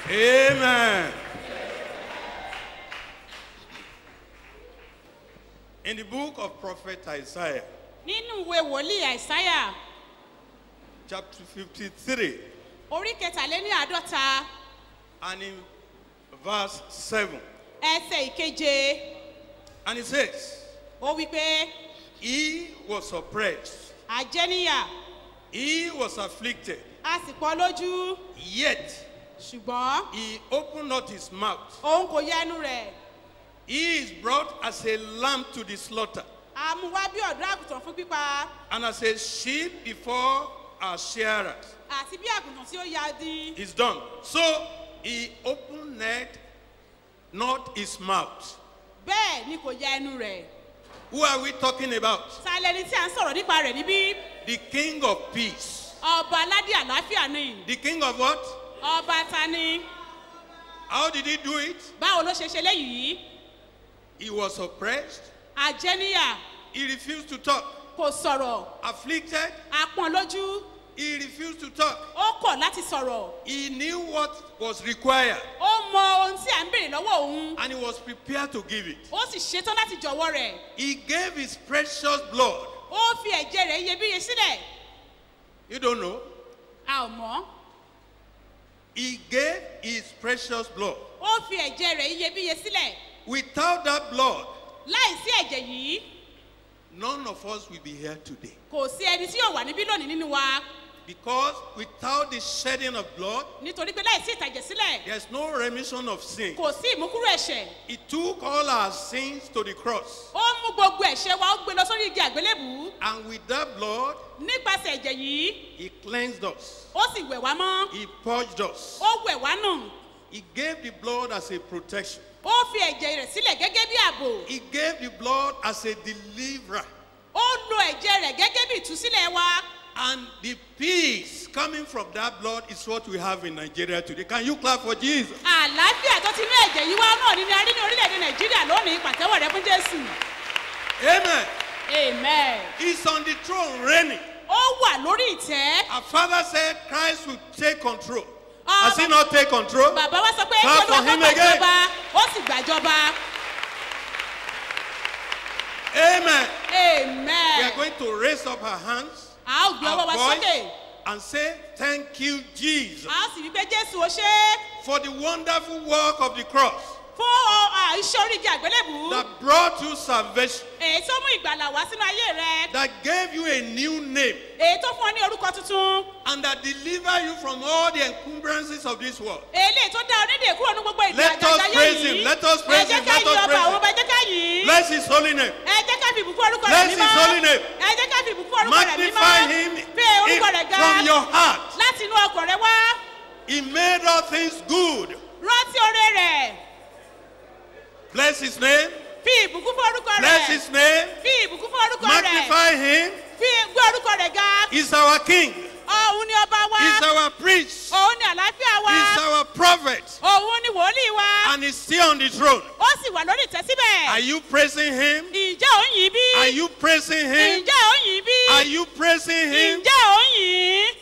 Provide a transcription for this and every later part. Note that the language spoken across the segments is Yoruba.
Amen. In the book of Prophet Isaiah, nínú ìwé wòlíì àìsáyà chapter 53, orí kẹtàléní àádọ́ta and in verse 7, ẹsẹ̀ ìkeje and it says, ó wí pé He was oppressed, àjẹníyà he was afflicted, a sì pọ́ lójú yet ṣùgbọ́n he opened not his mouth. òun kò yẹ ẹnu rẹ̀ He is brought as a lamb to the slaughter, a mú wá bí ọ̀dọ́ àgùntàn fún pípa and as a sheep before our shearers. àti bí àgùntàn tí ó ya di is done. So he opened not his mouth. bẹ́ẹ̀ ni kò yẹ ẹnu rẹ̀ Who are we talking about? sálẹ́ni tí a ń sọ̀rọ̀ nípa rẹ̀ níbí The king of peace. ọba aládé àlàáfíà ni The king of what? ọba ta ni How did he do it? báwo ló ṣe ṣe léyìí He was oppressed. àjẹníyà He refused to talk. kò sọ̀rọ̀ Afflicted. apọ̀n lójú He refused to talk. ó kọ̀ láti sọ̀rọ̀ He knew what was required ó mọ ohun tí à ń béèrè lọ́wọ́ òun and he was prepared to give it. ó sì ṣetán láti jọ̀wọ́ rẹ̀ He gave his precious blood. ó fi ẹ̀jẹ̀ rẹ̀ iyebíye sílẹ̀ You don't know? a ò mọ́ He gave his precious blood. ó fi ẹ̀jẹ̀ rẹ̀ iyebíye sílẹ̀ Without that blood, láì sí ẹ̀jẹ̀ yìí none of us will be here today. kò sí ẹni tí yóò wà níbí lónìí nínú wa Because without the shedding of blood, nítorí pé láì sí ìtàjẹ̀ sílẹ̀ there's no remission of sin. kò sí ìmúkúrò ẹ̀ṣẹ̀ He took all our sins to the cross. ó mú gbogbo ẹ̀ṣẹ̀ wa ó gbé lọ sórí igi àgbélébù And with that blood, nípasẹ̀ ẹ̀jẹ̀ yìí He cleansed us. ó sì wẹ̀ wá mọ́ He purged us. ó wẹ̀ wá nù He gave the blood as a protection. ó fi ẹ̀jẹ̀ rẹ̀ sílẹ̀ gẹ́gẹ́ bí ààbò He gave the blood as a deliverer. ó lo ẹ̀jẹ̀ rẹ̀ gẹ́gẹ́ bí ìtúsílẹ̀ wa And the peace coming from that blood is what we have in Nigeria today. Can you clap for Jesus? àlàáfíà tó ti ní ẹ̀jẹ̀ yìí wá náà ní ní a rí ní orílẹ̀-èdè nàìjíríà lónìí pàtẹ́wọ̀ rẹ fún jésù Amen. amen He's on the throne reigning. ó wà lórí ìtẹ́ Our father said Christ will take control. Has he not take control? bàbá wa sọ pé Clap kí olúwa for kó him again. gbàjọba ó sì gbàjọba Amen. We amen are going to raise up our hands, a ó gbé ọwọ́ our wa voice, sókè and say, Thank you, Jesus, a ó sì wí pé jésù ó ṣe é for the wonderful work of the cross fún ọ- à, iṣẹ́ orígi àgbélébù that brought you salvation, èyí tó mú ìgbàlà wá sínú ayé rẹ that gave you a new name, èyí tó fún ọ ní orúkọ tuntun and that delivered you from all the encumbrances of this world. eléyìí tó dá onídè kúrò ní gbogbo ìgbà Let us àjàjà praise yìí him. Let us praise ẹ jẹ́ him. ká Let yí us ọba praise àwọn him. ọba ẹ jẹ́ ká yìí Bless his holy name. ẹ jẹ́ ká fi ìbùkún orúkọ rẹ̀ Bless his mímọ́ holy name. ẹ jẹ́ ká fi ìbùkún orúkọ rẹ̀ mímọ́ Magnify him fi orúkọ rẹ̀ in- ga from your heart. láti inú ọkàn rẹ wá He made all things good. rántí oore rẹ̀ Bless his name. fi ìbùkún fún orúkọ Bless rẹ̀ his name. fi ìbùkún fún orúkọ rẹ̀ Magnify him. fi gbé orúkọ rẹ̀ ga He's our king. òun ni ọba wa He's our priest. òun ni àlàáfíà wa He's our prophet. òun ni wòlíì wa And he's still on the throne. ó sì wà lórí ìtẹ́ síbẹ̀ Are you praising him? ǹjẹ́ ò ń yìn bí Are you praising him? ǹjẹ́ ò ń yìn bí Are you praising him? ǹjẹ́ ò ń yìn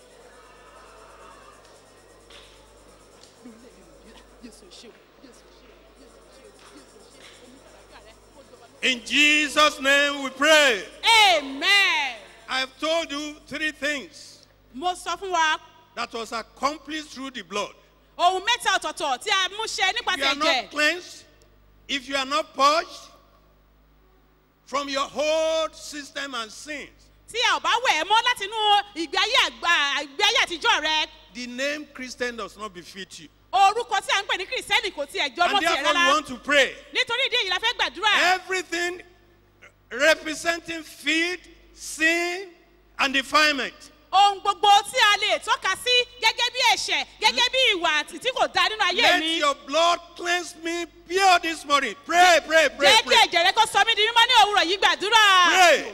In Jesus' name we pray. amen. I've told you three things mo sọ fún wa that was accomplished through the blood. ohun mẹ́ta ọ̀tọ̀ọ̀tọ̀ tí a mú ṣe If you nípasẹ̀ are not ẹ̀jẹ̀ cleansed, if you are not purged from your whole system and sins, tí a ò bá wẹ̀ ẹ́ mọ́ láti inú ìgbé ayé àgbà ìgbé ayé àtijọ́ rẹ the name Christian does not befit you. orúkọ tí a ń pè ní kìrìsìtẹ́nì kò tiẹ̀ jọ mọ́ And tiẹ̀ therefore, we rárá want to pray. nítorí ìdí èyí la fẹ́ gbàdúrà Everything representing feed, sin, and defilement. ohun gbogbo tí a lè tọ́ka sí gẹ́gẹ́ bí ẹ̀ṣẹ̀ gẹ́gẹ́ bí ìwà àti tí kò da nínú ayé Let mi your blood cleanse me pure this morning. Pray, pray, pray, jẹ́ kí pray. ẹ̀jẹ̀ rẹ kó sọ mí di mímọ́ ní òwúrọ̀ yìí gbàdúrà. Pray.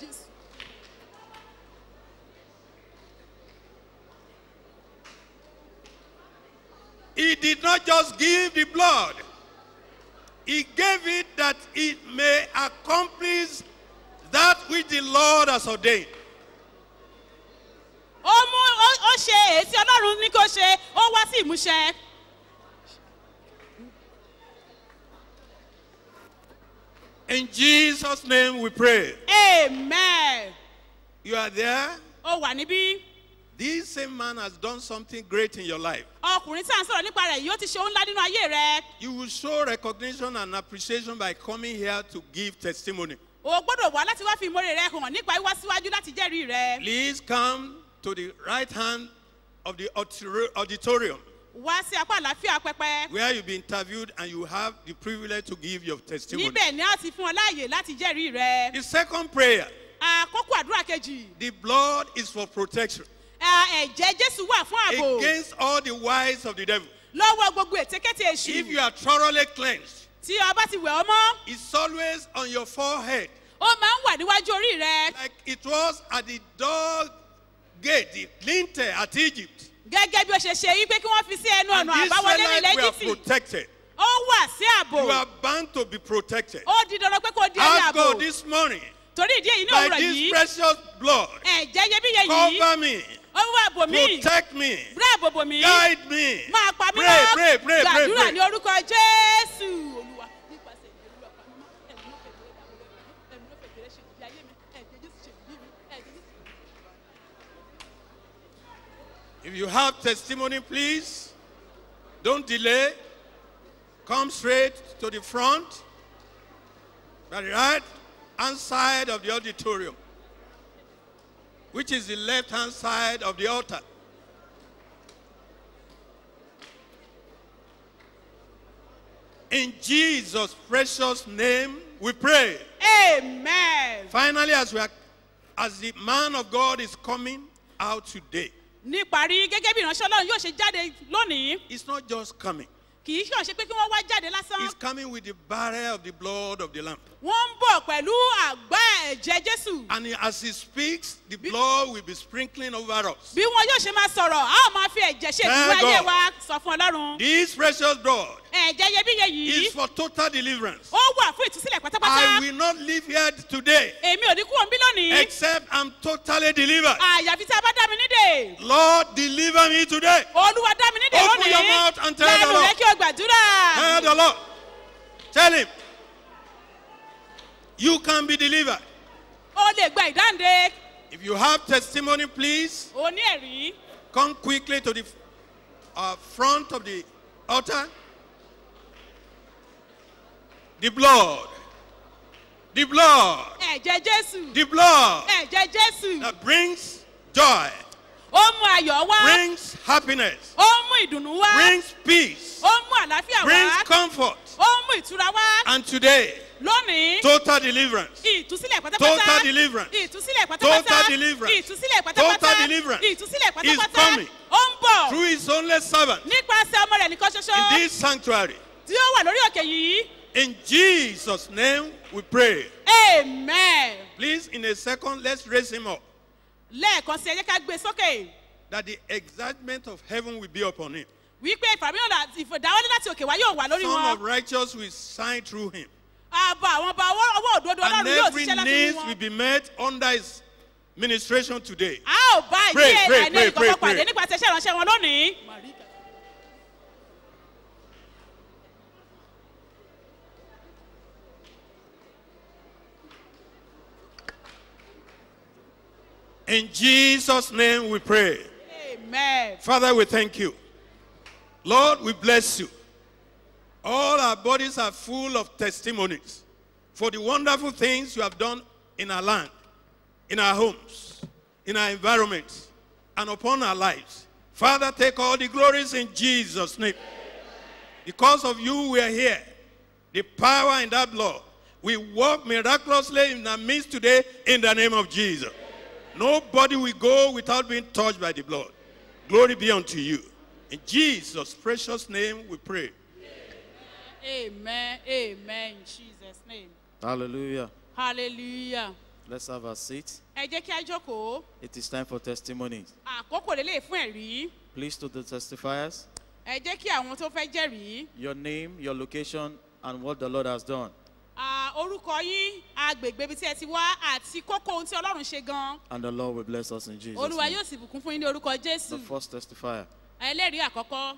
He did not just give the blood. He gave it that it may accomplish that which the Lord has ordained. ó mú ó- ó ṣe èyí tí ọlọ́run ní kó ṣe ó wá sí ìmúṣẹ In Jesus' name we pray. amen You are there. ó wà níbí This same man has done something great in your life. ọkùnrin tí à ń sọ̀rọ̀ nípa rẹ̀ yìí ó ti ṣe ohun ńlá nínú ayé rẹ̀ You will show recognition and appreciation by coming here to give testimony. o gbọ́dọ̀ wá láti wá fi ìmọ̀re rẹ̀ hàn nípa wíwá síwájú láti jẹ́rìí rẹ̀ Please come to the right hand of the auditor- auditorium wá sí apá àlàáfíà pẹpẹ where you'll be interviewed and you have the privilege to give your testimony. níbẹ̀ ni a ti fún ọ láàyè láti jẹ́rìí rẹ̀ The second prayer, àkókò àdúrà kejì the blood is for protection ẹ, ẹ̀jẹ̀ jésù wà fún ààbò against all the wiles of the devil. lọ́wọ́ gbogbo ètekéte If èṣù you are thoroughly cleansed, tí ọba ti wẹ̀ ọ́ mọ́ it's always on your forehead ó máa ń wà níwájú orí rẹ̀ like it was at the door gate, the lintel at Egypt. gẹ́gẹ́ bí ó ṣe ṣe wípé kí wọ́n fi sí ẹnu And ọ̀nà the àbáwọlé nílẹ̀ Israelites were egypt protected. ó wà sí ààbò You are bound to be protected. ó di dandan pé kó di ẹni Ask ààbò God this morning, torí ìdí èyí ní by òwúrọ̀ this yìí precious blood, ẹ̀jẹ̀ iyebíye yìí cover me, ó wà bò mí protect me, rẹ́ àbòbò mí guide me. máa pa mí Pray, mọ́ pray, pray, pray, gbàdúrà pray. ní orúkọ jésù olúwa nípasẹ̀ ìdí olúwa pa mí mọ́ ẹ̀mí ló fẹ́ gbé ẹ̀mí ló fẹ́ gbé ṣe ìdí ayé mi ẹ̀jẹ̀ jésù ṣe ìdí mi ẹ̀jẹ̀ jésù. If you have testimony, please don't delay. Come straight to the front, by the right hand side of the auditorium, which is the left hand side of the altar. In Jesus' precious name, we pray. amen. Finally, as we are, as the man of God is coming out today, níparí gẹ́gẹ́ bí ìránṣẹ́ ọlọ́run yóò ṣe jáde lónìí it's not just coming. kì í ṣàn ṣe pé kí wọ́n wá jáde lásán He's coming with the barrier of the blood of the Lamb. wọ́n ń bọ̀ pẹ̀lú àgbá ẹ̀jẹ̀ jésù And he- as he speaks, the blood will be sprinkling over us. bí wọn yóò ṣe máa sọ̀rọ̀ a ó máa fi ẹ̀jẹ̀ ṣe ìdúró Thank ayé God. wa sọ fún ọlọ́run This precious blood ẹ̀jẹ̀ iyebíye yìí is for total deliverance. ó wà fún ìtúsílẹ̀ pátápátá I will not leave here today èmi ò ní kúrò ń bí lónìí except I'm totally delivered. àyàfi tí a bá dá mi nídè Lord, deliver me today. olúwa dá mi nídè Open lónìí your mouth and tell the lẹ́nu Lord. rẹ kí o gbàdúrà Tell the Lord. Tell him. You can be delivered. o lè gba ìdáǹde If you have testimony, please o ní ẹ̀rí come quickly to the uh, front of the altar. The blood. The blood. ẹ̀jẹ̀ jésù The blood ẹ̀jẹ̀ jésù that brings joy, ó mú ayọ̀ wá brings happiness, ó mú ìdùnnú wá brings peace, ó mú àlàáfíà brings wá comfort. ó mú ìtura wá And today, lónìí total deliverance. ìtúsílẹ̀ pátápátá Total deliverance. ìtúsílẹ̀ pátápátá Total deliverance. ìtúsílẹ̀ pátápátá Total deliverance. ìtúsílẹ̀ Is pátápátá coming. ó ń bọ̀ Through his only servant nípasẹ̀ ọmọ rẹ̀ nìkan ṣoṣo in this sanctuary. tí ó wà lórí òkè yìí In Jesus' name we pray. amen Please, in a second, let's raise him up. lẹ́ẹ̀kan sí ẹ jẹ́ ká gbé sókè That the excitement of heaven will be upon him. wípé ìfàmìlàn àti ìfòdáwọlé láti òkè wá yóò wà lórí Son of wọn righteous will shine through him. ààbò àwọn ọba ọwọ́ ọwọ́ òdodo And ọlọ́run yóò every ṣiṣẹ́ láti need mú will wọn be met under his ministration today. a ò bá Pray, ìdí pray, àìní pray, ìkọ̀kọ̀ pray, pàdé pray. nípasẹ̀ iṣẹ́ ìránṣẹ́ wọn lónìí. In Jesus' name we pray. amen. Father, we thank you. Lord, we bless you. All our bodies are full of testimonies for the wonderful things you have done in our land, in our homes, in our environments, and upon our lives. Father, take all the glories in Jesus' name. Because of you, we are here. The power in that blood. We walk miraculously in our midst today in the name of Jesus. Nobody will go without being touched by the blood. Glory be unto you. In Jesus' precious name we pray. amen amen in jesus name Hallelujah. hallelujah. Let's have a seat. ẹ jẹ́ kí a jókòó It is time for testimonies. àkókò lélẹ̀ fún ẹ̀rí Please to the testifiers, ẹ jẹ́ kí àwọn tó fẹ́ jẹ́rìí your name, your location, and what the Lord has done. à, orúkọ yín agbègbè ibi tí ẹ ti wá àti kókó ohun tí ọlọ́run ṣe gan And the Lord will bless us in Jesus' olúwa name. yóò sì bùkún fún yín ní orúkọ jésù The first testifier. ẹlẹ́rìí àkọ́kọ́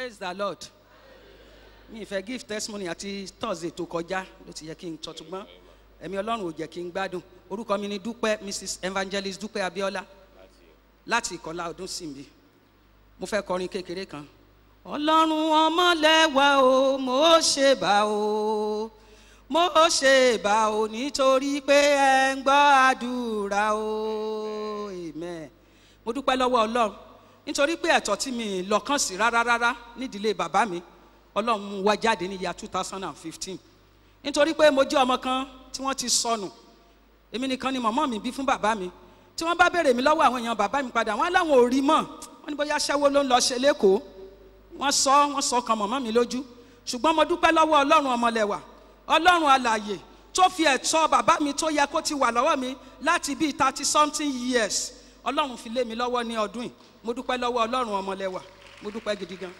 praise the lord mi ì fẹ́ give testimony àti thursday tó kọjá ló ti yẹ kí n tọ́tùgbọ́n ẹ̀mí ọlọ́run ò jẹ́ kí n gbádùn orúkọ mi ni dúpẹ́ mrs evangelist dúpẹ́ abiola láti ìkọlá ọdún síbi mo fẹ́ kọrin kékeré kan. ọlọ́run ọmọlẹ́wà o mo ṣe bá o mo ṣe bá o nítorí pé ẹ ń gbọ́ àdúrà o amen mo dúpẹ́ lọ́wọ́ ọlọ́run nítorí pé ẹ̀tọ́ tí mi lọ́kàn sí rárá rárá nídìílé bàbá mi ọlọ́run mú wá jáde ní ìyá two thousand and fifteen nítorí pé mo jẹ́ ọmọ kan tí wọ́n ti sọnù èmi nìkan ni mọ̀mọ́ mi bí fún bàbá mi tí wọ́n bá béèrè mi lọ́wọ́ àwọn èèyàn bàbá mi padà wọ́n á láwọn ò rí mọ̀ wọ́n ní bóyá aṣẹ́wó ló ń lọ ṣe lẹ́kọ̀ọ́ wọ́n sọ wọ́n sọ kan mọ̀mọ́ mi lójú ṣùgbọ́n mo dúpẹ́ lọ́wọ́ ọlọ́run ọmọlẹ́wà ọlọ́run alàyè tó fi ẹ̀tọ́ bàbá mi tó yẹ kó ti wà lọ́wọ́ mi láti bíi thirty something years ọlọ́run fi lé mi lọ́wọ́ ní ọdún yìí mo dúpẹ́ lọ́wọ́ ọlọ́run ọmọlẹ́wà mo dúpẹ́ gidi gan.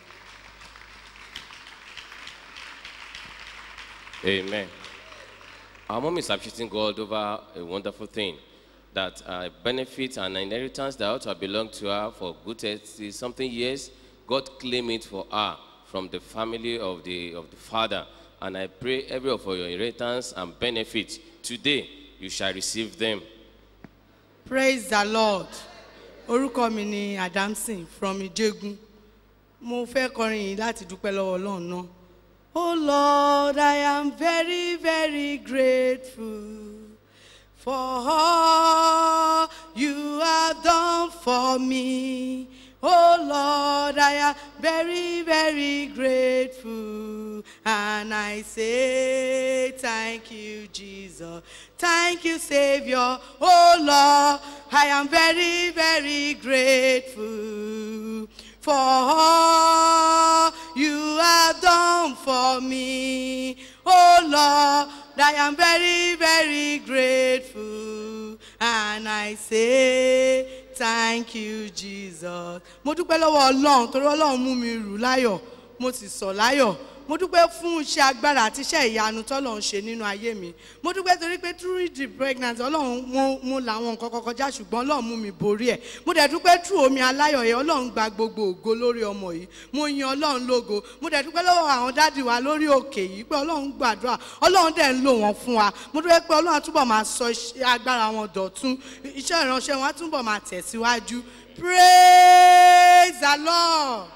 Amen. Our mom is appreciating God over a wonderful thing that uh, benefit and inheritance that ought to have belonged to her for good 30 something years. God claim it for her from the family of the, of the father. And I pray every of your inheritance and benefit today you shall receive them. praise the lord orúkọ mi ni adamson from ijegun mo fẹ́ kọrin yìí láti dúpẹ́ lọ́wọ́ ọlọ́run náà. oh lord i am very very grateful for all you have done for me. Oh Lord, I am very, very grateful. And I say, Thank you, Jesus. Thank you, Savior. Oh Lord, I am very, very grateful for all you have done for me. Oh Lord, I am very, very grateful. And I say, Thank you, Jesus. Mo dúpẹ́ lọ́wọ́ Ọlọ́run torí Ọlọ́run mú mi rù láyọ̀, mo sì sọ̀ láyọ̀. Mo dúpẹ́ fún iṣẹ́ agbára àti iṣẹ́ ìyanu tọ́lọ́run ṣe nínú ayé mi. Mo dúpẹ́ torí pé through the pregnancy Ọlọ́run mo mo làwọn nǹkan kan kọjá ṣùgbọ́n Ọlọ́run mú mi borí ẹ̀. Mo dẹ̀ dúpẹ́ through omi aláyọ̀ yẹn Ọlọ́run gba gbogbo ògo lórí ọmọ yìí. Mo yin Ọlọ́run lógo. Mo dẹ̀ dúpẹ́ lọ́wọ́ àwọn dádì wa lórí òkè yìí pé Ọlọ́run gbàdúrà. Ọlọ́run dẹ̀ ń lò wọ́n fún wa. Mo dúpẹ́ pé Ọlọ́run á túbọ̀ máa sọ iṣẹ́ agbára wọn dọ̀tún. Iṣẹ́ ìránṣẹ́ wọn á túbọ̀ máa tẹ̀síwájú. Praise the Lord.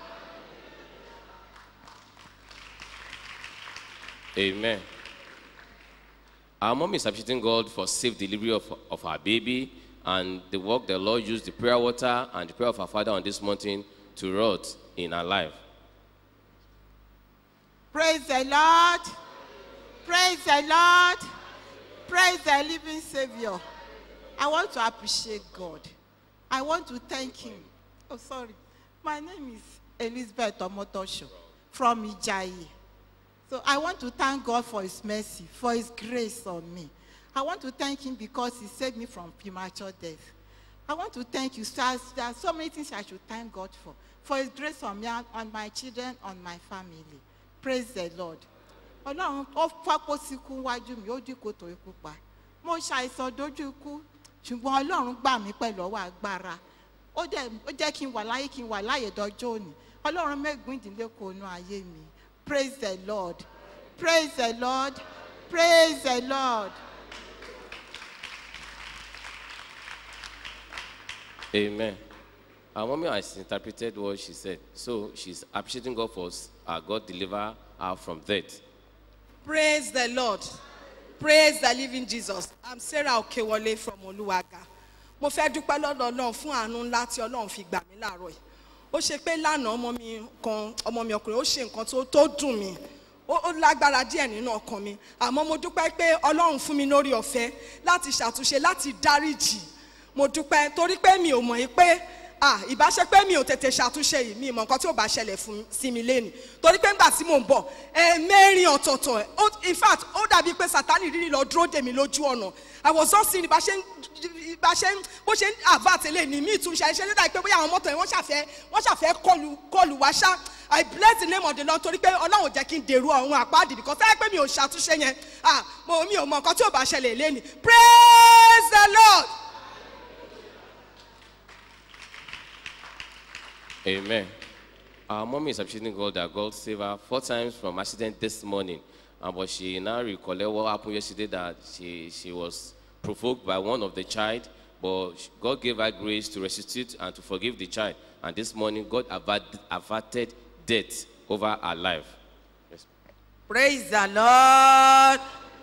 Amen. Our mom is appreciating God for safe delivery of, of our baby and the work the Lord used the prayer water and the prayer of our father on this mountain to wrought in our life. Praise the Lord. Praise the Lord. Praise the living Savior. I want to appreciate God. I want to thank Him. Oh, sorry. My name is Elizabeth Omotosho from Ijayi. So I want to thank God for His mercy, for His grace on me. I want to thank Him because He saved me from premature death. I want to thank you. So there are so many things I should thank God for. For His grace on me, and on my children, on my family. Praise the Lord. Ọlọ́run ó fọ́pọ́ síkú wájú mi, ó dín kòtò ikú pa. Mo ṣàìsàn dojú ikú, ṣùgbọ́n Ọlọ́run gbà mí pẹ̀lú ọwọ́ agbára. Ó dẹ̀ ó jẹ́ kí n wà láyé kí n wà láyé dọjọ́ òní. Ọlọ́run mẹ́gbìn ìdílé kò nu ayé mi. Praise the Lord. Praise the Lord. Praise the Lord. Amen. Our mommy has interpreted what she said. So she's appreciating God for uh, God deliver her from death. Praise the Lord. Praise the living Jesus. I'm Sarah Okewole from Oluwaga. Mo fẹ́ dúpẹ́ lọ́dọ̀ Ọlọ́run fún àánú ńlá tí Ọlọ́run fi gbà mí láàárọ̀ yìí. Ó ṣe pé lánàá ọmọ mi kan ọmọ mi ọkùnrin ó ṣe nǹkan tó tó dùn mí. Ó ó lágbára díẹ̀ nínú ọkàn mi. Àmọ́ mo dúpẹ́ pé Ọlọ́run fún mi lórí ọ̀fẹ́ láti ṣàtúnṣe láti dáríjì. Mo dúpẹ́ torí pé mi ò mọ̀ yìí pé ah ìbáṣe pé mi ò tètè ṣàtúnṣe yìí mi mọ nǹkan tí ò bá ṣẹlẹ̀ fún sí mi lẹ́nu torí pé ńgbà tí mò ń bọ̀ ẹ mẹ́rin ọ̀tọ̀ọ̀tọ̀ ó- in fact ó dàbí pé sátani rírì lọ dúró dè mí lójú ọ̀nà i was just seeing ìbáṣe ìbáṣe bó ṣe ń avert lè ní mí ìtúnṣe ẹ ṣe ní dàbí pé bóyá àwọn mọ́tò yẹn wọ́n ṣàfẹ́ wọ́n ṣàfẹ́ kọlù kọlù wá ṣá i bless the name of the lord torí pé ọlọ́run ò jẹ́ kí n dèrò ọ̀run àpáàdì because ẹ pé mi ò ṣàtúnṣe yẹn ah mo mi ò mọ nǹkan tí ò bá ṣẹlẹ̀ lẹ́nu praise the lord. Amen. Our mommy is appreciating God that God saved her four times from accident this morning. Uh, but she now recollect what happened yesterday that she, she was provoked by one of the child, but sh- God gave her grace to resuscitate and to forgive the child. And this morning, God avert- averted death over her life. Yes. Praise the Lord.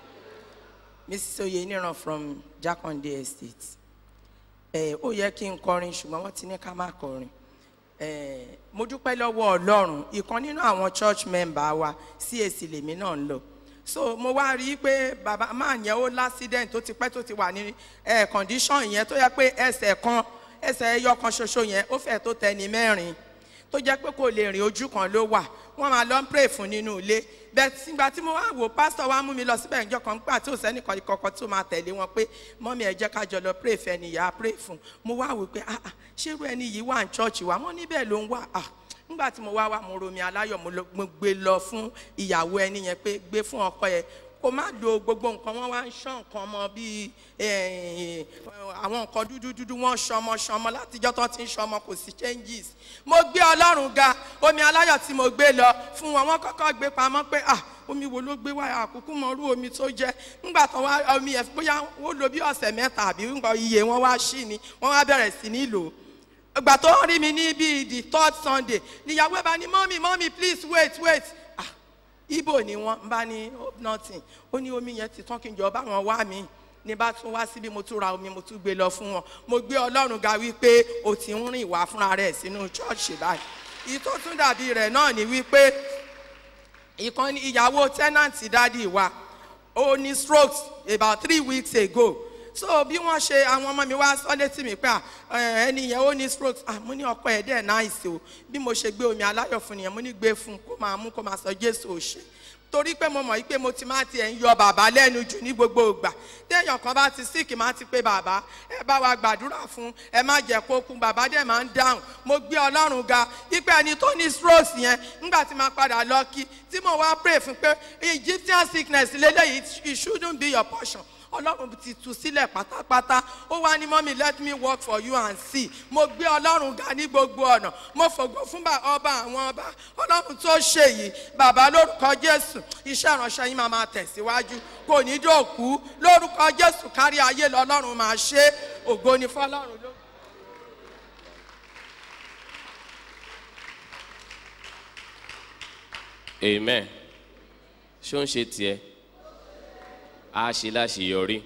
Mrs. Oyeniran from Jakonde Estate. Eh, ó yẹ kí n kọrin ṣùgbọ́n wọ́n ti ní ká má kọrin. Eh, mo dúpẹ́ lọ́wọ́ Ọlọ́run ìkan nínú àwọn church member wa CAC lèmi náà ń lọ. So mo wá rí i pé bàbá máa yẹn ó l'accident tó ti pẹ́ tó ti wà ní eh, condition yẹn tó yẹ pé ẹsẹ̀ kan ẹsẹ̀ ẹyọ kan ṣoṣo yẹn ó fẹ́ tó tẹni mẹ́rin tó jẹ́ pé kò lè rìn ojú kan ló wà wọ́n máa lọ ń pray fún nínú ilé bẹ́ẹ̀ sígbà tí mo wá wò pásítọ̀ wa mú mi lọ síbẹ̀ ìjọ kan gbà tí ò sẹ́ni kọ̀ọ̀kan tó máa tẹ̀lé wọn pé mọ́mí ẹ jẹ́ ká jọ lọ pray fẹ́ ni ìyá pray fún mo wá wò pé ah ah ṣérú ẹni yìí wà ní church wa wọ́n níbẹ̀ ló ń wà ah nígbà tí mo wá wá mo romi aláyọ̀ mo lọ- mo gbé lọ fún ìyàwó ẹni yẹn pé gbé fún ọkọ yẹn kó má lo gbogbo nǹkan wọn wá ń ṣán nǹkan ọmọ bíi eh, àwọn nǹkan dúdú dúdú wọn ṣọmọ ṣọmọ látijọ́ tó ti ń ṣọmọ kò sí changes mo gbé ọlọ́run ga omi aláyọ̀ tí mo gbé lọ fún wọn wọn kọ́kọ́ gbé pamọ́ pé ah omi wo ló gbé wá àkókò mọ irú omi tó jẹ́ nígbà tó wá omi yẹn bóyá ó lo bí ọ̀sẹ̀ mẹ́ta àbí nǹkan iye wọn wá ṣí ni wọ́n wá bẹ̀rẹ̀ sí ní lò ó ìgbà tó ń rí mi ní bíi the third sunday níyàwó ẹ̀ bá ní mọ́mí mọ́mí please wait wait ah ibo ni wọn bá ní hope nothing ó ní omi yẹn ti tán kí n jọ bá wọn wá mi ní bá tún wá síbi mo tún ra omi mo tún gbé lọ fún wọn mo gbé ọlọ́run ga wípé o ti ń rìn wá fúnra rẹ̀ sínú ṣọ́ọ̀ṣì báyìí ìyí tó tún dàbí rẹ̀ náà ni wípé ìkan ìyàwó tẹ́nàntì dádì wa ó ní strokes about three weeks ago so bí wọ́n ṣe àwọn ọmọ mi wá sọ létí mi pé à, ẹ, ẹni yẹn ó ní strokes ah mo ní ọkọ ẹ̀ dẹ̀ náìsì o bí mo ṣe gbé omi aláyọ̀ fún nìyẹn mo ní gbé fún un kó máa mú kó máa sọ jésù ò ṣe torí pé mo mọ̀ yí pé mo ti máa tiẹ̀ ń yọ bàbá lẹ́nu jù ní gbogbo ìgbà téèyàn kan bá ti síkì máa ti pé bàbá ẹ bá wa gbàdúrà fún ẹ má jẹ́ kó kú bàbá dẹ̀ máa ń dáhùn mo gbé ọlọ́run ga ipe ẹni tó ní strokes yẹn nígbà tí máa padà lọ kí tí mo wá pray fún pé egyptian sickness lélẹ́yìí it shouldn't be your portion ọlọ́run ti tú sílẹ̀ pátápátá ó wá ní mọ́mí let me work for you and see mo gbé ọlọ́run ga ní gbogbo ọ̀nà mo fògo fún bá- ọba àwọn ọba ọlọ́run tó ṣe yìí bàbá lórúkọ jésù iṣẹ́ ìránṣẹ́ yín máa máa tẹ̀síwájú kò ní dòkú lórúkọ jésù kárí ayé lọ́lọ́run máa ṣe ògo ni fọlọ́run ló. Amen. Ṣé ó ń ṣe tiẹ̀? A ṣe láṣeyọrí.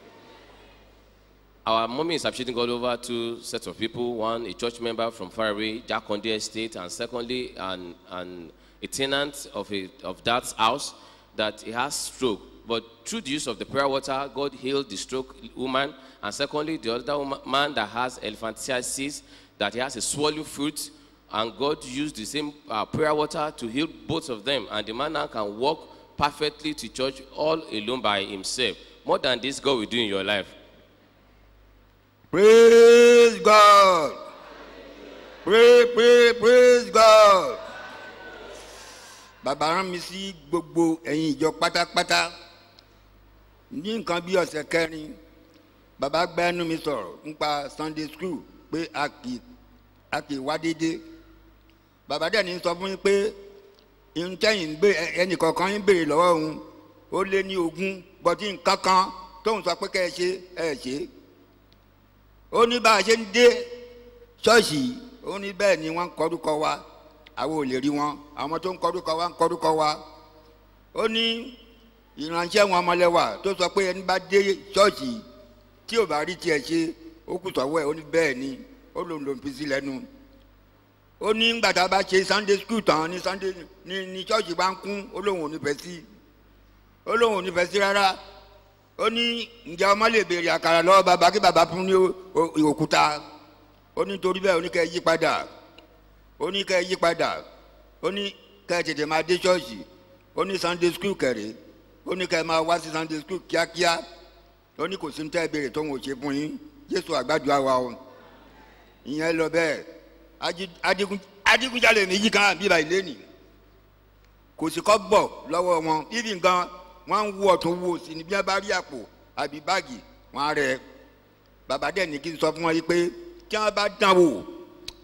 Our mommy is appreciating God over two sets of people. One, a church member from faraway, Jakonde Estate, and secondly, an, an, a tenant of, a, of that house that he has stroke. But through the use of the prayer water, God healed the stroke woman. And secondly, the other woman, man that has elephantiasis, that he has a swallow fruit, and God used the same uh, prayer water to heal both of them. And the man now can walk perfectly to church all alone by himself. More than this, God will do in your life. Praise God. Pray, pray, praise God. Bàbá rán mi sí gbogbo ẹ̀yin ìjọ pátápátá. Ní nǹkan bí ọ̀sẹ̀ kẹrin, bàbá gba ẹnu mi sọ̀rọ̀ nípa Sunday school pé a kì a kì í wá déédéé. Bàbá dẹ̀ ní sọ fún yín pé irun tẹ́yìn ń gbé ẹnì kọ̀ọ̀kan yín béèrè lọ́wọ́ òun ó lé ní ogún bọ́tí nǹkan kan tóun sọ pé kẹ́ ẹ ṣe ẹ ṣe é ó ní bá a ṣe ń dé ṣọ́ọ̀ṣì yìí, ó ní bẹ́ẹ̀ ni wọ́n ń kọ́dúkọ wa àwọn ò lè rí wọn àwọn tó ń kọ́dúkọ wa ń kọ́dúkọ wa ó ní ìránṣẹ́ wọn ọmọlẹ́wà tó sọ pé ẹni bá dé ṣọ́ọ̀ṣì yìí, tí ò bá rí tiẹ̀ ṣe ó kù sọ́wọ́ ẹ̀ ó ní bẹ́ẹ̀ ni ó lòun lòun fi sí lẹ́nu ó ní ńgbà tá a bá ṣe sunday school tán ní sunday ní ní ṣọ́ọ̀ṣì bá ń kún ó lóun ò ní fẹ́ sí ó lóun ò ní fẹ́ sí rárá ó ní ǹjẹ́ ọmọ lè béèrè àkàrà lọ́wọ́ bàbá kí bàbá fún ní o- o- òkúta ó ní torí bẹ́ẹ̀ ó ní kẹ́ ẹ yí padà ó ní kẹ́ ẹ yí padà ó ní kẹ́ ẹ tètè máa dé ṣọ́ọ̀ṣì ó ní sunday school kẹ̀rẹ́ ó ní kẹ́ ẹ máa wá sí sunday school kíákíá ó ní kò sí ní tẹ́ ẹ béèrè tó ń wò ṣe fún yín jésù àgbàdo àwa o ìyẹn lọ bẹ́ẹ̀ Ají- adigun adigunjalè méjì kan bíbá ilé nì kò sí kọ́ bọ̀ lọ́wọ́ wọn ibi nǹkan wọ́n ń wo ọ̀tún wo sí ni bí wọ́n bá rí àpò àbí báàgì wọ́n á rẹ̀ bàbá dẹ̀ ní kí n sọ fún wọn yìí pé tí wọ́n bá dán wò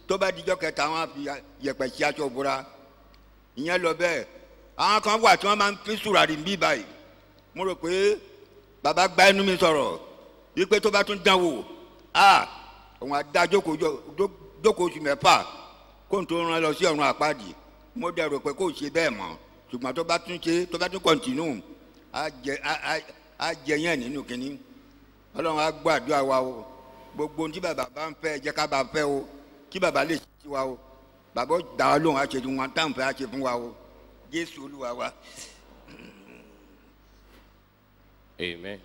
tó bá dijọ́ kẹta wọn á fi yẹ̀pẹ̀ sí aṣọ òbúra ìyẹn lọ bẹ́ẹ̀ àwọn kan wà tí wọ́n máa ń fi sùràrí ń bí báyìí mo rò pé bàbá gba ẹnu mi sọ̀rọ̀ wípé tó bá tún dán wò á òun á dá jókòó jọ- jó- jókòó oṣù mẹ́fà kó n tó rán lọ sí ọ̀run àpáàdì mo dẹ̀ rò pé kó o ṣe bẹ́ẹ̀ mọ́ ṣùgbọ́n tó bá tún ṣe tó bá tún kọ̀ǹtínú á jẹ á- á- á jẹ yẹn nínú kínní ọlọ́run á gbọ́ àdúrà wa o gbogbo ohun tí bàbá bá ń fẹ́ ẹ jẹ́ ká bá fẹ́ o kí bàbá lè ṣe sí wa o bàbá ó dá wa lóhùn á ṣe fún wa táwọn fẹ́ á ṣe fún wa o jésù olúwa wa. Amen.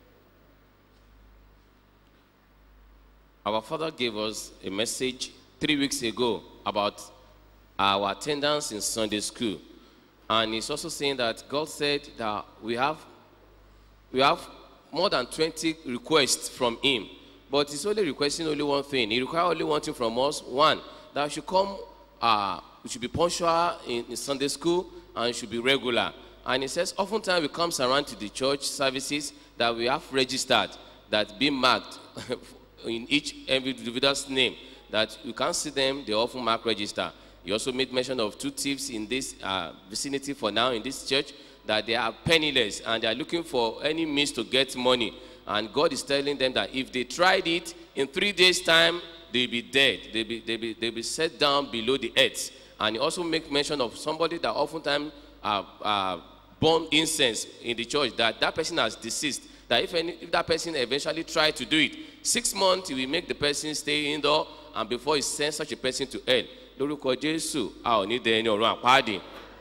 Our father gave us a message three weeks ago about our attendance in Sunday school. And he's also saying that God said that we have, we have more than 20 requests from him. But he's only requesting only one thing. He requires only one thing from us. One, that we should come, uh, we should be punctual in, in Sunday school and should be regular. And he says, oftentimes we comes around to the church services that we have registered, that be marked in each individual's name, that you can't see them, they often mark register. He also made mention of two thieves in this uh, vicinity for now in this church, that they are penniless and they are looking for any means to get money. And God is telling them that if they tried it, in three days' time, they'll be dead. They'll be, they'll be, they'll be set down below the earth. And he also make mention of somebody that oftentimes uh, uh, burn incense in the church, that that person has deceased. That if, any, if that person eventually try to do it, six months he will make the person stay indoor and before he sends such a person to hell. Lórúkọ Jésù, a ò ní dẹ ẹni ọ̀run àpáàdì.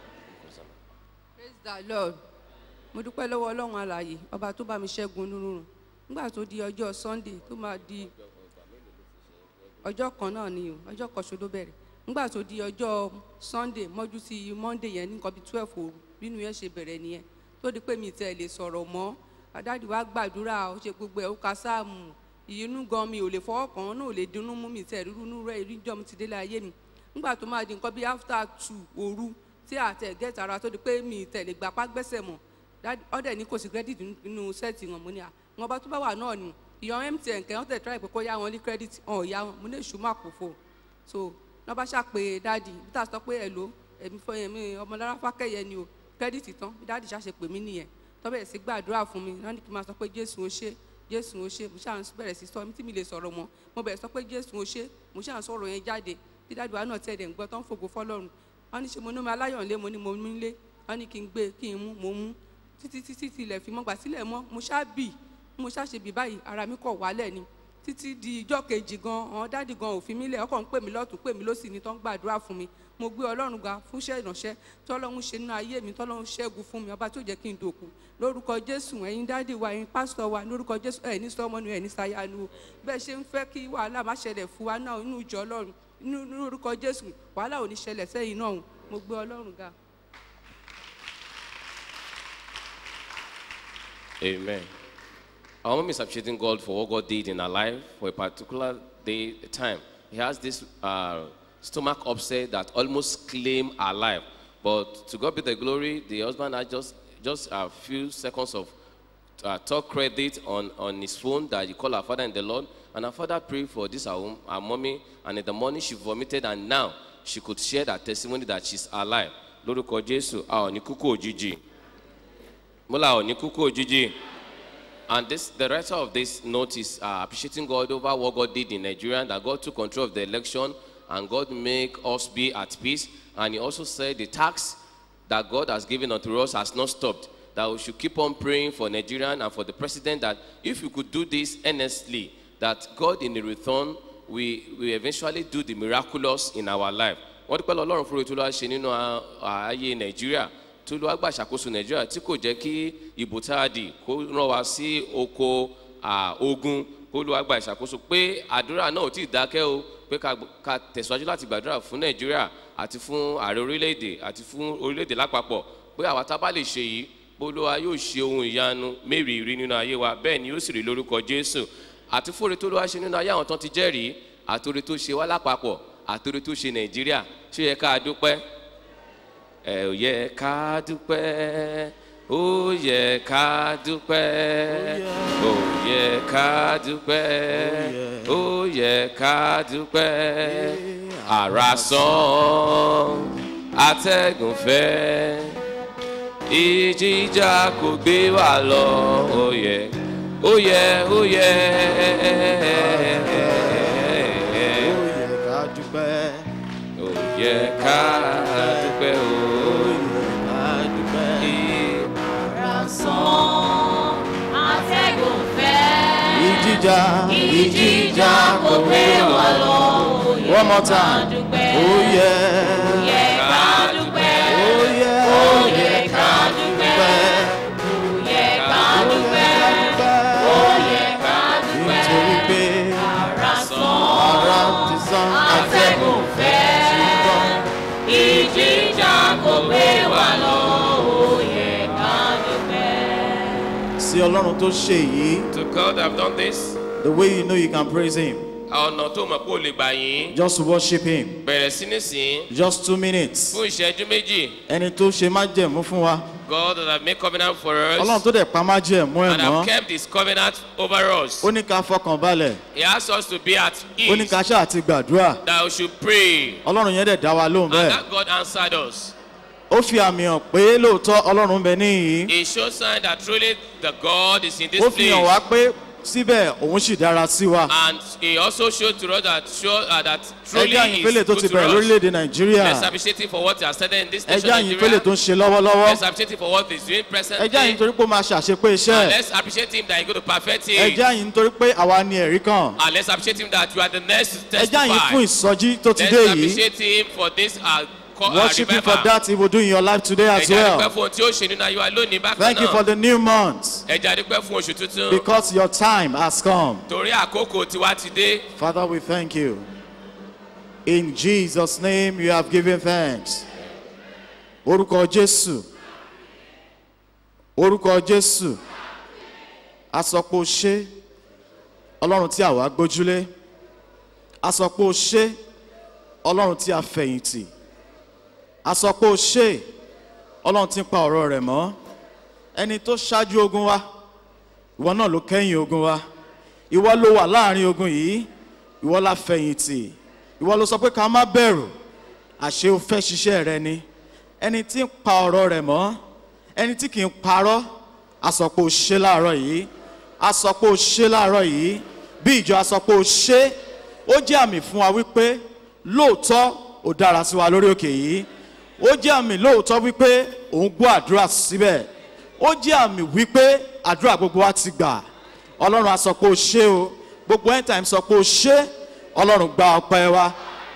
praise the lord mo dúpẹ́ lọ́wọ́ ọlọ́run alàyè ọba tó bá mi ṣẹ́gun onírúurú nígbà tó di ọjọ́ sunday tó máa di ọjọ́ kan náà ni o ọjọ́ kan ṣoṣo ló bẹ̀rẹ̀ nígbà tó di ọjọ́ sunday mọ́jú sí monday yẹn ní nǹkan bíi twelve òru bínú yẹn ṣe bẹ̀rẹ̀ nìyẹn tó di pé mi tẹ̀ lè sọ̀rọ̀ mọ́ adáàdì wa gbàdúrà ó ṣe gbogbo ẹ̀ ó ka sáàmù ìyínú gan mi ò lè fọwọ́ kàn án náà ò lè dunnú mú mi tẹ̀ rírú rẹ̀ ìríjọ́ mi ti délé ayé mi nígbà tó máa di nǹkan bíi after two òru tí àtẹ̀ gẹ́tà ara tó di pé mi tẹ̀ lè gbapá gbẹ́sẹ̀ mọ́ Dádì- ọ̀dẹ̀ ní kò sí credit nínú sẹ́ẹ̀tì wọn mo ní à wọn bá tó bá wà náà ni ìyọ̀ mtn kẹ́ wọ́n tẹ̀ try pé kó yá wọn ní credit ọ̀ ya wọn mo ní èṣù má kò fò so wọ́n bá ṣàpè dáàdì bí tá a sọ pé ẹ̀ ló ẹ̀mí fọ ẹ̀mí ọmọlára fákẹ́yẹ ni o credit tán bí dáàdì ṣàṣe pè mí nìyẹn tó bẹ̀rẹ̀ sí gbàdúrà fún mi wọ́n ní kí n máa sọ pé jésù ó ṣe jésù ó ṣe mo ṣáà ń bẹ̀rẹ̀ sí sọ tí mi lè sọ̀rọ̀ mọ́ mo bẹ̀rẹ̀ sọ pé jésù ó ṣe mo ṣáà ń sọ̀rọ̀ yẹn jáde bí dáàdì wa náà tẹ̀ dẹ̀ ń gbọ́ tó ń fògo fọlọ́run wọ́n ní ṣe mo ní mi aláyọ̀nlé mo ní mo mú lé wọ́n ní kí n gbé kí n mú mo mú títí títí tilẹ̀ fi mọ́ gbà sílẹ̀ mọ́ mo ṣáà bì mo ṣáà ṣe bì báyìí ara mi kọ̀ wálẹ̀ ni títí di ijọ́ kejì gan àwọn dáàdì gan ò fi mí lẹ̀ ọkọ̀ ń pè mí lọ́tún pè mí lọ́sì ni tó ń gbàdúrà fún mi mo gbé ọlọ́run ga fún iṣẹ́ ìránṣẹ́ tọ́lọ́run ṣe nínú ayé mi tọ́lọ́run ṣẹ́gun fún mi ọba tó jẹ́ kí n dòkú lórúkọ jésù ẹ̀yin dáàdì wa ẹ̀yin pásítọ̀ wa lórúkọ jésù ẹ̀ ní sọmọnù ẹ̀ ní sayanu o bẹ́ẹ̀ ṣe ń fẹ́ kí wàhálà má ṣẹlẹ̀ fún wa náà inú ìjọ ọlọ́run inú lórúkọ jésù wàhálà ò ní ṣẹlẹ̀ sẹ́yìn náà o. mo gbé ọlọ́run ga. Amen. Our mom is appreciating God for what God did in her life for a particular day, time. He has this uh, stomach upset that almost claimed her life. But to God be the glory, the husband had just, just a few seconds of uh, talk credit on, on his phone that he called her father in the Lord. And her father prayed for this, her, wom- her mommy. And in the morning, she vomited. And now she could share that testimony that she's alive. Lórúkọ Jésù, a ò ní kúkú òjijì. Múlá ò ní kúkú òjijì. And this, the writer of this note is uh, appreciating God over what God did in Nigeria, that God took control of the election and God make us be at peace. And he also said the tax that God has given unto us has not stopped. That we should keep on praying for Nigerian and for the president that if we could do this earnestly, that God in the return we we eventually do the miraculous in our life. Wọ́n dúpẹ́ lọ Ọlọ́run fún ètò olúwa ṣe nínú a- ayé Nàìjíríà tó ló wá gbà ṣàkóso Nàìjíríà tí kò jẹ́ kí ìbò tá a dì kó rán wa sí oko à, ogun kó ló wá gbà ìṣàkóso pé àdúrà náà ò tí ì dákẹ́ o pé ká ká tẹ̀síwájú láti gbàdúrà fún Nàìjíríà àti fún ààrẹ orílẹ̀-èdè àti fún orílẹ̀-èdè lápapọ̀ pé àwa tá a bá lè ṣe yìí bólúwa yóò ṣe ohun ìyanu mérìírí nínú ayé wa bẹ́ẹ̀ ni yóò sì rí lórúkọ Jésù àti fóore tó ló wá ṣe nínú ayé àwọn tán ti jẹ́rìí àtòrè tó ṣe wá lápapọ̀ àtòrè tó ṣe Nàìjíríà ṣé ó yẹ ká dúpẹ́ ẹ ò yẹ ká dúpẹ́ ó yẹ ká dúpẹ́ ó yẹ ká dúpẹ́ ó yẹ ká dúpẹ́ àrà sán atẹ́gùn fẹ́ ìjìjà kò gbé wa lọ ó yẹ ó yẹ ó yẹ. ká dúpẹ́. ó yẹ ká dúpẹ́ o. ká dúpẹ́. Rásán atẹ́gùn fẹ́. ìjìjà Ìjìjà kò gbé wa lọ. Ó yẹ one more ká time. dúpẹ́. ó yẹ. Ó yẹ ká dúpẹ́. ó yẹ. Ó yẹ ká dúpẹ́. Ó yẹ ká dúpẹ́. Ó yẹ ká dúpẹ́. nítorí pé Rásán ara ti sán atẹ́gùn fẹ́. Ìjìjà kò gbé wa lọ. Ó yẹ ká dúpẹ́. sí ọlọ́run tó ṣe yìí To God have done this. the way you know you can praise him ọ̀nà tó mọ̀ pé o lè gbà yín. just worship him bẹ̀rẹ̀ sí ní sìn. just two minutes fún ìṣẹ́jú méjì. ẹni tó ṣe májẹ̀mú fún wa God that have made covenant for us. ọlọ́run tó dẹ̀ pa májẹ̀mú ẹ̀ and have mọ́ kept his covenant over us. ó ní ká fọkàn balẹ̀ He asked us to be at ó ní ease. ká ṣáà ti gbàdúrà that we should pray. ọlọ́run yẹn dẹ̀ dá wa lóhùn And bẹ́ẹ̀ that God answered us. ó fi àmì hàn pé lóòótọ́ ọlọ́run ń bẹ níyìí It shows sign that truly the God is in this ó fi hàn place. wá pé síbẹ̀ òun sì dára sí wa And he also showed to us that show uh, that truly ẹjẹ́ he àyìnfẹ́lẹ̀ is tó good ti to bẹ̀rẹ̀ us. lórílẹ̀‐èdè nàìjíríà Let's appreciate him for what he has started in this nation ẹjẹ́ Nigeria. àyìnfẹ́lẹ̀ tó ń ṣe lọ́wọ́lọ́wọ́ Let's appreciate him for what he's doing presently. ẹjẹ́ àyìn torí pé ó máa ṣàṣepé iṣẹ́ And let's appreciate him that he's going to perfect it. ẹjẹ́ àyìn torí pé àwa ni ẹ̀rí kan And let's appreciate him that you are the next to ẹjẹ́ àyìn testify. fún ìsọjí tó ti Let's dé yìí appreciate him for this uh, co- uh, worship him for revival. that he will do in your life today as Ẹja dúpẹ́ well fún ohun tí ó ṣe nínú ayé wa lónìí bákan thank you for náà. the new month Ẹja dúpẹ́ fún oṣù tuntun. because your time has come Torí àkókò tiwa ti dé. father we thank you in jesus name you have given thanks orúkọ jésù orúkọ jésù asọpọ̀ ṣe ọlọ́run tí àwa gbójúlé asọpọ̀ ṣe ọlọ́run tí a fẹ̀yìntì asọpọ̀ ṣe ọlọ́run tí ń pa ọ̀rọ̀ rẹ̀ mọ́ ẹni tó ṣáájú ogun wa ìwọ náà ló kẹ́yìn ogun wa ìwọ ló wà láàrin ogun yìí ìwọ la fẹ̀yìntì ìwọ ló sọ pé ká má bẹ̀rù àṣé o fẹ́ ṣiṣẹ́ rẹ ni ẹni tí ń pa ọ̀rọ̀ rẹ̀ mọ́ ẹni tí kì í parọ́ asọ̀pọ̀ ò ṣe láàárọ̀ yìí asọ̀pọ̀ ò ṣe láàárọ̀ yìí bí ìjọ asọ̀pọ̀ ò ṣe ó jẹ́ àmì fún wa wípé lóòótọ́ ò dára sí wa lórí òkè yìí ó jẹ́ àmì lóòótọ́ wípé òun gbọ́ àdúrà síbẹ̀ ó jẹ́ àmì wípé àdúrà gbogbo wa ti gbà ọlọ́run a sọ pé ó ṣe o gbogbo end time sọ pé ó ṣe ọlọ́run gba ọpẹ́ wa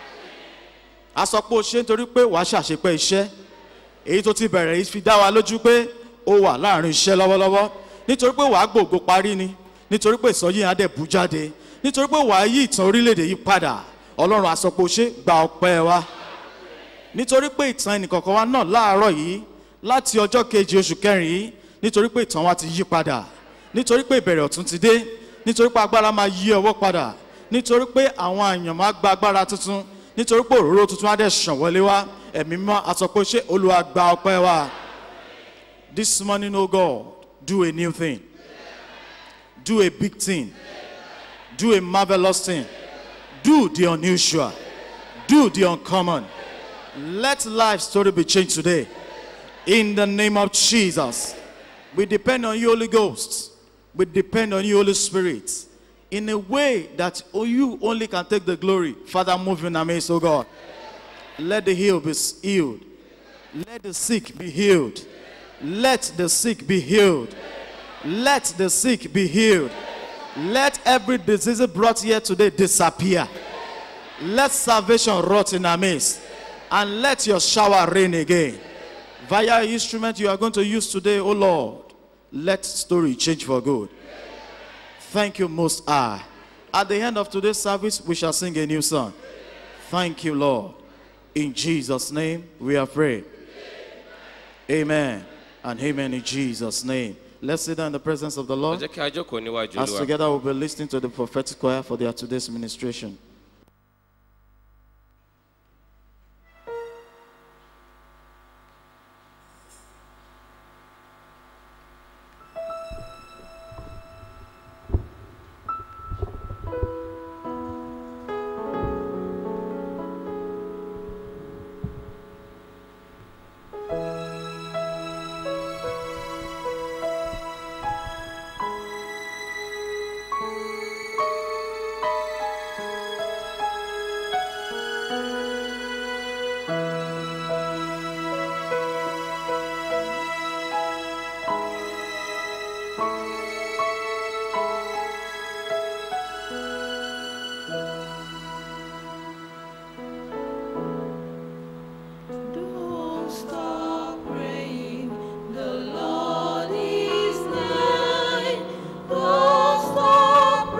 a sọ pé ó ṣe nítorí pé wàá ṣàṣepẹ́ iṣẹ́ èyí tó ti bẹ̀rẹ̀ yìí fi dá wa lójú pé ó wà láàrin iṣẹ́ lọ́wọ́lọ́wọ́ nítorí pé wàá gbòògbò parí ni nítorí pé ìsọjí yẹn á dẹ̀ bú jáde nítorí pé wàá yí ìtàn orílẹ̀-èdè yìí padà ọlọ́run a sọ pé ó ṣe gba ọpẹ́ wa nítorí pé ìtàn ẹnìkọ̀ọ̀kan wa náà láàárọ̀ yìí láti ọjọ́ kejì oṣù kẹrin yìí nítorí pé ìtàn wa ti yí padà nítorí pé ìbẹ̀rẹ̀ ọ̀tún ti dé nítorí pé agbára máa yí ọwọ́ padà nítorí pé àwọn àyàn máa gba agbára tuntun nítorí pé òróró tuntun á dẹ̀ ṣàn wọlé wá ẹ̀mí mọ́ àsọpọ̀ ṣé olùwà gba ọpẹ́ wa this morning o god do a new thing do a big thing do a marvellous thing do the unusual do the uncommon let life story be changed today in the name of jesus we depend on you holy ghost we depend on you holy spirit in a way that you only can take the glory father move in our midst oh god let the healed be healed let the sick be healed let the sick be healed let the sick be healed let every disease brought here today disappear let salvation rot in our midst and let your shower rain again via instrument you are going to use today oh lord let story change for good thank you most high at the end of today's service we shall sing a new song thank you lord in jesus name we are praying amen and amen in jesus name let's sit down in the presence of the Ẹ lord jẹ́ kí a jókòó níwájú as Olúwa. together we'll be listening to the prophetic choir for their today's ministration Don't stop praying, the Lord is nigh. Don't stop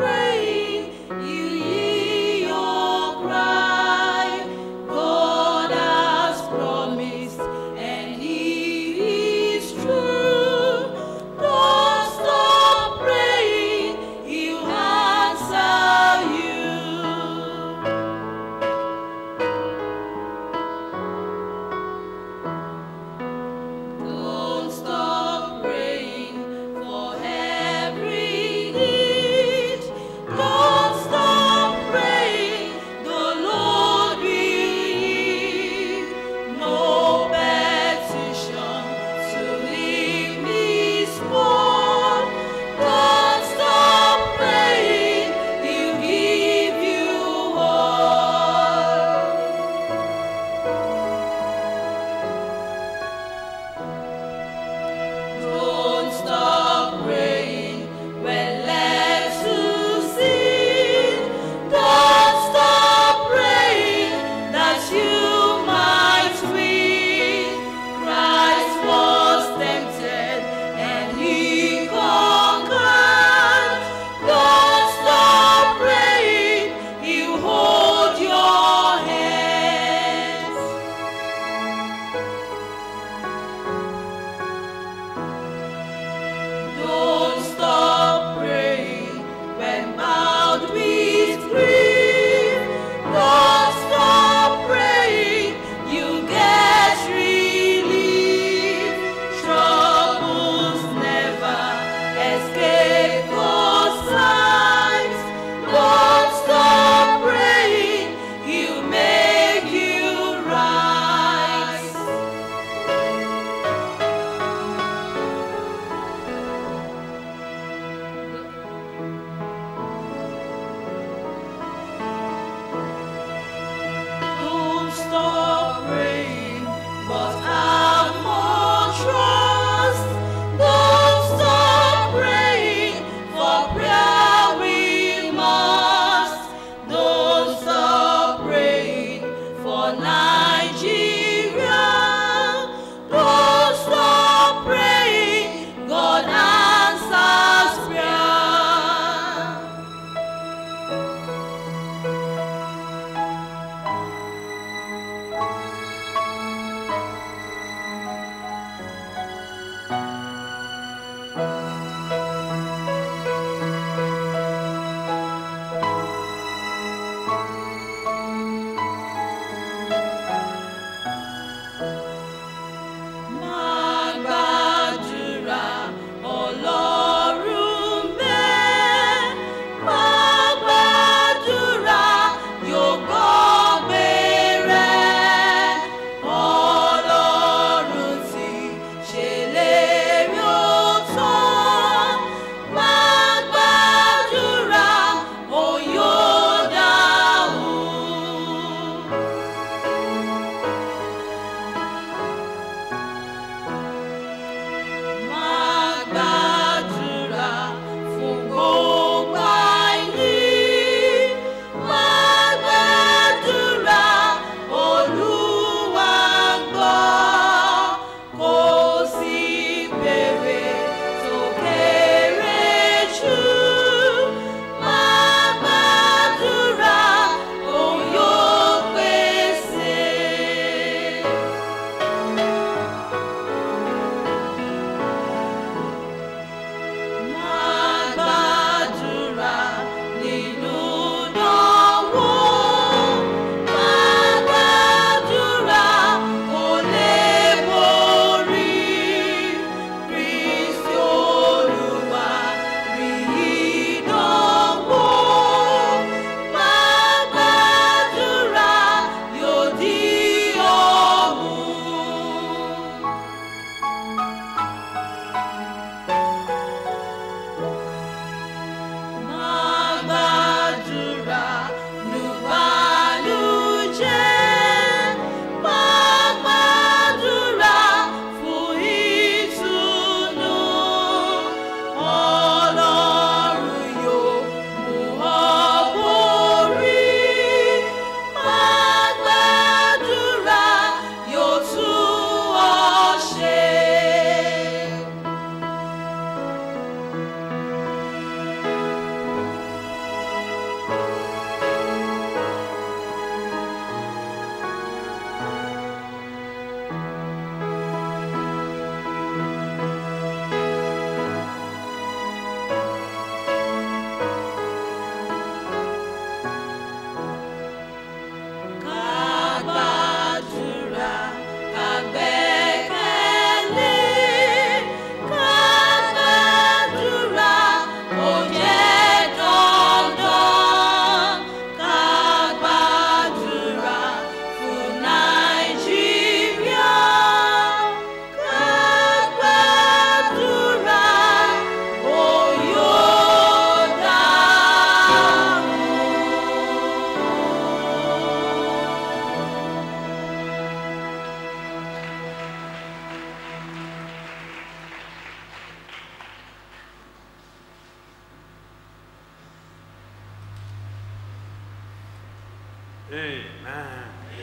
Amen.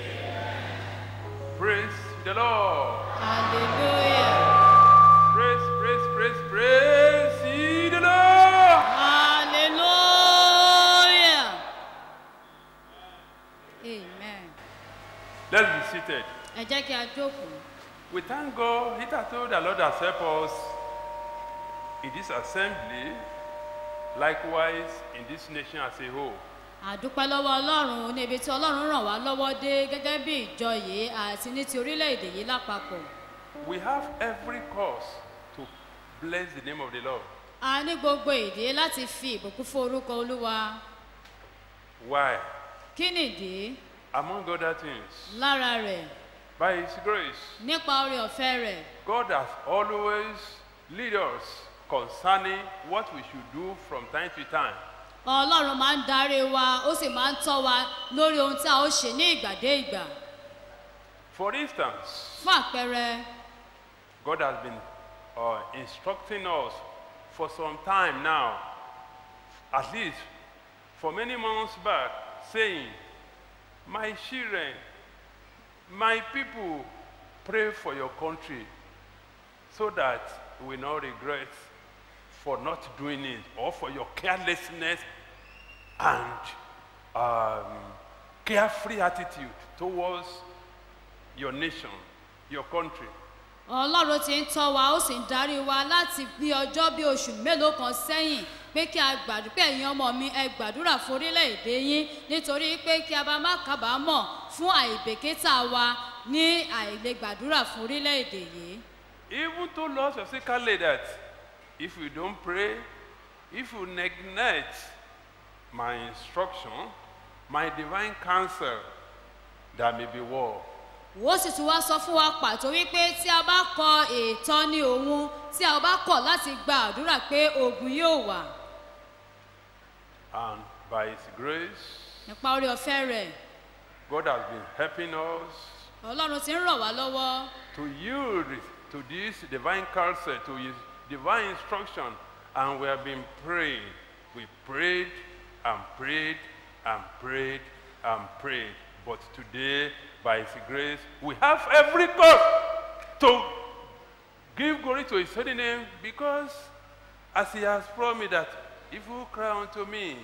Praise the Lord. Hallelujah. Praise, praise, praise, praise ye the Lord. Hallelujah. Amen. Let's be seated. Ẹ jẹ́ kí a jókòó. We thank God. It has told the Lord has helped us in this assembly, likewise in this nation as a whole. àdúpẹ́ lọ́wọ́ ọlọ́run ní ibi tí ọlọ́run ràn wá lọ́wọ́ dé gẹ́gẹ́ bí ìjọ yìí àti ní ti orílẹ̀-èdè yìí lápapọ̀. We have every cause to bless the name of the Lord. a ní gbogbo ìdí láti fi ìbùkún fún orúkọ olúwa. Why? kí nìdí? Among other things, lára rẹ̀ by His grace, nípa oore ọ̀fẹ́ rẹ̀ God has always lead us concerning what we should do from time to time. ọlọ́run máa ń darí wa ó sì máa ń tọ́ wa lórí ohun tí a ó ṣe ní ìgbà dé ìgbà. For instance, fún àpẹẹrẹ God has been uh, instructing us for some time now, at least for many months back, saying, My children, my people, pray for your country so that you will not regret for not doing it or for your carelessness and um, carefree attitude towards your nation, your country. ọlọ́run ti ń tọ́ wa ó sì ń darí wa láti bí ọjọ́ bí oṣù mélòó kan sẹ́yìn pé kí a gbàdúrà pé ẹ̀yin ọmọ mi ẹ gbàdúrà fún orílẹ̀-èdè yín nítorí pé kí a bá má kábàámọ̀ fún àìbèkítà wa ní àìlè gbàdúrà fún orílẹ̀-èdè yìí. Even told us specifically that if you don't pray, if you neglect my instruction, my divine counsel, there may be war. wọ́n sì tún wá sọ fún wa pàtó wípé tí a bá kọ ìtọ́ni òun tí a bá kọ̀ láti gba àdúrà pé ogun yóò wà And by His grace, nípa orí ọ̀fẹ́ rẹ̀ God has been helping us ọlọ́run ti ń ràn wá lọ́wọ́ to yield to this divine counsel, to His divine instruction, and we have been praying. We prayed and prayed and prayed and prayed. But today, by His grace, we have every cause to give glory to His holy name because, as He has promised that if you cry unto me,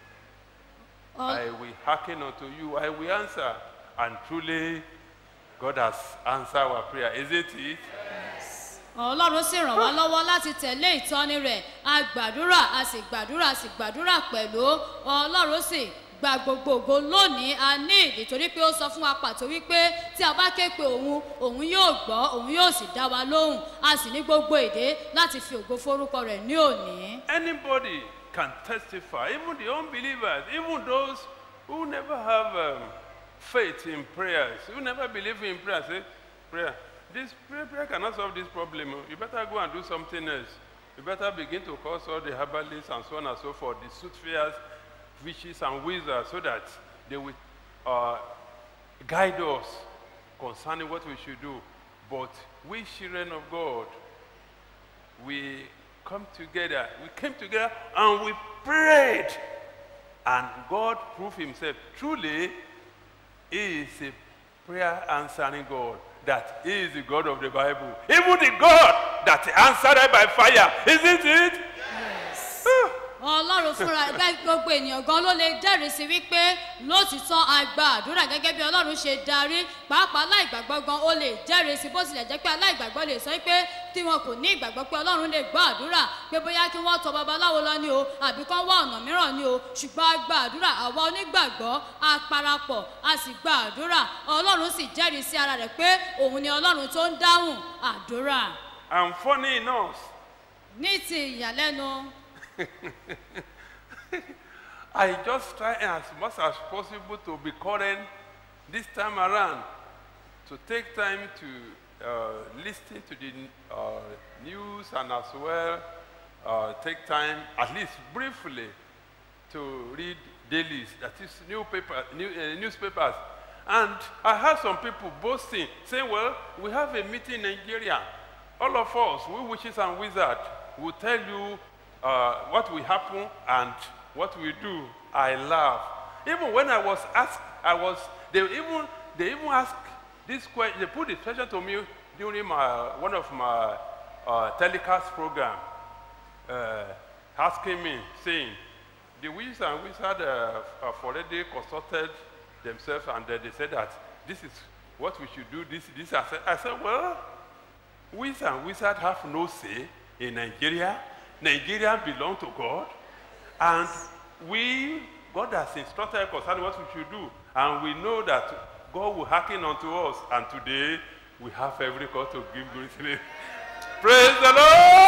I will hearken unto you, I will answer. And truly, God has answered our prayer, isn't it? ọlọ́run sì ràn wá lọ́wọ́ láti tẹ̀lé ìtọ́ni rẹ̀ a gbàdúrà a sì gbàdúrà a sì gbàdúrà pẹ̀lú ọlọ́run sì gba gbogbo ògo lónìí a ní ìdí torí pé ó sọ fún wa pàtó wípé tí a bá ké pe òun òun yóò gbọ́ òun yóò sì dá wa lóhùn a sì ní gbogbo èdè láti fi ògo forúkọ rẹ̀ ní òní. Anybody can testify, even the unbelievers, even those who never have um, faith in prayers, who never believe in prayer, say, prayer. This prayer, prayer cannot solve this problem. oh. You better go and do something else. You better begin to call all the herbalists and so on and so forth, the soothsayers, witches and wizards, so that they will uh, guide us concerning what we should do. But we children of God, we come together, we came together and we prayed. And God proved himself. Truly, he is a prayer answering God. That he is the God of the Bible. Even the God that answered by fire. Isn't it? ọlọ́run fúnra ẹgbẹ́ gbogbo ènìyàn gan ló lè jẹ́rìí sí wípé lótìtọ́ àgbà àdúrà gẹ́gẹ́ bí ọlọ́run ṣe darí pàápàá aláìgbàgbọ́ gan ó lè jẹ́rìí sí bó tilẹ̀ jẹ́ pé aláìgbàgbọ́ lè sọ pé tí wọn kò ní ìgbàgbọ́ pé ọlọ́run lè gbọ́ àdúrà pé bóyá kí wọ́n tọ babaláwo lọ ni o àbí kán wá ọ̀nà mìíràn ni o ṣùgbọ́n a gba àdúrà àwa onígbàgbọ́ a parapọ̀ a sì gba àdúrà ọlọ́run sì jẹ́rìí sí ara rẹ̀ pé òun ni ọlọ́run tó ń dáhùn àdúrà And funny enough, ní ti ìyàlẹ́nu I just try as much as possible to be current this time around, to take time to uh, listen to the uh, news and as well uh, take time, at least briefly, to read dailies, that is newspaper, new, uh, newspapers. And I heard some people boasting, saying, well, we have a meeting in Nigeria. All of us, we witches and wizards, will tell you uh, what will happen and what we do. I laugh. Even when I was asked, I was, they even, they even asked this question, they put the question to me during my, one of my uh, telecast program, uh, asking me, saying, the wizards and wizards uh, have already consulted themselves and uh, they said that this is what we should do, this, this. I said, I said well, wizards and wizards have no say in Nigeria. Nigeria belongs to God. And we, God has instructed us concerning what we should do. And we know that God will hearken unto us. And today, we have every cause to give glory to Him. Praise the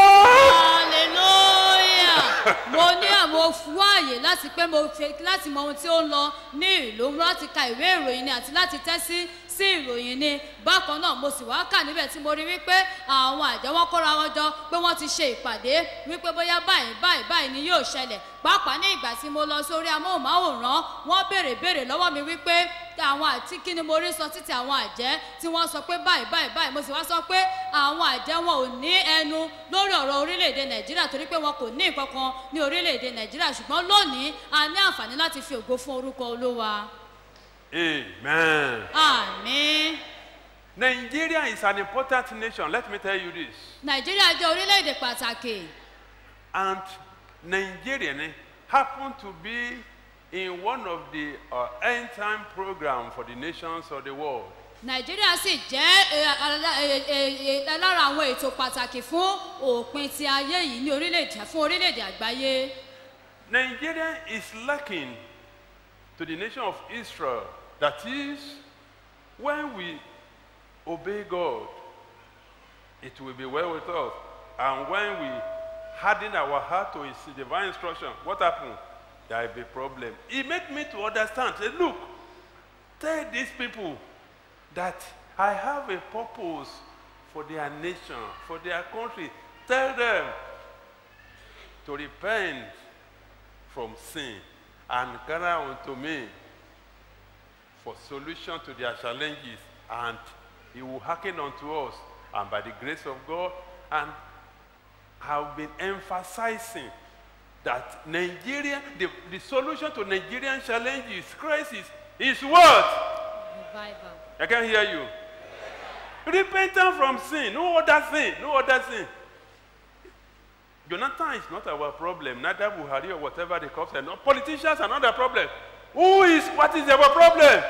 Lord! hallelujah mo ní àwọn fún àyè láti pé mo fi láti mọ ohun tí ó ń lọ ní ìlú láti ka ìwé ìròyìn ni àti láti tẹ́sí sí ìròyìn ni bákan náà mo sì wá kà níbẹ̀ tí mo rí wípé àwọn àjọ wọn kóra wọn jọ pé wọ́n ti ṣe ìpàdé wípé bóyá báyìí báyìí báyìí ni yóò ṣẹlẹ̀ pàápàá ní ìgbà tí mo lọ sórí amóhùnmáwòrán wọ́n béèrè béèrè lọ́wọ́ mi wípé àwọn àti kí ni mo rí sọ títí àwọn àjẹ́ tí wọ́n sọ pé báyìí báyìí báyìí mo sì wá sọ pé àwọn àjẹ́ wọn ò ní ẹnu lórí ọ̀rọ̀ orílẹ̀-èdè nàìjíríà torí pé wọn kò ní nǹkan kan ní orílẹ̀-èdè nàìjíríà ṣùgbọ́n lónìí a ní àǹfààní láti fi ògo fún orúkọ olúwa Amen. àmì Nigeria is an important nation. Let me tell you this. nàìjíríà jẹ́ orílẹ̀-èdè pàtàkì And Nigerian happen to be in one of the uh, end time program for the nations of the world. nàìjíríà sì jẹ́ ẹ, ala- ẹ, ẹ, ẹ, lára àwọn ètò pàtàkì fún òpin ti ayé yìí ní orílẹ̀-èdè fún orílẹ̀-èdè àgbáyé Nigeria is lacking to the nation of Israel. That is, when we obey God, it will be well with us. And when we harden our heart to His divine instruction, what happened? There will be problem. He made me to understand. Say, look, tell these people that I have a purpose for their nation, for their country. Tell them to repent from sin and gather unto me for solution to their challenges and he will hearken unto us and by the grace of god and have been emphasizing that nigeria the, the solution to nigerian challenges crisis is what revival. i can hear you repentance from sin no other sin no other sin jonathan is not our problem neither buhari or whatever they call them no politicians are not the problem who is what is our problem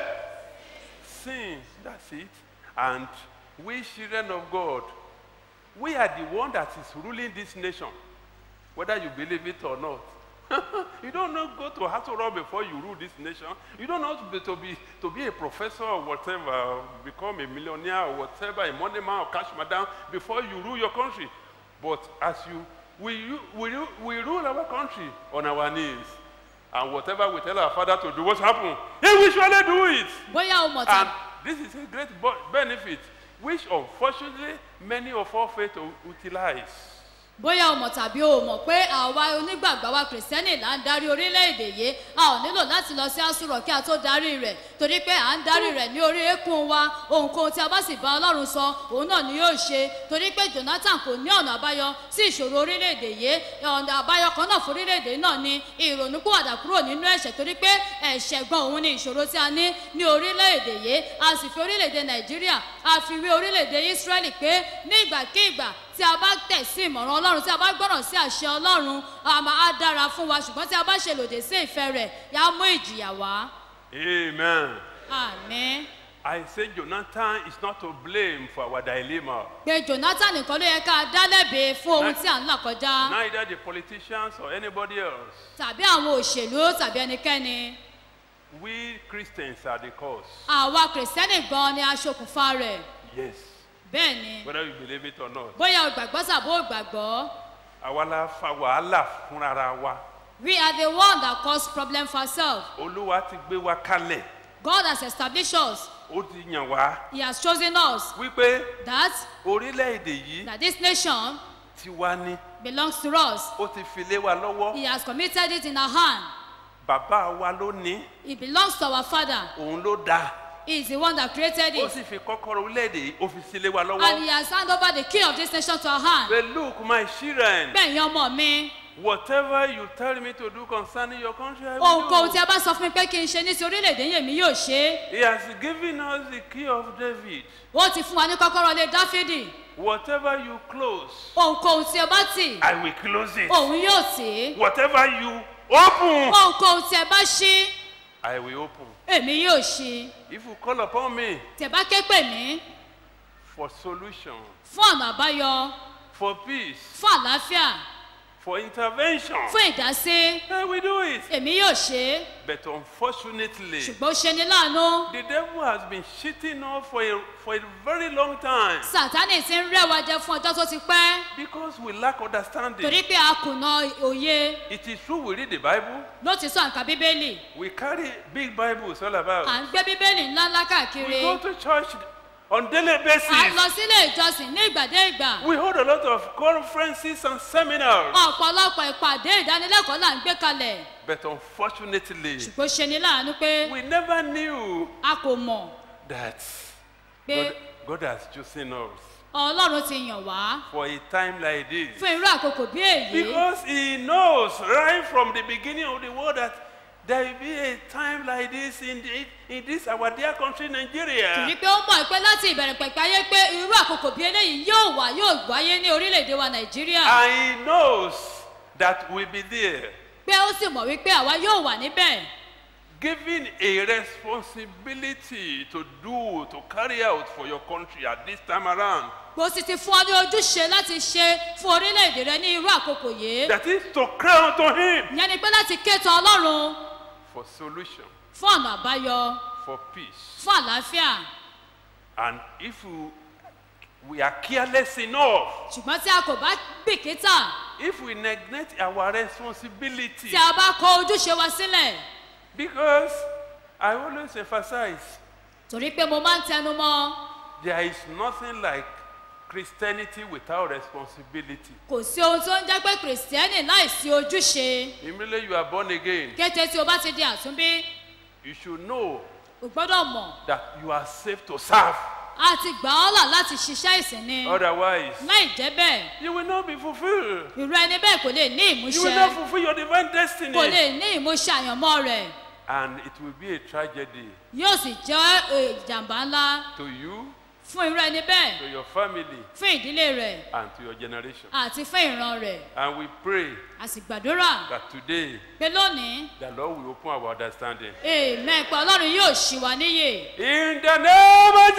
sin that's it and we children of god we are the one that is ruling this nation whether you believe it or not you don't know go to Hasoro before you rule this nation. You don't know to be, to be to be a professor or whatever, become a millionaire or whatever, a money man or cash madam before you rule your country. But as you we ru- we, ru- we rule our country on our knees. And whatever we tell our father to do, what happen? He will surely do it. bóyá o mọ̀ And tán this is a great bo- benefit, which unfortunately many of us fail to utilize. bóyá o mọ̀ tàbí o mọ̀ pé àwa onígbàgbọ́ wa kìrìsìtẹ́nì là ń darí orílẹ̀-èdè yìí a ò nílò láti lọ sí àsùrọ̀ kí a tó darí rẹ̀ torí pé à ń darí rẹ̀ ní orí eékún wa ohunkóhun tí a bá sì bá ọlọ́run sọ òun náà ni yóò ṣe torí pé jonathan kò ní ọ̀nà àbáyọ sí ìṣòro orílẹ̀-èdè yìí ọ̀nà àbáyọ kan náà fún orílẹ̀-èdè náà ni ìrònúpìwàdà kúrò nínú ẹ̀ṣẹ̀ torí pé ẹ̀ṣẹ̀ gan òun ni ìṣòro tí a ní ní orílẹ̀-èdè yìí a sì fi orílẹ̀-èdè nàìjíríà a fi wé orílẹ̀-èdè israẹli pé ní ìgbàkigbà tí a bá tẹ̀ sí ìmọ̀ràn ọlọ́run tí a bá gbọ́ràn sí àṣẹ ọlọ́run a máa á dára fún wa ṣùgbọ́n tí a bá ṣe lòdì sí ìfẹ́ rẹ̀ yà á mú ìjìyà wá. Amen. àmín. I say Jonathan is not to blame for our dilemma. pé jonathan nìkan ló yẹ ká dá lẹ́bi fún ohun tí à ń là kọjá Neither the politicians or anybody else. tàbí àwọn òṣèlú tàbí ẹnikẹ́ni We Christians are the cause. àwa kìrìsìtẹ́nì gan ni aṣokùnfà rẹ̀ Yes. bẹ́ẹ̀ ni Whether you believe it or not. bóyá o gbàgbọ́ tàbí o gbàgbọ́ Àwa la fa wàhálà fúnra wa. we are the one that cause problem for ourselves Olúwa ti gbé wa kalẹ̀. god has established us Ó ti yàn wá. he has chosen us Wípé that orílẹ̀-èdè yìí that this nation ti wá ní. belongs to us Ó ti fi lé wa lọ́wọ́. he has committed it in our hand Bàbá wa ló ní. it belongs to our father Òun ló dá. he is the one that created Ó it sì fi kọ́kọ́rọ́ orílẹ̀-èdè yìí ó fi sí lé wa and lọ́wọ́. he has handed over the key of this nation to our hand Say look my children. bẹ́ẹ̀ yan ọmọ mi Whatever you tell me to do concerning your country, I will ohunkóhun tí do. a bá sọ fún mi pé kí n ṣe ní ti orílẹ̀-èdè yẹn mi yóò ṣe é He has given us the key of David. ó ti fún wa ní kọ́kọ́rọ́ lé dáfídì Whatever you close, ohunkóhun tí o bá tì I will close it. òun yóò tì í Whatever you open, ohunkóhun tí ẹ bá ṣí I will open. èmi yóò ṣí If you call upon me tí ẹ bá ké pè mí for solution, fún ọ̀nà àbáyọ for peace, fún àlàáfíà for intervention, fún ìdásí I will do it. èmi yóò ṣe é But unfortunately, ṣùgbọ́n ó ṣe ni láàánú the devil has been cheating us for a, for a very long time sátánì ti ń rẹwà jẹ fún ọjọ́ tó ti pẹ́ because we lack understanding. torí pé a kùnà òye It is true we read the Bible, ló ti sọ nǹkan bíbélì we carry big Bibles all about. à ń gbé bíbélì ńláńlá káàkiri We go to church on daily à ń basis. lọ sílé ìjọsìn ní ìgbàdé ìgbà We hold a lot of conferences and seminars. ọ̀pọ̀lọpọ̀ ìpàdé ìdánilẹ́kọ̀ọ́ là ń gbé kalẹ̀ But unfortunately, ṣùgbọ́n ṣe ni láàánú pé we never knew a kò mọ̀ that pé God, God has chosen us ọlọ́run ti yàn wá for a time like this. fún irú àkókò bí èyí Because He knows right from the beginning of the world that there will be a time like this in, the, in this our dear country, torí Nigeria. pé ó mọ̀ pé láti ìbẹ̀rẹ̀ pẹ̀pẹ̀ ayé pé irú àkókò bí eléyìí yóò wá yóò wáyé ní orílẹ̀-èdè wa nàìjíríà And He knows that we'll be there. pé ó sì mọ̀ wípé àwa yóò wà níbẹ̀ Given a responsibility to do, to carry out for your country at this time around. kò sì ti fún ọ ní ojúṣe láti ṣe fún orílẹ̀-èdè rẹ ní irú àkókò yìí That is to cry unto Him ìyẹn ni pé láti kéètò ọlọ́run for solution, fún ọ̀nà àbáyọ for peace. fún àlàáfíà And if we, we are careless enough, ṣùgbọ́n tí a kò bá bìkítà if we neglect our responsibility, tí a bá kọ ojúṣe wa sílẹ̀ because I always emphasize torí pé mo máa ń tẹnu mọ́ there is nothing like Christianity without responsibility. kò sí ohun tó ń jẹ́ pé kìrìsìtẹ́nì láìsí ojúṣe Immediately you are born again, kété tí o bá ti di àtúnbí you should know o gbọ́dọ̀ mọ̀ that you are saved to serve. a ti gbà ọ́ là láti ṣiṣẹ́ ìsìn ni Otherwise, láì jẹ́ bẹ́ẹ̀ you will not be fulfilled. irú ẹni bẹ́ẹ̀ kò lè ní You will not ìmúṣẹ fulfill your divine destiny. kò lè ní ìmúṣẹ àyànmọ́ rẹ̀ And it will be a tragedy yóò sì jẹ́ eh, ìjàmbá ńlá to you, fún irú ẹni bẹ́ẹ̀ to your family, fún ìdílé rẹ̀ and to your generation. àti fún ìran rẹ̀ And we pray a sì gbàdúrà that today pé lónìí the Lord will open our understanding. amen pé ọlọ́run yóò ṣì wá níyè In the name of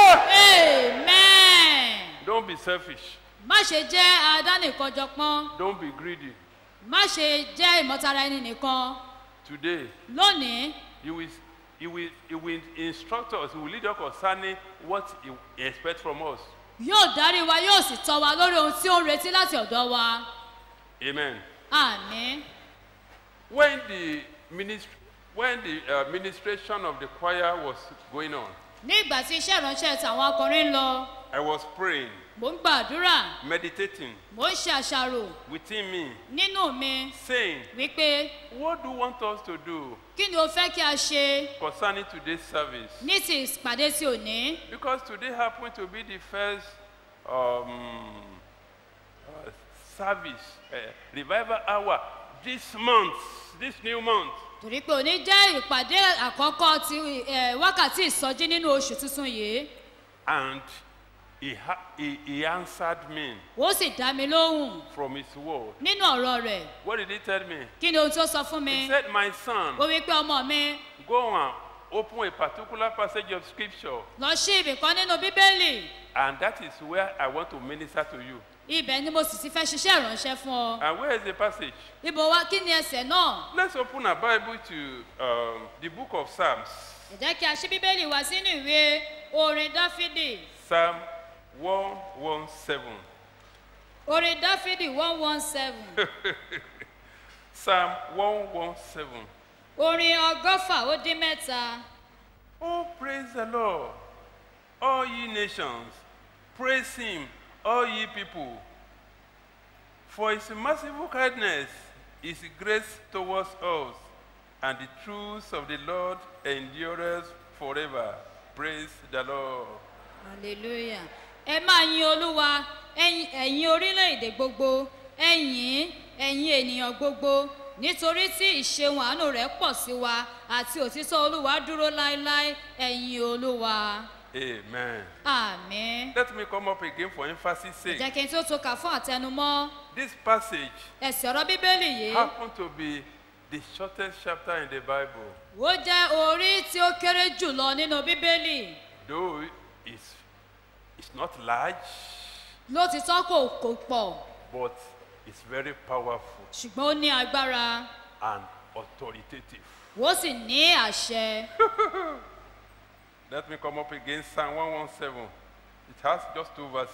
Jesus! amen Don't be selfish. má ṣe jẹ́ adánìkanjọpọ́n Don't be greedy. má ṣe jẹ́ ìmọ̀tara ẹni nìkan Today, lónìí you will, you will, you will instruct us, you will lead us concerning what you expect from us. yóò darí wa yóò sì tọ́ wa lórí ohun tí ó ń retí láti ọ̀dọ̀ wa Amen. àmín When the, minist- when the uh, administration of the choir was going on, ní ìgbà tí iṣẹ́ ìránṣẹ́ tàwọn akọrin ń lọ I was praying, mò ń gbàdúrà meditating mò ń ṣe àṣàrò within me, nínú mi saying, wípé What do you want us to do kí ni o fẹ́ kí a ṣe concerning today's service? ní ti ìpàdé tí ò ní Because today happened to be the first um, uh, service, uh, revival hour this month, this new month. torí pé òní jẹ́ ìpàdé àkọ́kọ́ ti eh, wákàtí ìsọjí nínú oṣù tuntun yìí And he, ha- he, he answered me ó sì dá mi lóhùn from his word. nínú ọ̀rọ̀ rẹ̀ What did he tell me? kí ni ohun tó sọ fún mi He said, My son, ó wí pé ọmọ mi go and open a particular passage of scripture, lọ sí ibì kan nínú bíbélì and that is where I want to minister to you. ibẹ̀ ni mo sì ti fẹ́ ṣiṣẹ́ ìránṣẹ́ fún ọ And where is the passage? ibo wa kí ni ẹsẹ̀ náà Let's open our Bible to um, the book of Psalms, ẹ jẹ́ kí a ṣí bíbélì wá sínú ìwé orin dáfídì Psalm 117. orin dáfídì one one seven Psalm 117. orin ọgọ́fà ó dín mẹ́ta Oh, praise the Lord, all ye nations. Praise him, all ye people. For his merciful kindness is grace towards us, and the truth of the Lord endureth forever. Praise the Lord. hallelujah ẹ máa yin olúwa ẹ̀yin ẹ̀yin orílẹ̀-èdè gbogbo ẹ̀yìn ẹ̀yin ènìyàn gbogbo nítorí tí ìṣeun àánú rẹ̀ pọ̀ sí wa àti òtítọ́ olúwa dúró láéláé ẹ̀yin olúwa Amen. àmín. Let me come up again for emphasis jẹ́ sake. kí n tó tó kà fún àtẹnumọ́ This passage ẹ̀sìn ọ̀rọ̀ bíbélì yìí happened to be the shortest chapter in the Bible, ó jẹ́ orí tí ó kéré jùlọ nínú bíbélì though it's, it's not large, lótìtọ́ kò kò pọ̀ but it's very powerful ṣùgbọ́n ó ní agbára and authoritative. ó sì ní àṣẹ. Let me come up again, Psalm 117. It has just two verses.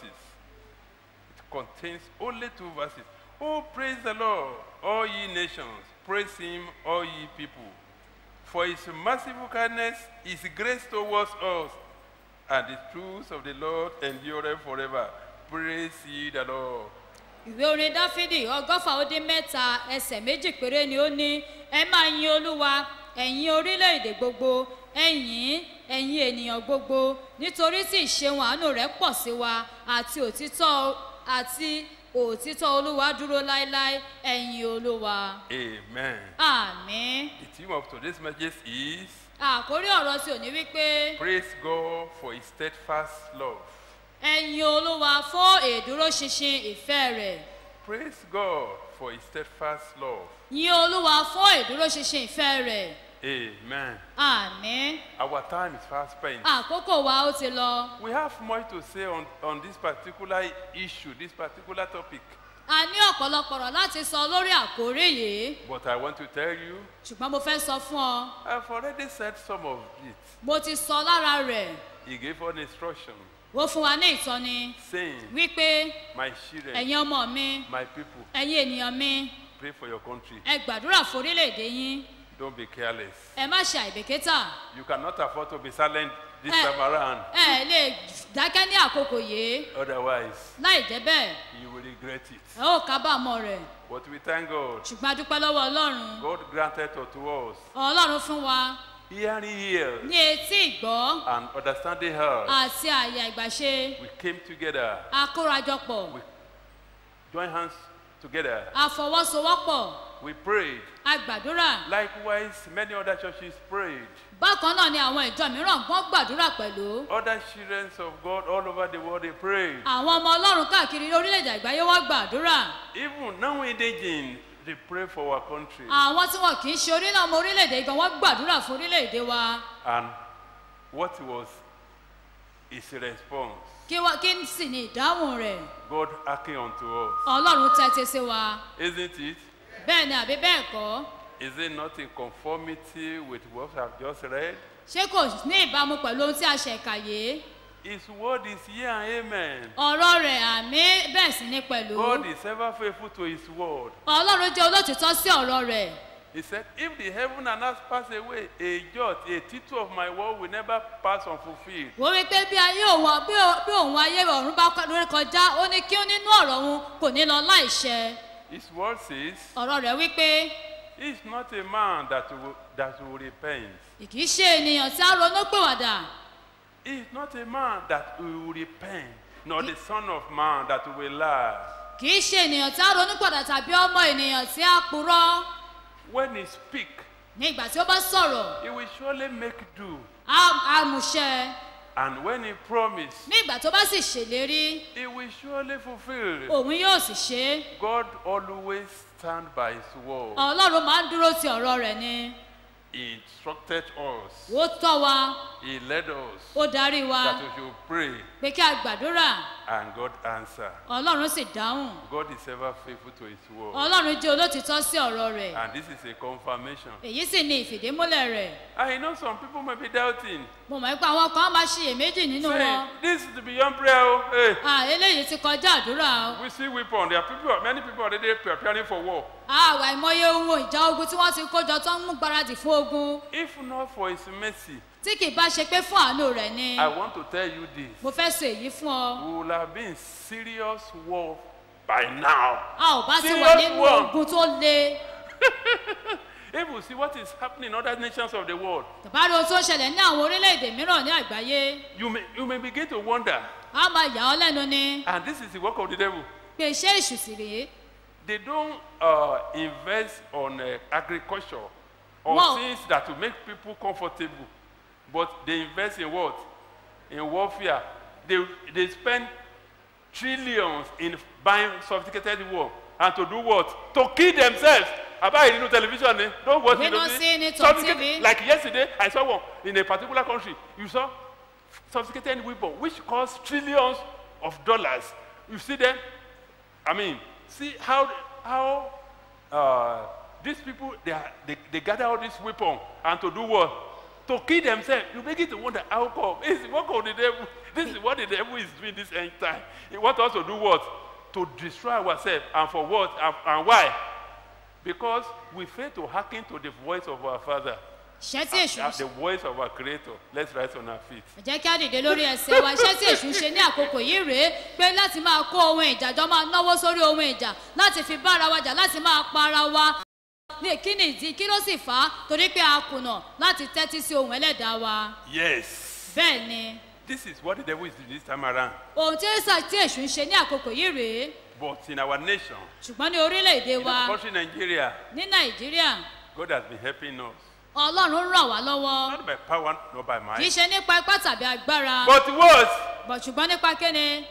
It contains only two verses. Oh, praise the Lord, all ye nations. Praise him, all ye people. For his merciful kindness, his grace towards us, and the truth of the Lord endureth forever. Praise ye the Lord. ìwé orin dáfídì ọgọ́fà ó dín mẹ́ta ẹsẹ̀ méjì péré ni ó ní ẹ máa yin olúwa ẹ̀yin orílẹ̀-èdè gbogbo ẹ̀yin ẹ̀yin ènìyàn gbogbo nítorí tí ìṣeun àánú rẹ̀ pọ̀ sí wa àti òtítọ́ àti òtítọ́ olúwa dúró láéláé ẹ̀yin olúwa Amen. àmín The theme of today's message is àkórí ọ̀rọ̀ tí ò ní wípé Praise God for his steadfast love. ẹ̀yin olúwa fún ìdúróṣinṣin ìfẹ́ rẹ̀ Praise God for his steadfast love. yin olúwa fún ìdúróṣinṣin ìfẹ́ rẹ̀ Amen. àmín. Our time is fast spent. àkókò wa ó ti lọ We have much to say on, on this particular issue, this particular topic. a ní ọ̀pọ̀lọpọ̀ ọ̀rọ̀ láti sọ lórí àkórí yìí But I want to tell you, ṣùgbọ́n mo fẹ́ sọ fún ọ I've already said some of it. mo ti sọ lára rẹ̀ He gave us instruction, ó fún wa ní ìtọ́ni saying, wípé My children, ẹ̀yin ọmọ mi my people, ẹ̀yin ènìyàn mi pray for your country. ẹ gbàdúrà forílẹ̀-èdè yín Don't be careless. ẹ má ṣe àìbèkítà You cannot afford to be silent this Eh. time around. ẹ lè dákẹ́ ní àkókò yìí Otherwise, láì jẹ́ bẹ́ẹ̀ you will regret it. ẹ ó kábàámọ̀ rẹ̀ But we thank God. ṣùgbọ́n a dúpẹ́ lọ́wọ́ ọlọ́run God granted unto us ọlọ́run fún wa hearing ears ní etí ìgbọ́ and understanding heart. àti àyà ìgbàṣe We came together, akórajọpọ̀ join hands together. àfọwọ́sowọ́pọ̀ We prayed. a gbàdúrà Likewise, many other churches prayed. bákan náà ni àwọn ìjọ mìíràn gbọ́n gbàdúrà pẹ̀lú Other children of God all over the world, they prayed. àwọn ọmọ ọlọ́run káàkiri orílẹ̀-èdè àgbáyé wọ́n gbàdúrà Even now indigenous, they pray for our country. àwọn tí wọn kì í ṣe orílẹ̀ ọmọ orílẹ̀-èdè gan wọ́n gbàdúrà fún orílẹ̀-èdè wa And what was his response? kí wá kí sì ni ìdáhùn rẹ̀ God acting unto us. ọlọ́run tẹ́tí sí wa Isn't it? bẹ́ẹ̀ ni àbí bẹ́ẹ̀ kọ́ Is it not in conformity with what I've just read? ṣé kò ní ìbámu pẹ̀lú ohun tí a ṣẹ̀ kàyé His word is here and amen. ọ̀rọ̀ rẹ̀ àmì bẹ́ẹ̀ sì ni pẹ̀lú God is ever faithful to his word. ọlọ́run jẹ́ olótìtọ́ sí ọ̀rọ̀ rẹ̀ He said, If the heaven and earth pass away, a jot, a tittle of my word will never pass unfulfilled. wọ́n wí pé bí ayé òun bí ó- bí òun ayé ọ̀run bá kọ- lórí kọjá ó ní kí ó nínú ọ̀rọ̀ òun kò ní lọ láìṣẹ His word says, ọ̀rọ̀ rẹ̀ wí pé He's not a man that will, that will repent. kì í ṣe ènìyàn tí a ronú pèwàdà He's not a man that will repent, nor the son of man that will lie. kì í ṣe ènìyàn tí a ronú pèwàdà tàbí ọmọ ènìyàn tí a purọ́ When he speak, ní ìgbà tí ó bá sọ̀rọ̀ he will surely make do. á á múṣẹ And when he promise, ní ìgbà tó bá sì ṣèlérí he will surely fulfill. òun yóò sì ṣe é God always stand by his word. ọlọ́run máa ń dúró ti ọ̀rọ̀ rẹ̀ ni He instructed us. ó tọ́ wa He led us ó darí wa that we should pray pé kí a gbàdúrà and God answer. ọlọ́run sì dáhùn God is ever faithful to his word. ọlọ́run jẹ́ olótìtọ́ sí ọ̀rọ̀ rẹ̀ And this is a confirmation. èyí sì ni ìfìdímúlẹ̀ rẹ̀ I know some people may be doubting. mo mọ̀ pé àwọn kan á máa ṣiyèméjì nínú wọn Saying, this is beyond prayer. oh, Hey, à eléyìí ti kọjá àdúrà o we see weapon. There are people, many people already preparing for war. àwọn àìmọye ohun ìjà ogun tí wọ́n ti kójọ tó ń mú gbáradì fún ogun If not for his mercy, tí kì í bá ṣe pé fún àánú rẹ̀ ni I want to tell you this. mo fẹ́ sọ èyí fún ọ We will have been in serious war by now. a ò bá ti wà Serious nínú war. ogun tó le If we see what is happening in other nations of the world, tàbá rí ohun tó ń ṣẹlẹ̀ ní àwọn orílẹ̀-èdè mìíràn ní àgbáyé you may, you may begin to wonder. a máa yà ọ́ lẹ́nu ni And this is the work of the devil. pé iṣẹ́ èṣù sì rèé they don't uh, invest on uh, agriculture or Wow. things that will make people comfortable, but they invest in what? In warfare. They, they spend trillions in buying sophisticated war and to do what? To kill themselves. About it, you know, television, eh? don't watch We it. don't don't see you? it on Sophisticated- TV. Like yesterday, I saw one in a particular country. You saw sophisticated weapon which cost trillions of dollars. You see them? I mean, see how how uh, these people they, are, they they gather all this weapon and to do what? To kill themselves. You begin to wonder how come? This is what of the devil. This is what the devil is doing this end time. He wants us to do what? To destroy ourselves and for what and, and why? Because we fail to hearken to the voice of our Father. iṣẹ́ tí èṣù ń Uh, ṣe the voice of our Creator. Let's rise on our feet. ẹ jẹ́ kí á dìde lórí ẹsẹ̀ wa iṣẹ́ tí èṣù ń ṣe ní àkókò yìí rèé pé láti máa kó ohun ìjà jọ máa náwó sórí ohun ìjà láti fi bá ara wa jà láti máa pa ara wa ní kí ni ìdí kí ló sì fà á torí pé a kùnà láti tẹ́tí sí ohun ẹlẹ́dàá wa Yes. bẹ́ẹ̀ ni This is what the devil is doing this time around. ohun tí èsà tí èṣù ń ṣe ní àkókò yìí rèé But in our nation, ṣùgbọ́n ní orílẹ̀-èdè in wa our country Nigeria, ní nàìjíríà God has been helping us. ọlọ́run ń ràn wá lọ́wọ́ Not by power, not by kì í might. ṣe nípa ipá tàbí agbára But what? bọ̀ ṣùgbọ́n nípa kíni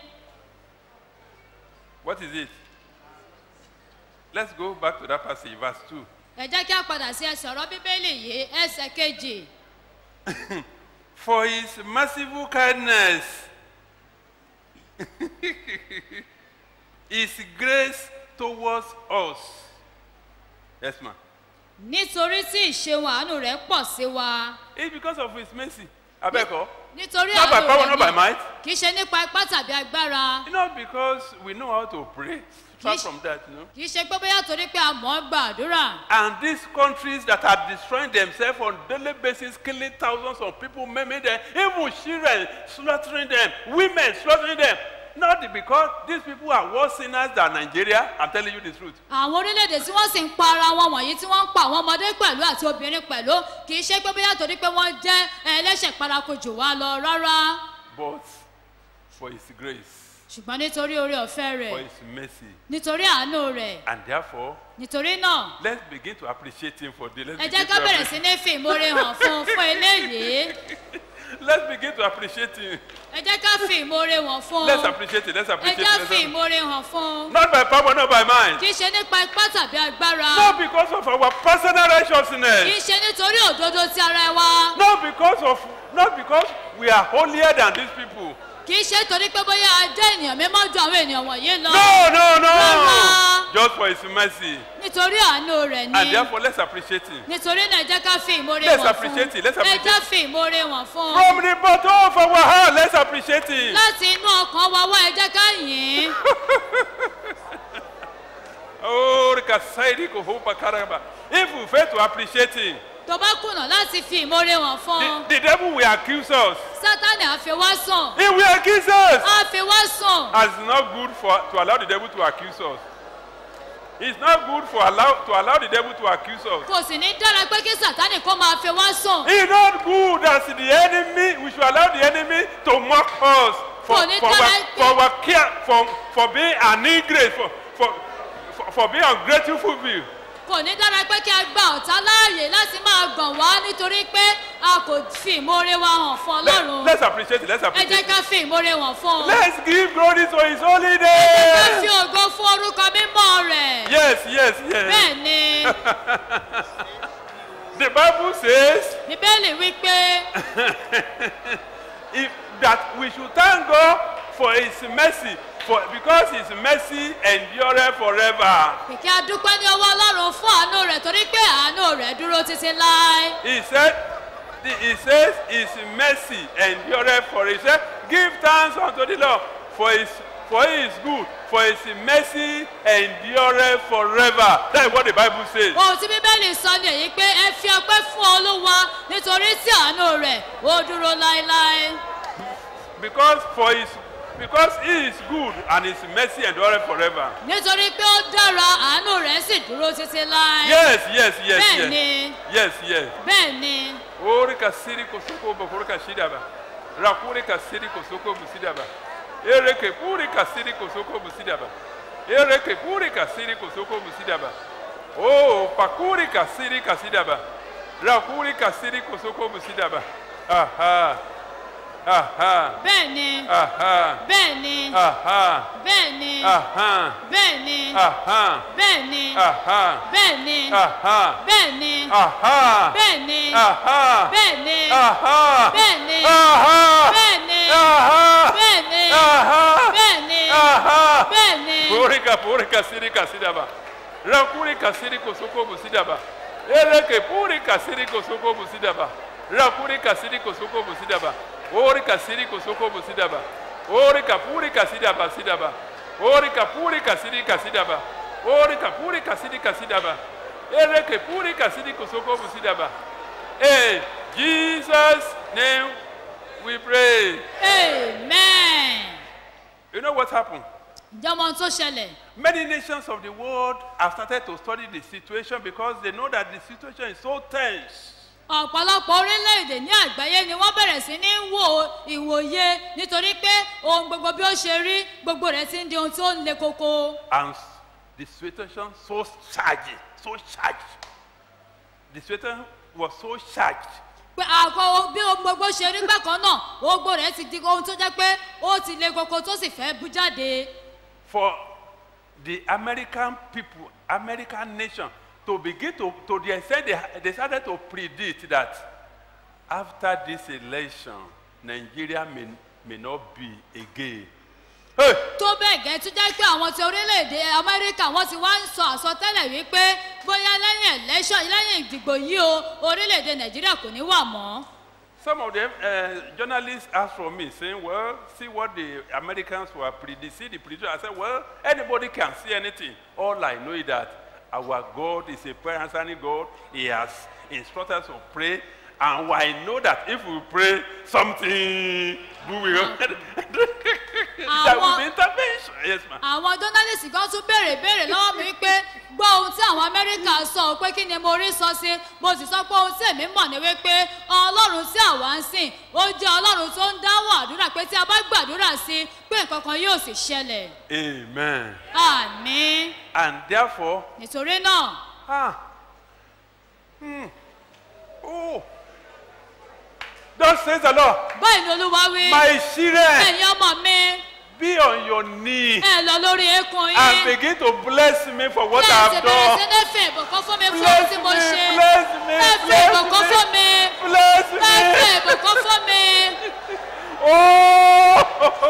What is it? Let's go back to that passage, verse 2. ẹ jẹ́ kí a padà sí ẹsẹ̀ ọ̀rọ̀ bíbélì yìí ẹsẹ̀ kejì For his merciful kindness, his grace towards us. Yes, ma'am. nítorí tí ìṣeun àánú rẹ̀ pọ̀ sí wa It's because of his mercy. Abeko. nítorí Not by àánú power, rẹ̀ not by ni might. kì í ṣe nípa ipá tàbí agbára Not because we know how to pray. Far Yes. from that, no. kì í ṣe pé bóyá torí pé a mọ̀ ọ́ gbàdúrà And these countries that are destroying themselves on daily basis, killing thousands of people, maiming them, even children, slaughtering them, women slaughtering them. Not because these people are worse sinners than Nigeria. I'm telling you the truth. àwọn orílẹ̀-èdè tí wọ́n sì ń pa ara wọn wọ̀nyí tí wọ́n ń pa àwọn ọmọdé pẹ̀lú àti obìnrin pẹ̀lú kì í ṣe pé bóyá torí pé wọ́n jẹ́ ẹlẹ́ṣẹ̀ paraku jù wá lọ rárá But for his grace, ṣùgbọ́n nítorí oore ọ̀fẹ́ rẹ̀ for his mercy. nítorí àánú rẹ̀ And therefore, nítorí náà let's begin to appreciate him for this. Let's, ẹ begin jẹ́ ká to bẹ̀rẹ̀ appreciate- sí ní fi ìmoore hàn fún un fún eléyìí let's begin to appreciate him. ẹ jẹ́ ká fi ìmoore hàn fún un Let's appreciate it. Let's ẹ appreciate jẹ́ it. fi Let's ìmoore hàn fún un not by power, not by mind. kì í ṣe nípa ipá tàbí agbára Not because of our personal kì í righteousness. ṣe nítorí òdodo ti ara wa Not because of not because we are holier than these people. kì í ṣe torí pé bóyá a jẹ́ ènìyàn mímọ́ ju àwọn ènìyàn wọ̀nyí lọ No, no, no. Rárá. Just for his mercy. nítorí àánú rẹ̀ And ni therefore, let's appreciate him. nítorí náà ẹ jẹ́ ká fi ìmoore Let's hàn fún appreciate it, let's ẹ appreciate jẹ́ it. fi ìmoore hàn fún From the bottom of our heart, let's appreciate him. láti inú ọkàn wa wá ẹ jẹ́ ká yìn ín Oh, Rikasaidi Kohopa Karaba. If we fail to appreciate him, tó bá kùnà láti fi ìmoore hàn fún un the, the devil will accuse us. sátánì á fi wá sùn He will accuse us. á fi wá sùn And it's not good for to allow the devil to accuse us. It's not good for allow to allow the devil to accuse us. kò sì ní dára pé kí sátánì kó máa fi wá sùn It's not good as the enemy. We should allow the enemy to mock us for, Kò ní for, our, dára for our care for, for being an ingrate for, for, for, for being ungrateful. kò ní dára pé kí a gba ọ̀tá láàyè láti máa gàn wá nítorí pé a kò fi ìmoore wa hàn fún Let, ọlọ́run let's appreciate it. Let's ẹ appreciate jẹ́ it. ká fi ìmoore hàn fún un Let's give glory to His holy ká fi name. ògo fún orúkọ mímọ́ rẹ̀ Yes, yes, yes. bẹ́ẹ̀ ni The Bible says bíbélì wí pé if, that we should thank God for His mercy, for because His mercy endureth forever. kìkì adúpẹ́ ní ọwọ́ ọlọ́run fún àánú rẹ̀ torí pé àánú rẹ̀ dúró títí láé He said, He says, His mercy endureth forever. He said, Give thanks unto the Lord, for His for He is good, for His mercy endureth forever. That is what the Bible says. ohun tí bíbélì sọ ni èyí pé ẹ fi ọpẹ́ fún olúwa nítorí tí àánú rẹ̀ ó dúró láéláé Because for His because He is good and His mercy endureth forever. nítorí pé ó dára àánú rẹ̀ sì dúró títí láé Yes, yes, yes, bẹ́ẹ̀ yes. ni Yes, yes. bẹ́ẹ̀ ni Ori kasiri kosoko bokoro kashidaba. Rakuri kasiri kosoko busidaba. Ereke puri kasiri kosoko busidaba. Ereke puri kasiri kosoko musidaba. Oh, pakuri kasiri kasidaba. Rakuri kasiri kosoko musidaba. Aha. Aha. bẹ́ẹ̀ni Aha. bẹ́ẹ̀ni Aha. bẹ́ẹ̀ni Aha. bẹ́ẹ̀ni Aha. bẹ́ẹ̀ni Aha. bẹ́ẹ̀ni Aha. bẹ́ẹ̀ni Aha. bẹ́ẹ̀ni Aha. bẹ́ẹ̀ni Aha. bẹ́ẹ̀ni Aha. bẹ́ẹ̀ni Aha. bẹ́ẹ̀ni Aha. bẹ́ẹ̀ni Aha. bẹ́ẹ̀ni Purika purika siri kasidaba. Rakuri kasiri kosoko musidaba. Ereke puri kasiri kosoko musidaba. Rakuri kasiri kosoko musidaba. Ori kasiri kosoko musidaba. Ori kapuri kasidaba sidaba. Ori kapuri kasiri kasidaba. Ori kapuri kasiri kasidaba. Ereke puri kasiri kosoko musidaba. In Jesus' name we pray. amen. You know what happened? ǹjẹ́ ọmọ ohun tó ṣẹlẹ̀ Many nations of the world have started to study the situation because they know that the situation is so tense. ọ̀pọ̀lọpọ̀ orílẹ̀-èdè ní àgbáyé ni wọ́n bẹ̀rẹ̀ sí ní wo ìwòye nítorí pé ohun gbogbo bí ó ṣe rí gbogbo rẹ̀ ti ń di ohun tí ó ń le koko. And the situation so charged, so charged. The situation was so charged. pé àkọ́ ohun- bí ohun gbogbo ṣe rí bákan náà ohun gbogbo rẹ̀ ti di ohun tó jẹ́ pé ó ti le koko tó sì fẹ́ bú jáde. For the American people, American nation, to begin to, to the extent they, they started to predict that after this election, Nigeria may, may not be again. tó bẹ́ẹ̀ gẹ́ tó jẹ́ pé àwọn ti orílẹ̀-èdè amẹ́ríkà wọ́n ti wá ń sọ àsọtẹ́lẹ̀ wípé bóyá lẹ́yìn election lẹ́yìn ìdìbò yìí o orílẹ̀-èdè nàìjíríà kò ní wà mọ́. Some of them, uh, journalists asked from me, saying, well, see what the Americans were predicting, see the prediction. I said, well, anybody can see anything. All I know is that our God is a prayer answering God. He has instructed us to pray. And I know that if we pray, something we will. there will be intervention. Yes, ma'am. àwọn journalist kan tún béèrè béèrè lọ́wọ́ mi pé gbọ́ ohun tí àwọn amẹ́ríkà sọ pé kí ni mo rí sọ sí mo sì sọ pé ohun tí èmi mọ̀ ni wípé ọlọ́run tí àwa ń sìn ó jẹ́ ọlọ́run tó ń dáwọ́ àdúrà pé tí a bá gbàdúrà sí i pé nǹkan kan yóò sì ṣẹlẹ̀ Amen. àmì And therefore, nítorí náà ah, hmm, oh, thus says the Lord, báyìí ni olúwa wí my children, ẹ̀yin ọmọ mi be on your knee ẹ lọ lórí eékún and yín begin to bless me for what I bẹ́ẹ̀ have sì bẹ̀rẹ̀ sí done. ní fi ìbùkún fún mi fún Bless ohun tí mo me, ṣe bless me, ẹ fi bless ìbùkún me, fún mi bless ẹ fi me. ìbùkún fún mi. Oh!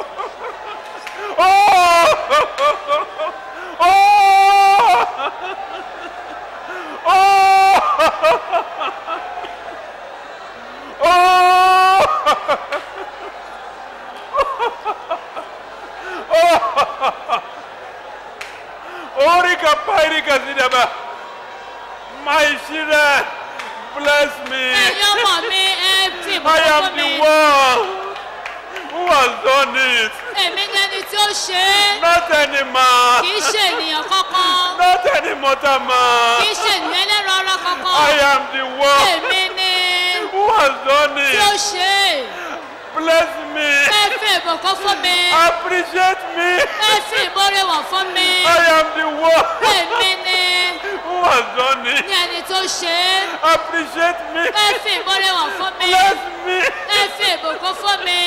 Orika pairika sidaba. My children, bless me. ẹ̀yin ọmọ mi ẹ fi I ìbùkún am fún the mi. one who has done it. èmi ni ẹni tí ó ṣe é Not any man. kì í ṣe ènìyàn kankan Not any mortal man. kì í ṣe ènìyàn ẹlẹ́ran ara kankan I am the one èmi ni who has done tí ó it. ṣe é Bless me. ẹ fi ìbùkún fún mi Appreciate me. ẹ fi ìmọ̀re wọ̀n fún mi I am the one èmi ni who has done ní it. ẹni tó ṣe é Appreciate me. ẹ fi ìmọ̀re wọ̀n fún mi Bless me. ẹ fi ìbùkún fún mi.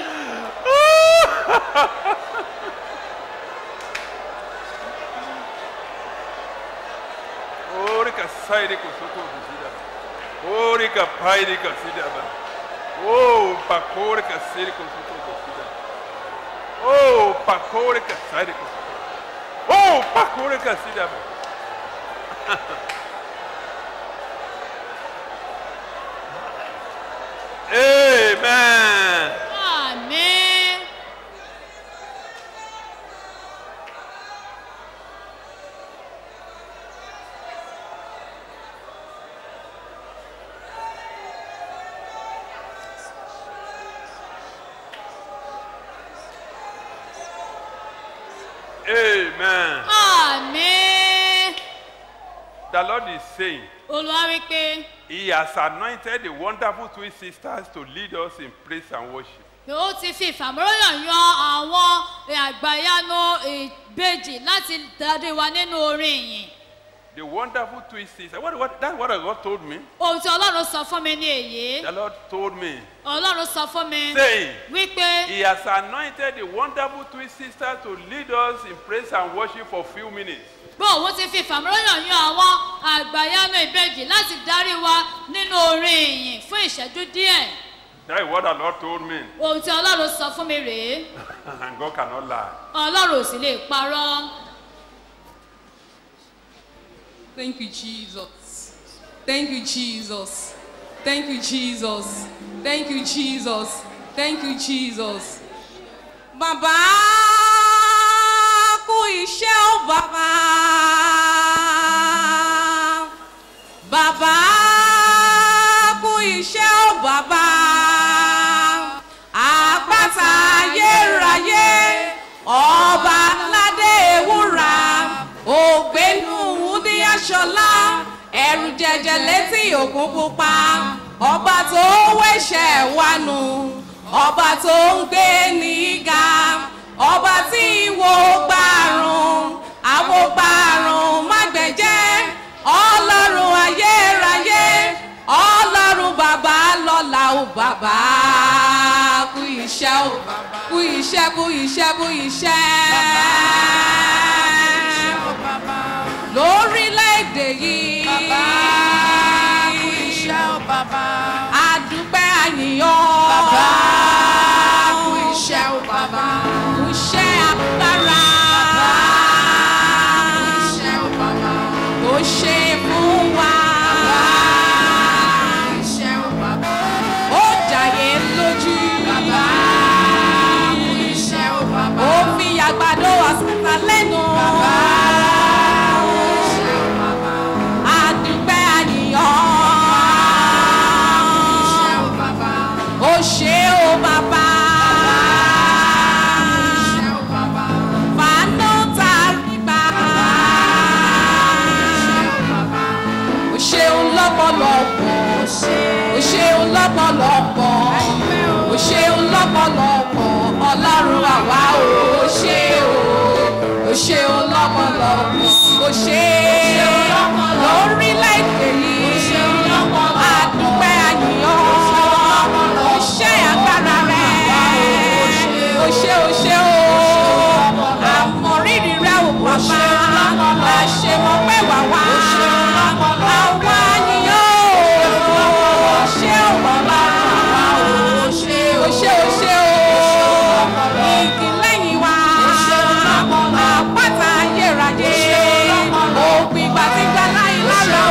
Orika sairi kusoko kuzida. Orika pairi kasida ba. Oh, pakore kasiri kusoko kuzida. Oh, pakore kasiri kusoko. Oh, pakore kasida ba. Amen. àmín. Amen. àmín. The Lord is saying, olúwa wí pé He has anointed the wonderful twin sisters to lead us in praise and worship. pé ó ti fi ìfàmúròyàn yan àwọn àgbàyanu ìbejì láti darí wa nínú orin ìyìn The wonderful twist is what, what, that's what God told me. ohun tí ọlọ́run sọ fún mi ní èyí The Lord told me. ọlọ́run sọ fún mi Saying, wípé He has anointed the wonderful twist sister to lead us in praise and worship for few minutes. bó òun ti fi ìfàmúròyàn yan àwọn àgbàyanu ìbejì láti darí wa nínú orin ìyìn fún ìṣẹ́jú díẹ̀ That is what the Lord told me. ohun tí ọlọ́run sọ fún mi rèé and God cannot lie. ọlọ́run ò sì lè parọ́. Thank you, Jesus. Thank you, Jesus. Thank you, Jesus. Thank you, Jesus. Thank you, Jesus. Bàbá kú iṣẹ́ ó bàbá. Bàbá kú iṣẹ́ ó bàbá. Àpáta ayérayé ọba ládé ewúra ògbénu wúdí aṣọlá ẹrù jẹjẹ létí òkun pupa ọba tó wẹ̀ṣẹ̀ wánu ọba tó ń gbé níga ọba tí ìwò gbàrún àwo gbàrún mágbẹ̀jẹ́ ọlọ́run ayérayé ọlọ́run bàbá lọ́la ò bàbá kú iṣẹ́ ò kú iṣẹ́ kú iṣẹ́ kú iṣẹ́ lórílẹ̀‐èdè yìí. Bàbá kú iṣẹ́ ò bàbá. Àdúpẹ́ àyìnyàn. Bàbá kú iṣẹ́ ò bàbá. Kú iṣẹ́ agbára. Bàbá kú iṣẹ́ ò bàbá. Tó ṣe fún wa. Bàbá kú iṣẹ́ ò bàbá. Ó jàyè lójú. Bàbá kú iṣẹ́ ò bàbá. Ó fi àgbàdo àsìkò lẹ́nu. Bàbá àdúpẹ́ àníyàn. ó ṣe ó bàbá. fàánù tá a rí gbà. ó ṣeun lọ́pọ̀lọpọ̀. ó ṣeun lọ́pọ̀lọpọ̀. ó ṣeun lọ́pọ̀lọpọ̀. ọlọ́run àwa ò ṣe o. ó ṣeun lọ́pọ̀lọpọ̀. ó ṣe lórílẹ̀‐èdè yìí. àdúpẹ́ àyíyàn. ó ṣe agbára rẹ̀. ó ṣe ó ṣe ó. àmọ̀rírì rẹ̀ ò bàbá. láṣẹ mọ̀ pé wà wá. àwa àyíyàn ó. ó ṣe ó bàbá. ó ṣe ó ṣe ó ṣe ó. igi lẹ́yìn wa. àpáta ayérayé. òpin gbàtígbà láyé lára.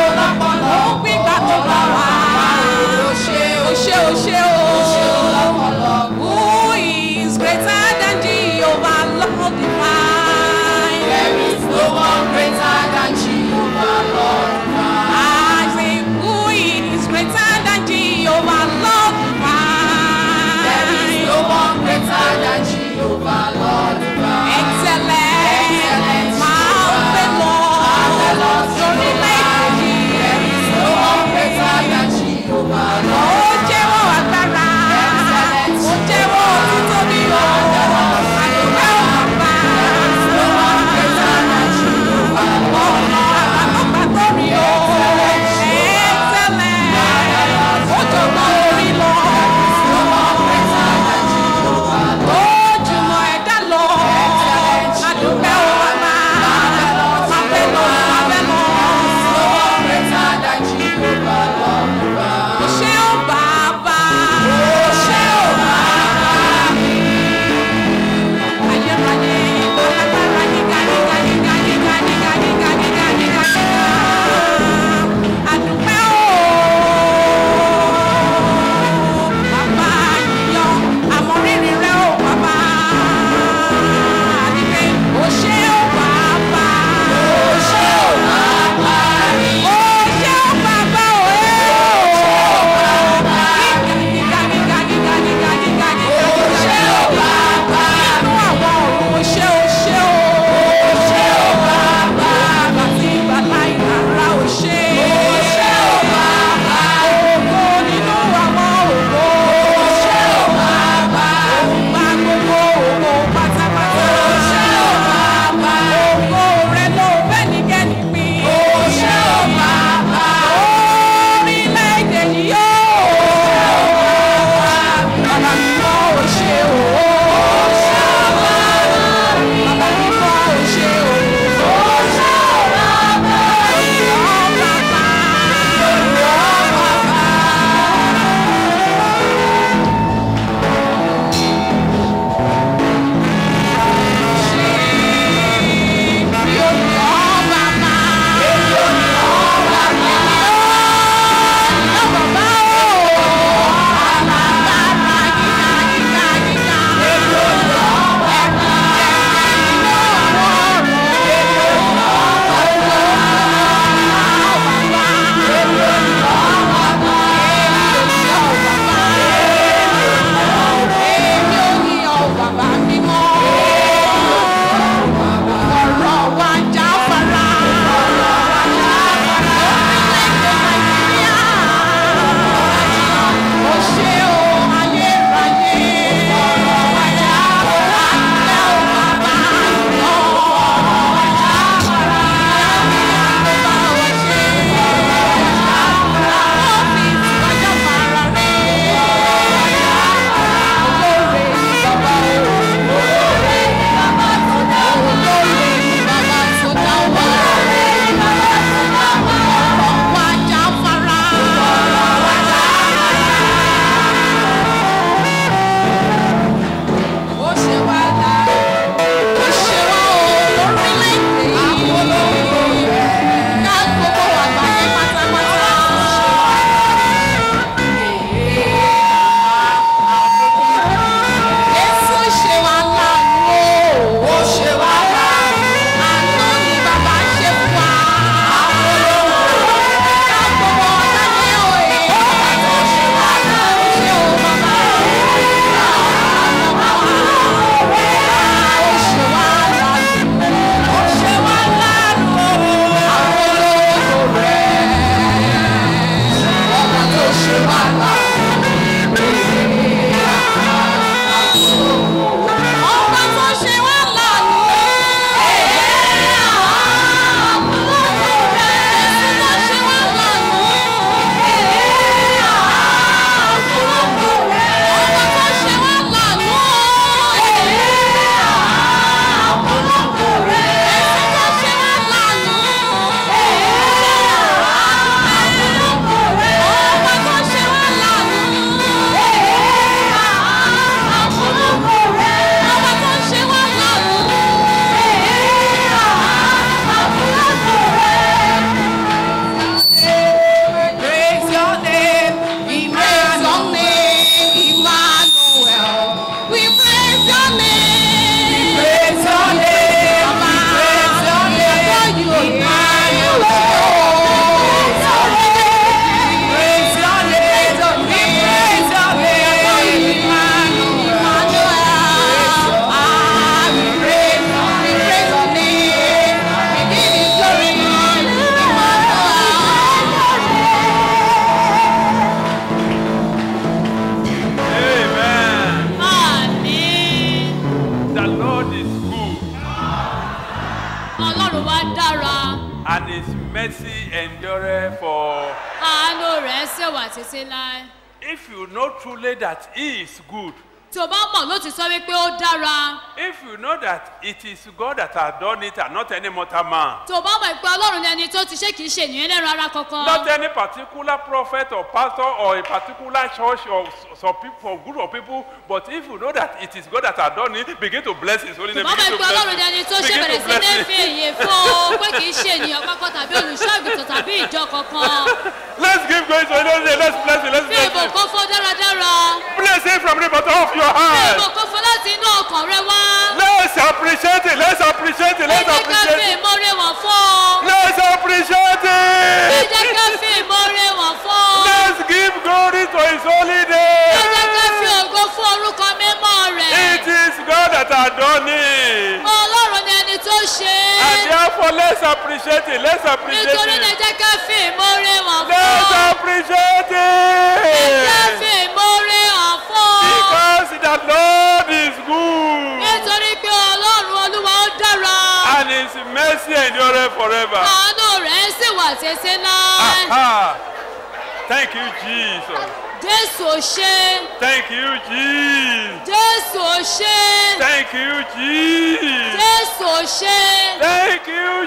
ṣe wà títí láé If you know truly that He is good, tí o bá mọ̀ lótìtọ́ wípé ó dára if you know that it is God that has done it and not any mortal man, tí o bá mọ̀ pé ọlọ́run ni ẹni tó ti ṣe kìí ṣe ènìyàn lẹ́nu ara kankan not any particular prophet or pastor or a particular church or s- some people or group of people, but if you know that it is God that has done it, begin to bless His holy tí name. o bá Begin mọ̀ to pé ọlọ́run bless ni ẹni Him. tó ṣe Begin bẹ̀rẹ̀ to sí ní bless fi Him. èyí fún o pé kìí ṣe ènìyàn kankan tàbí olùṣọ́àgùtàn tàbí ìjọ kankan Let's give grace to Him. Let's bless Him. Let's fi bless Him. ìbùkún fún dáradára Bless Him from the bottom of your fi heart. ìbùkún fún láti inú ọkàn rẹ wá Let's appreciate it. Let's appreciate it. ẹ Let's jẹ́ ká fi appreciate it. ìmoore wọ̀n fún o Let's appreciate ẹ it. jẹ́ ká fi ìmoore wọ̀n fún o Let's give glory to His holy ẹ jẹ́ ká name. fi ògo fún orúkọ mímọ́ rẹ̀ It is God that has done it. ọlọ́run ni ẹni tó ṣe And é therefore, let's appreciate it. Let's appreciate nítorí náà ẹ it. jẹ́ ká fi ìmoore wọ̀n fún Let's o appreciate ẹ jẹ́ it. fi ìmoore hàn fún o Because the Lord is good. nítorí pé ọlọ́run olúwa ó dára And His mercy endureth forever. àánú rẹ̀ sì wà títí náà Aha. Thank you, Jesus. jésù ò ṣe Thank you, Jesus. jésù ò ṣe Thank you, Jesus. jésù ò ṣe Thank you,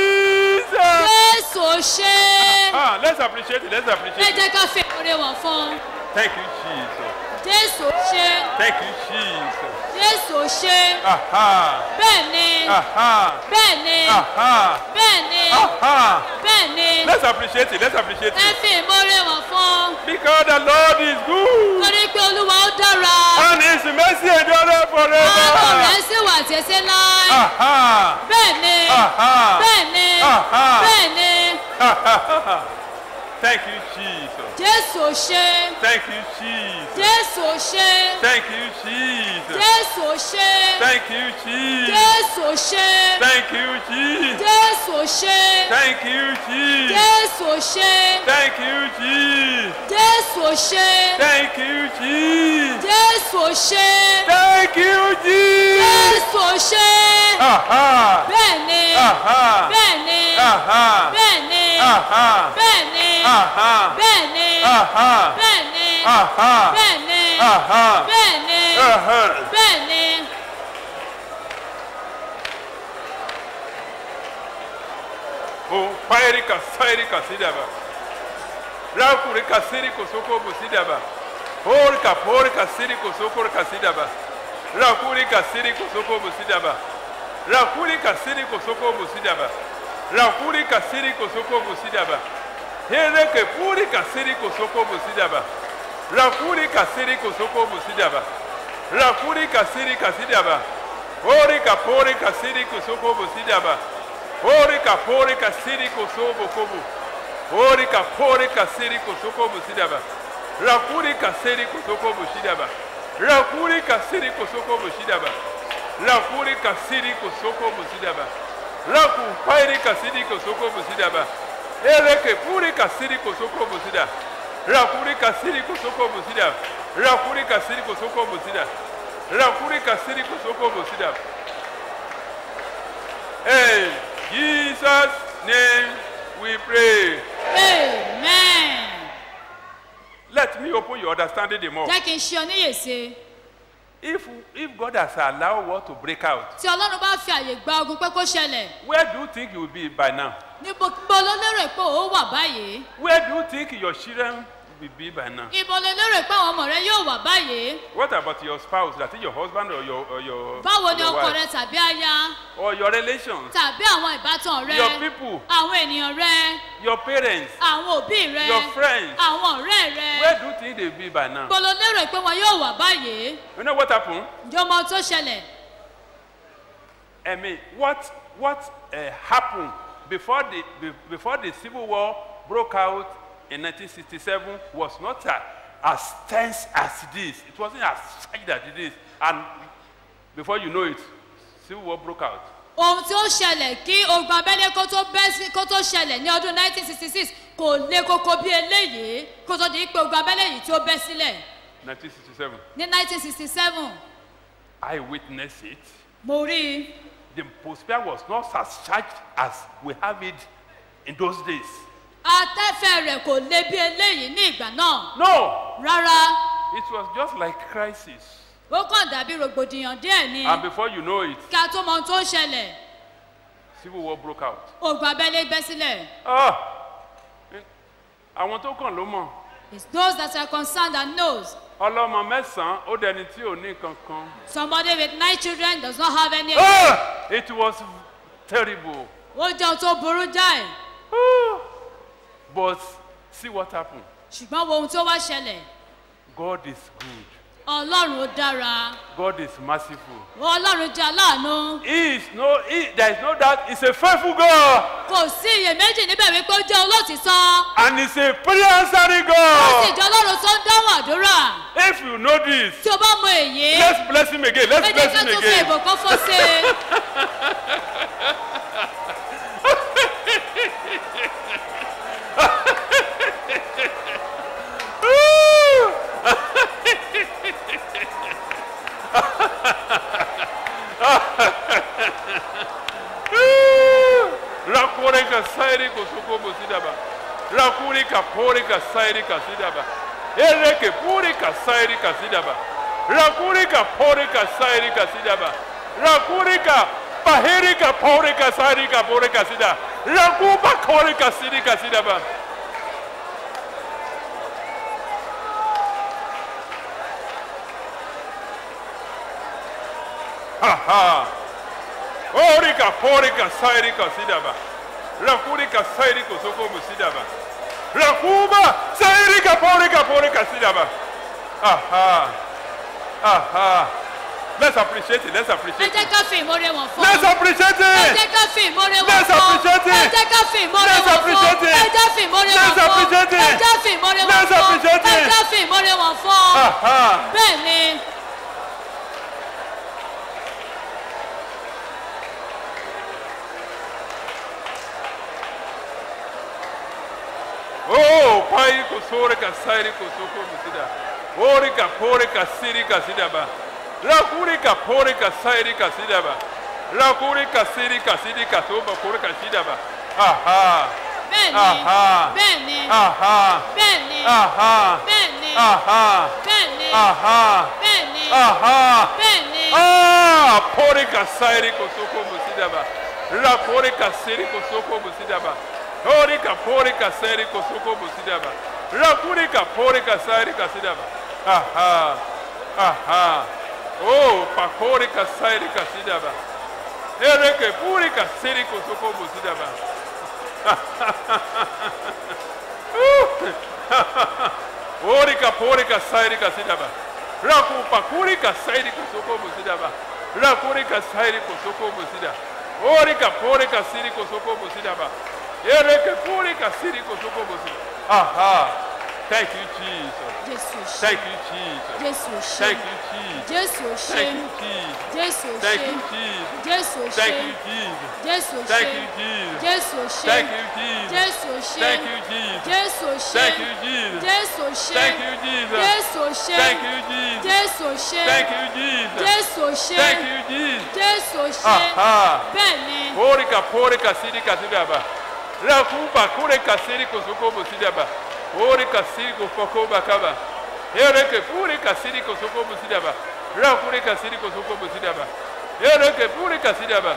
Jesus. jésù ò ṣe Ah, let's appreciate it. Let's ẹ appreciate it. jẹ́ ká fi ìmoore wọ̀n fún un Thank you, Jesus. jésù ò ṣe Thank you, Jesus. jésù ò ṣe Aha. bẹ́ẹ̀ ni Aha. bẹ́ẹ̀ ni Aha. bẹ́ẹ̀ ni Aha. bẹ́ẹ̀ ni Let's appreciate it. Let's appreciate ẹ it. fi ìmoore wọ̀n fún un Because the Lord is good. torí pé olúwa ó dára And His mercy endureth àánú forever. rẹ̀ sì wà títí náà Aha. bẹ́ẹ̀ ni Aha. bẹ́ẹ̀ ni Aha. bẹ́ẹ̀ ni Thank you, Jesus. jésù ò ṣe Thank you, Jesus. jésù ò ṣe Thank you, Jesus. jésù ò ṣe Thank you, Jesus. jésù ò ṣe Thank you, Jesus. jésù ò ṣe Thank you, Jesus. jésù ò ṣe Thank you, Jesus. jésù ò ṣe Thank you, Jesus. jésù ò ṣe Thank you, Jesus. jésù ò ṣe Aha. bẹ́ẹ̀ ni Aha. bẹ́ẹ̀ ni Aha. bẹ́ẹ̀ ni Aha. bẹ́ẹ̀ ni Aha. bẹ́ẹ̀ ni Aha. bẹ́ẹ̀ ni Aha. bẹ́ẹ̀ ni Aha. bẹ́ẹ̀ ni Aha. bẹ́ẹ̀ ni O pairi kasairi kasidaba. Rakuri kasiri kosoko busidaba. Hori kapori kasiri kosoko kasidaba. Rakuri kasiri kosoko busidaba. Rakuri kasiri kosoko busidaba. Rakuri kasiri kosoko busidaba. Here ke puri kasiri kosoko busidaba. Rakuri kasiri kosoko busidaba. Rakuri kasiri kasidaba. Hori kapori kasiri kosoko busidaba. Ori kapori kasiri kosobo kobo. Ori kapori kasiri kosoko busidaba. Rakuri kasiri kosoko busidaba. Rakuri kasiri kosoko busidaba. Rakuri kasiri kosoko busidaba. Raku pairi kasiri kosoko busidaba. Ereke puri kasiri kosoko busida. Rakuri kasiri kosoko busida. Rakuri kasiri kosoko busida. Rakuri kasiri kosoko busida. Hey, Jesus' name we pray. amen Let me open your understanding the more. jẹ́ kí n ṣe ọ níyèsí If if God has allowed war to break out, tí ọlọ́run bá fi àyè gba ogun pé kó ṣẹlẹ̀ where do you think you will be by now? níbo níbo ló lérò pé ó wà báyìí Where do you think your children will be by now? ibo ló lérò pé àwọn ọmọ rẹ yóò wà báyìí What about your spouse, that is your husband or your or your, báwo ni your ọkọ wife? rẹ tàbí aya or your relations, tàbí àwọn ìbátan rẹ Your people. àwọn ènìyàn rẹ your parents, àwọn òbí rẹ Your friends. àwọn ọ̀rẹ́ rẹ where do you think they will be by now? ibo ló lérò pé wọn yóò wà báyìí You know what happened? ǹjẹ́ o mọ ohun tó ṣẹlẹ̀ I mean, what what uh, happened before the be, before the civil war broke out in 1967 was not uh, as tense as this. It wasn't as tight as it is, and before you know it, civil war broke out. ohun tí ó ṣẹlẹ̀ kí ogun abẹ́lé kó tó bẹ́ sí kó tó ṣẹlẹ̀ ní ọdún 1966 kò le koko bí eléyìí kó tó di pé ogun abẹ́lé yìí tí ó bẹ́ sílẹ̀ 1967. ní 1967 I witnessed it. mo rí i The atmosphere was not as charged as we have it in those days. atẹ́fẹ́ rẹ̀ kò le bí eléyìí ní ìgbà náà No, rárá it was just like crisis. ó kàn dàbí rògbòdìyàn díẹ̀ ni And before you know it, kí a tó mọ ohun tó ń ṣẹlẹ̀ civil war broke out. ogun abẹ́lé bẹ́ sílẹ̀ Ah! Àwọn tó kàn ló mọ̀. it's those that are concerned and knows Ọlọ́mọ mẹ́sàn-án ó dẹni tí ò ní kankan. somebody with nine children does not have any Ah! It was terrible. ó jẹ́ ohun tó burú jáì But see what happened. ṣùgbọ́n wo ohun tó wá ṣẹlẹ̀ God is good. ọlọ́run ó dára God is merciful. ọlọ́run jẹ́ aláàánú He is no, he, there is no doubt, he's a faithful God. kò sí iyèméjì níbẹ̀ wípé ó jẹ́ olótìtọ́ And he's a prayer answering ó sì God. jẹ́ ọlọ́run tó ń dáhùn àdúrà If you know this, tí o bá mọ èyí let's bless him again. ẹ Let's jẹ́ bless ká him tún fi again. ìbùkún fún sí i. Rakure ka sairi ko soko bosidaba. Rakuri ka pori ka sairi ka sidaba. Ere ke puri ka sairi ka sidaba. Rakuri ka pori ka sairi ka sidaba. Rakuri ka pahiri ka pori ka sairi ka pori ka sida. Rakuba kori ka sidi ka sidaba. Ha ha. Orika porika sairika sidaba. Rakurika sairiko soko musidaba. Rakuba sairika porika porika sidaba. Aha. Aha. Let's appreciate it. Let's ẹ appreciate jẹ́ it. ká fi ìmọ̀re wọn fún Let's appreciate ẹ it. jẹ́ ká fi ìmọ̀re wọn Let's fún appreciate it. ẹ jẹ́ ká fi ìmọ̀re Let's wọn fún appreciate it. ẹ jẹ́ fi ìmọ̀re wọn Let's fún appreciate ẹ it. jẹ́ fi ìmọ̀re wọn Let's fún appreciate ẹ it. jẹ́ fi ìmọ̀re wọn fún Aha. bẹ́ẹ̀ ni Oh, pai ko sore ka sairi ko soko musida. Ori ka pore ka siri ka sidaba. Rakuri ka pore ka sairi ka sidaba. Rakuri ka siri ka sidi ka soba pore ka sidaba. Aha. bẹ́ẹ̀ ni Aha. bẹ́ẹ̀ ni Aha. bẹ́ẹ̀ ni Aha. bẹ́ẹ̀ ni Aha. bẹ́ẹ̀ ni Aha. bẹ́ẹ̀ ni Aha. bẹ́ẹ̀ ni Ah, pore ka sairi ko soko musidaba. Rakuri ka siri ko soko musidaba. Ori ka pore ka sairi ko soko musidaba. Rakuri ka pore ka sairi ka sidaba. Aha. Aha. Oh, pa pore ka sairi ka sidaba. Ere ke puri ka siri ko soko musidaba. Orika porika sairika sidaba. Raku pakurika sairika soko musidaba. Rakurika sairika soko musida. Orika porika siriko soko musidaba. Ereke purika siriko soko musida. Aha. Thank you, Jesus. jésù ò ṣe Thank you, Jesus. jésù ò ṣe Thank you, Jesus. jésù ò ṣe Thank you, Jesus. jésù ò Thank ṣe you, Jesus. jésù ò ṣe Thank you, Jesus. jésù ò Thank ṣe you, Jesus. jésù ò ṣe Thank you, Jesus. jésù ò ṣe Thank you, Jesus. jésù ò ṣe Thank you, Jesus. jésù ò ṣe Thank you, Jesus. jésù ò ṣe Thank you, Jesus. jésù ò ṣe Thank you, Jesus. jésù ò ṣe Thank you, Jesus. jésù ò ṣe Aha. bẹ́ẹ̀ ni Porika porika sirika sidaba. Rakuba kurika siriko sokobo sidaba. Porika siriko fokoba kaba. Ereke purika siriko sokobo sidaba. Rakurika siriko sokobo sidaba. Ereke purika sidaba.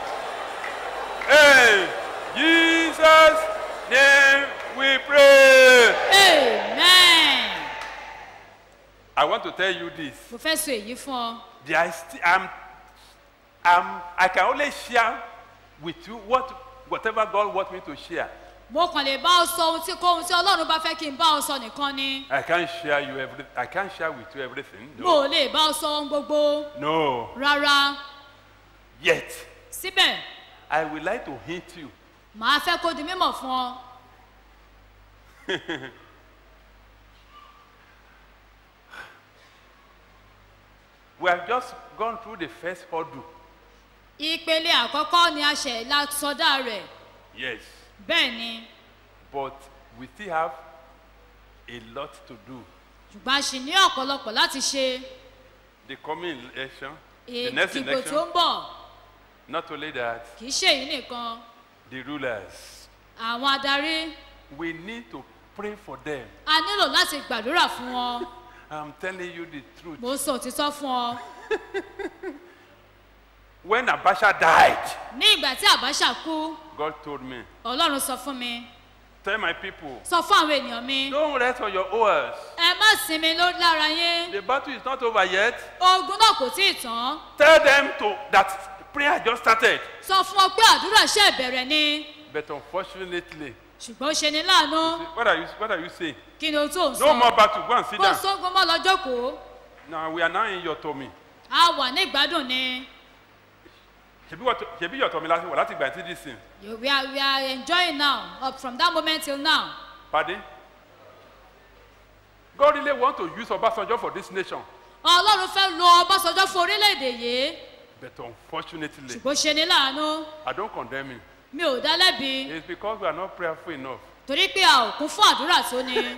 Hey, Jesus name we pray. amen. I want to tell you this. mo fẹ́ sọ èyí fún ọ There is sti- I'm, I'm, I can only share with you what, whatever God wants me to share. mo kàn lè bá ọ sọ ohun tí kò ohun tí ọlọ́run bá fẹ́ kí n bá ọ sọ nìkan ni I can't share you every, I can't share with you everything. mo No. ò lè bá ọ sọ ohun gbogbo No. rárá Yet, síbẹ̀ I would like to hint you. màá fẹ́ kó di mímọ̀ fún ọ we have just gone through the first hurdle. ìpele àkọ́kọ́ ni a ṣẹ̀ la sọdá rẹ̀ Yes. bẹ́ẹ̀ ni But we still have a lot to do. ṣùgbọ́n a ṣì ní ọ̀pọ̀lọpọ̀ láti ṣe The coming election, the next ìdìbò tó election, ń bọ̀ not only that, kì í ṣe èyí nìkan the rulers. àwọn adarí We need to pray for them. a nílò láti gbàdúrà fún wọn I'm telling you the truth. mo ń sọ òtítọ́ fún ọ When Abasha died, ní ìgbà tí àbáṣà kú God told me, ọlọ́run sọ fún mi Tell my people, sọ fún àwọn ènìyàn mi don't rest on your oars. ẹ má sinmi ló lára yín The battle is not over yet. ogun náà kò tí ì tán Tell them to that prayer just started. sọ fún ọ pé àdúrà ṣe ìbẹ̀rẹ̀ ni But unfortunately, ṣùgbọ́n ó ṣe ni láàánú what are you, what are you saying? kí ni o tó ń sọ No more battle. Go and sit kó down. sógun mọ́ lọ́jọ́ kó Now we are now in your tummy. a wà ní ìgbádùn ni Ṣebí wọ́n tó- ṣebí your tummy láti wọ̀ láti gbà tí this thing. You- we are we are enjoying now up from that moment till now Pardon? God really want to use Obasanjo for this nation. ọlọ́run fẹ́ lo ọbásanjọ́ fún orílẹ̀-èdè yìí But unfortunately, ṣùgbọ́n ṣe ni láàánú I don't condemn him. mi ò dá lẹ́bi It's because we are not prayerful enough. torí pé a ò kún fún àdúrà tó ni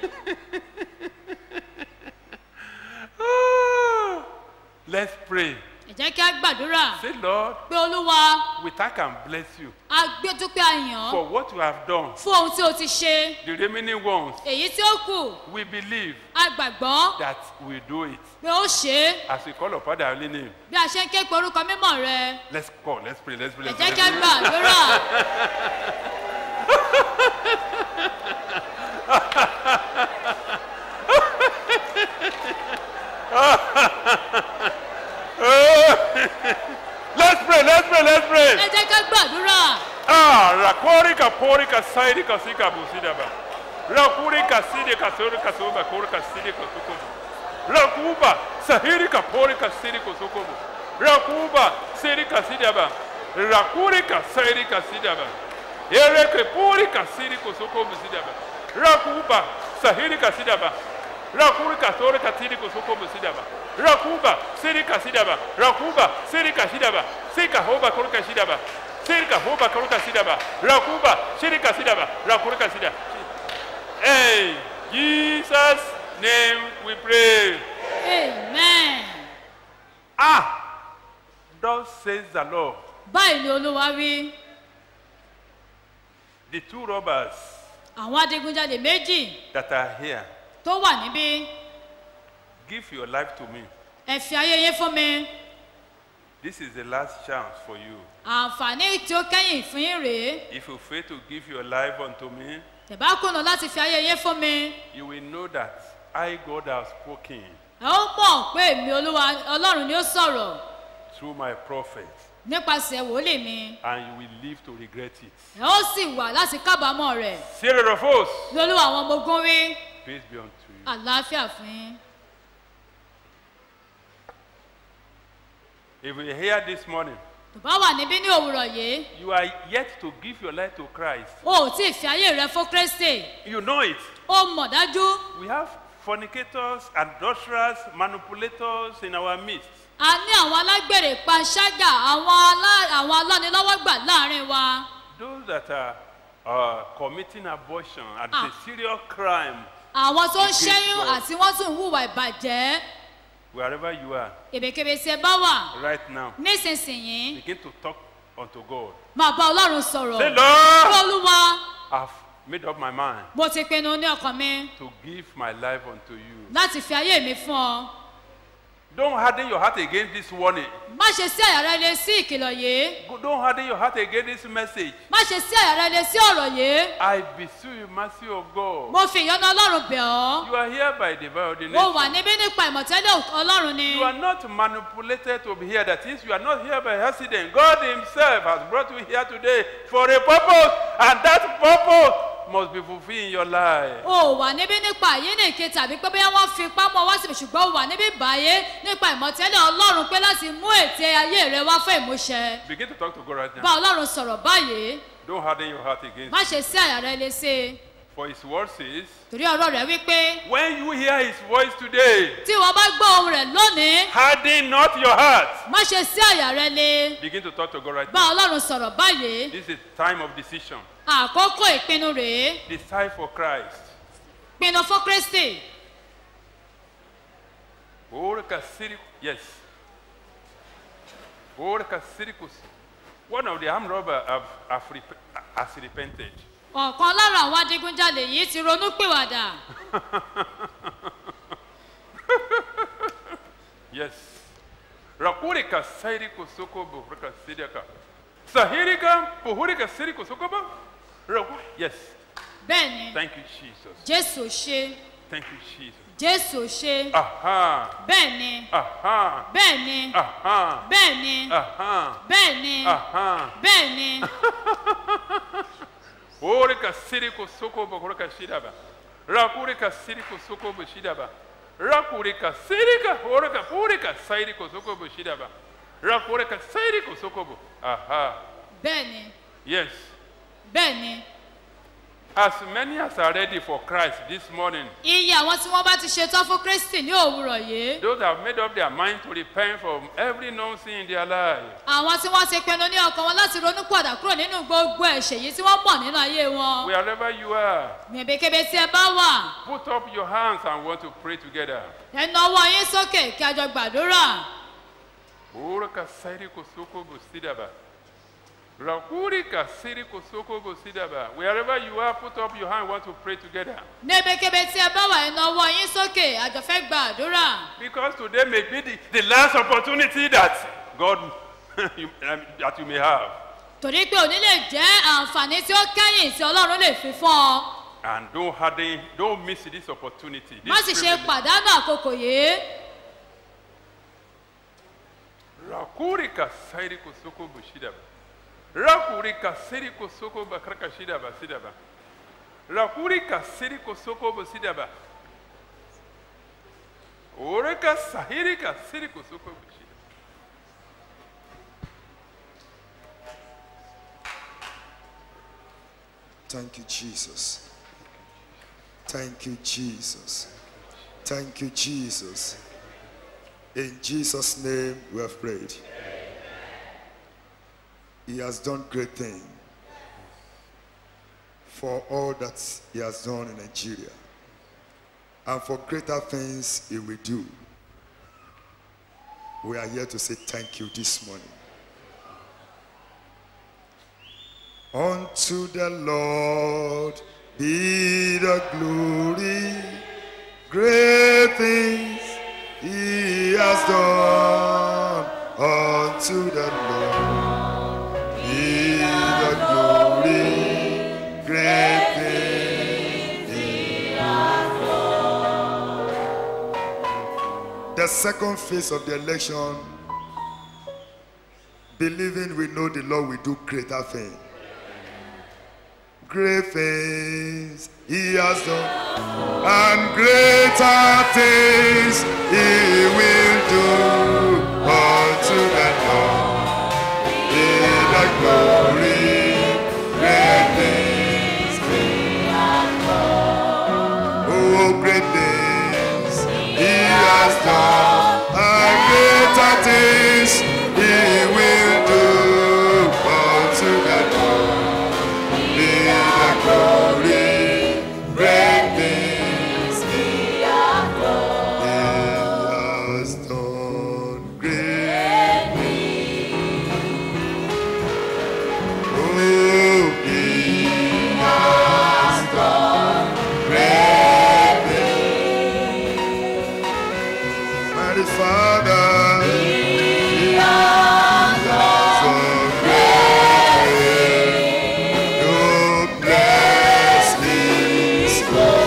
Let's pray. ẹ jẹ́ kí a gbàdúrà Say, Lord, pé olúwa we thank and bless you a gbé dúpẹ́ àyàn for what you have done. fún ohun tí o ti ṣe The remaining ones, èyí tí ó kù we believe a gbàgbọ́ that we do it. pé ó ṣe é As we call upon the holy name, bí a ṣe ń ké pe orúkọ mímọ́ rẹ let's call, let's pray, let's pray. ẹ Let's jẹ́ pray. kí a gbàdúrà let's pray, let's pray, let's pray. ẹ jẹ́ kí a gbàdúrà Ah, rakorika porika sairika sika busidaba. Rakurika sidika sorika soba korika sidika sukubu. Rakuba sahirika porika sidika sukubu. Rakuba sirika sidaba. Rakurika sairika sidaba. Ereke porika sidika sukubu sidaba. Rakuba sahirika sidaba. Rakurika sorika sidika sukubu sidaba. Rakuba sirika sidaba. Rakuba sirika sidaba. Sika hoba korika sidaba. Sirika hoba karuka sidaba. Rakuba shirika sidaba. Rakurika sidaba. Hey, Jesus name we pray. amen Ah, thus says the Lord. báyìí ni olúwa wí The two robbers àwọn adigunjalè méjì that are here, tó wà níbí give your life to me. ẹ fi ayé yín fún mi This is the last chance for you. àǹfààní tí ó kẹ́yìn fún yín rèé If you fail to give your life unto me, tẹ̀bá kùnà láti fi ayé yín fún mi you will know that I, God, have spoken ẹ ó mọ̀ pé èmi olúwa ọlọ́run ni ó sọ̀rọ̀ through my prophet, nípasẹ̀ wòlíì mi and you will live to regret it. ẹ ó sì wà láti kábàámọ̀ rẹ̀ Sarah of hosts, ní olúwa àwọn ọmọ ogun wí peace be unto you. àlàáfíà fún yín. If you hear this morning, tó bá wà níbí ní òwúrọ̀ yìí you are yet to give your life to Christ. o ò tí ì fi ayé rẹ fún kristi You know it. ó mọ̀ dájú We have fornicators, adulterers, manipulators in our midst. a ní àwọn alágbèrè panṣágà àwọn alá- àwọn alánilọ́wọ́gbà láàrin wa Those that are uh, committing abortion and Ah. a serious crime, àwọn tó ń Against ṣẹ́yún God. àti wọ́n tún ń hùwà ìbàjẹ́ wherever you are èbèkébè tí ẹ bá wà right now, nísinsìnyí begin to talk unto God. máa bá ọlọ́run sọ̀rọ̀ Say, Lord, Kí olúwa I've made up my mind mo ti pinnu ní ọkàn mi to give my life unto you. láti fi ayé mi fún ọ Don't harden your heart against this warning. má ṣe sí àyà rẹ lé sí ìkìlọ̀ yìí Go- Don't harden your heart against this message. má ṣe sí àyà rẹ lé sí ọ̀rọ̀ yìí I beseech you, mercy of God. mo fi ìyọ́nú ọlọ́run bẹ̀ ọ́ You are here by divine mo wà ordination. níbí nípa ìmọ̀tẹ́lẹ̀ ọlọ́run ni You are not manipulated to be here. That is, you are not here by accident. God Himself has brought you here today for a purpose, and that purpose must be fulfilled in your life. o wà níbí nípa àyínnìke tàbí pé bóyá wọ́n fi ipá mọ́ wá síbi ṣùgbọ́n o wà níbí báyé nípa ìmọ̀tẹ́lẹ̀ ọlọ́run pé láti mú ète ayé rẹ wá fún ìmúṣẹ Begin to talk to God right bá now. ọlọ́run sọ̀rọ̀ báyìí Don't harden your heart against má Him. ṣe sí àyà rẹ lé sí i For His word says, torí ọ̀rọ̀ rẹ̀ wípé when you hear His voice today, tí wọ́n bá gbọ́ ohun rẹ̀ lónìí harden not your heart. má ṣe sí àyà rẹ lé Begin to talk to God right bá now. ọlọ́run sọ̀rọ̀ báyìí This is time of decision. àkókò ìpinnu rèé Decide for Christ. pinnu fún kristi Orca Siric- yes. Orca Siricus. One of the armed robbers have, have rep- has repented. ọ̀kan lára àwọn adigunjalè yìí ti ronú pìwàdà Yes. Rakurika sairi kusoko buhrika sidiaka. Sahirika buhurika siri kusoko bu. Raku- Yes. bẹ́ẹ̀ ni Thank you, Jesus. jésù ò ṣe Thank you, Jesus. jésù ò ṣe Aha. bẹ́ẹ̀ ni Aha. bẹ́ẹ̀ ni Aha. bẹ́ẹ̀ ni Aha. bẹ́ẹ̀ ni Aha. bẹ́ẹ̀ ni Orika siri kusoko buhurika shidaba. Rakurika siri kusoko bu shidaba. Rakurika sirika orika purika sairi kusoko bu shidaba. Rakurika sairi kusoko bu. Aha. bẹ́ẹ̀ ni Yes. bẹ́ẹ̀ ni As many as are ready for Christ this morning, iye àwọn tí wọ́n bá ti ṣetán fún kristi ní òwúrọ̀ yìí those that have made up their mind to repent from every known sin in their life, àwọn tí wọ́n ti pinnu ní ọkàn wọn láti ronú padà kúrò nínú gbogbo ẹ̀ṣẹ̀ yìí tí wọ́n pọ̀ nínú ayé wọn wherever you are, níbikíbi tí ẹ bá wà put up your hands and want to pray together. ẹ na ọwọ́ yín sókè kí a jọ gbàdúrà Uraka sairi kosoko busidaba. Rakuri kasiri kosoko busidaba. Wherever you are, put up your hand, want to pray together. níbikíbi tí ẹ bá wà ẹ na ọwọ́ yín sókè a jọ fẹ́ gbàdúrà Because today may be the, the last opportunity that God you, um, that you may have. torí pé òní lè jẹ́ àǹfààní tí ó kẹ́yìn tí ọlọ́run lè fi fún ọ And don't harden, don't miss this opportunity. má This sì ṣe privilege. pàdánù àkókò yìí Rakuri kasairi kosoko bushidaba. Rakuri kasiri kosoko bakraka shidaba sidaba. Rakuri kasiri kosoko busidaba. Oreka sahiri kasiri kosoko bushidaba. Thank you, Jesus. Thank you, Jesus. Thank you, Jesus. In Jesus' name we have prayed. He has done great things for all that he has done in Nigeria and for greater things he will do. We are here to say thank you this morning. Unto the Lord be the glory, great things he has done. Unto the Lord be the glory, great things he has done. The second phase of the election, believing we know the Lord will do greater things great things he has done, and greater things he will do unto the Lord. Be the glory, great things he has done. Oh, great things he has done, and greater things he will do unto the Lord be the glory, great things he has done. He has done great things. Oh, he has done great things. Mighty Father, he has done great things. You bless his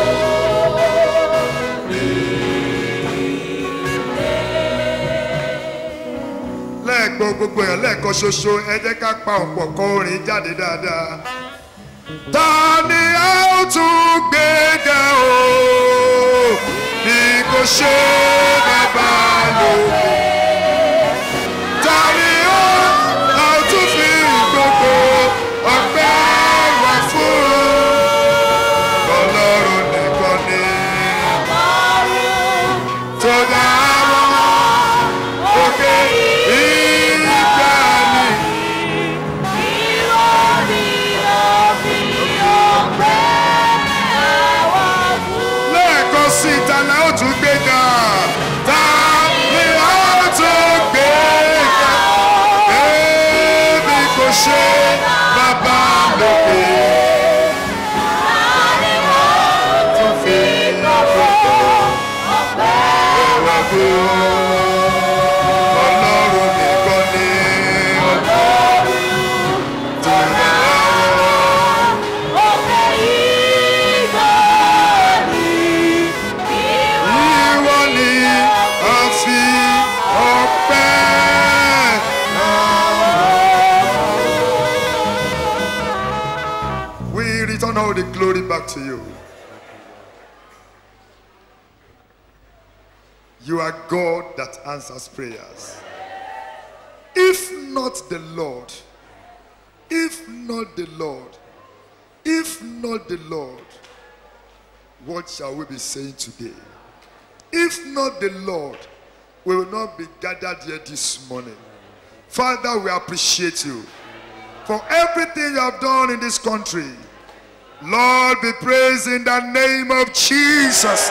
lẹ́ẹ̀gbọ́n gbogbo èèyàn lẹ́ẹ̀kan ṣoṣo ẹ jẹ́ ká pa ọ̀pọ̀ kọ orin jáde dáadáa. ta ni a ó tún gbé ga o bí kò ṣe bàbá lókè. ta ni ó a ó tún fi gbogbo ọgbẹ́ wá fún ọlọ́run nìkan ni tó dá wọn òkè ìgbà ni. lẹ́ẹ̀kan sí i ta la ó tún gbé ga ta ni a ó ògo. Ọlọ́run nìkan ni ògo. Tìrẹ ìwọ ni a fi ọpẹ́ hàn. We return all the glory back to you. You are God that answers prayers. If not the Lord, if not the Lord, if not the Lord, what shall we be saying today? If not the Lord, we will not be gathered here this morning. Father, we appreciate you for everything you have done in this country. Lord, be praised in the name of Jesus.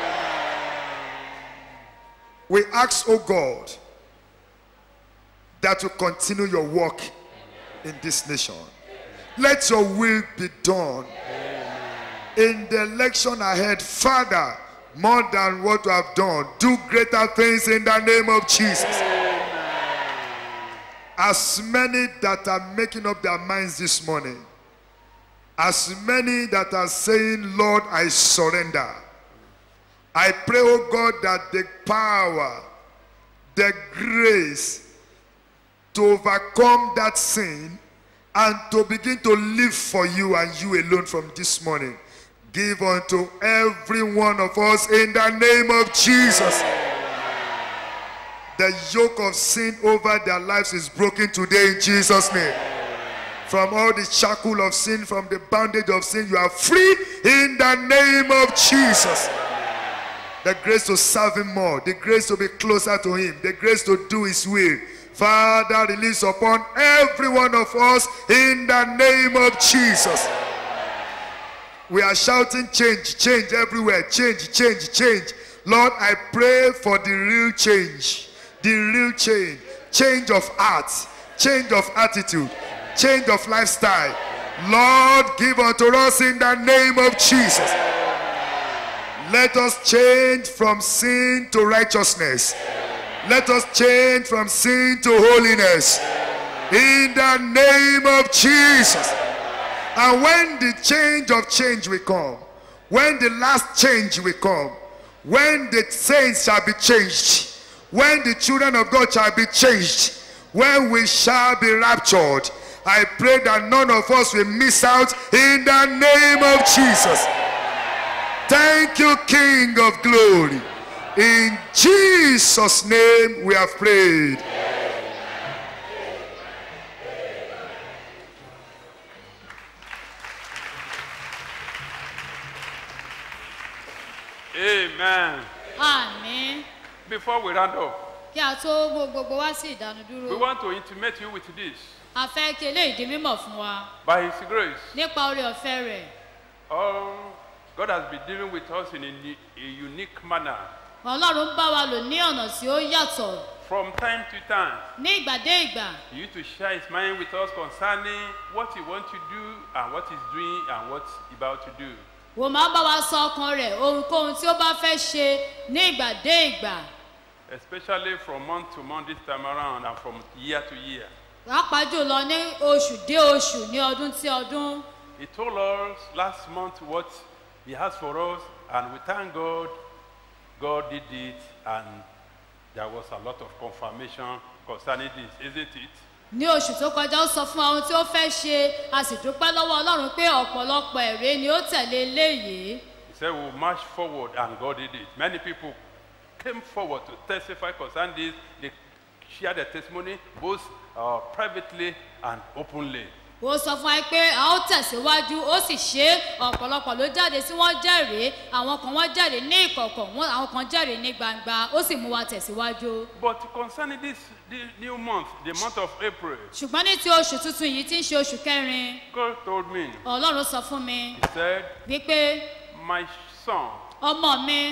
We ask, oh God, that you continue your work in this nation. Let your will be done in the election ahead. Father, more than what you have done, do greater things in the name of Jesus. As many that are making up their minds this morning, as many that are saying, Lord, I surrender. I pray, oh God, that the power, the grace to overcome that sin and to begin to live for you and you alone from this morning. Give unto every one of us in the name of Jesus. The yoke of sin over their lives is broken today in Jesus' name. From all the shackle of sin, from the bondage of sin, you are free in the name of Jesus. The grace to serve Him more, the grace to be closer to Him, the grace to do His will. Father, release upon every one of us in the name of Jesus. We are shouting change, change everywhere, change, change, change. Lord, I pray for the real change, the real change, change of heart, change of attitude, change of lifestyle. Lord, give unto us in the name of Jesus. Let us change from sin to righteousness. Let us change from sin to holiness. In the name of Jesus. And when the change of change will come, when the last change will come, when the saints shall be changed, when the children of God shall be changed, when we shall be raptured, I pray that none of us will miss out in the name of Jesus. Thank you, King of glory. In Jesus' name we have prayed. Amen. àmì Before we round up, kí a tó mú gbogbo wá sí we ìdánudúró want to intimate you with this. a fẹ́ kí eléyìí di mímọ̀ fún wa By His grace, nípa orí ọ̀fẹ́ rẹ̀ all God has been dealing with us in a, ni- a unique manner. ọlọ́run ń bá wa lò ní ọ̀nà tí ó yàtọ̀ From time to time, ní ìgbà dé ìgbà He used to share His mind with us concerning what He wants to do and what He's doing and what He's about to do. wò máa bá wa sọ ọkàn rẹ̀ ohunkóhun tí ó bá fẹ́ ṣe ní ìgbà dé ìgbà Especially from month to month this time around and from year to year. pàápàá jùlọ ní oṣù dé oṣù ní ọdún sí ọdún He told us last month what He has for us, and we thank God. God did it, and there was a lot of confirmation concerning this, isn't it? ní oṣù tó kọjá ó sọ fún wa ohun tí ó fẹ́ ṣe a sì dúpẹ́ lọ́wọ́ ọlọ́run pé ọ̀pọ̀lọpọ̀ èrè ni ó tẹ̀lé eléyìí He said we'll march forward, and God did it. Many people came forward to testify concerning this. They shared their testimony both uh, privately and openly. ó sọ fún wa pé a ó tẹ̀síwájú ó sì ṣe é ọ̀pọ̀lọpọ̀ ló jáde tí wọ́n jẹ́rìí àwọn kan wọ́n jẹ́rìí ní ìkọ̀kọ̀ wọ́n- àwọn kan jẹ́rìí ní gbangba ó sì mú wa tẹ̀síwájú. But concerning this the new month, the month of April, ṣùgbọ́n ní ti oṣù tuntun yìí tí ń ṣe oṣù kẹrin God told me, ọlọ́run sọ fún mi He said, wípé My son, ọmọ mi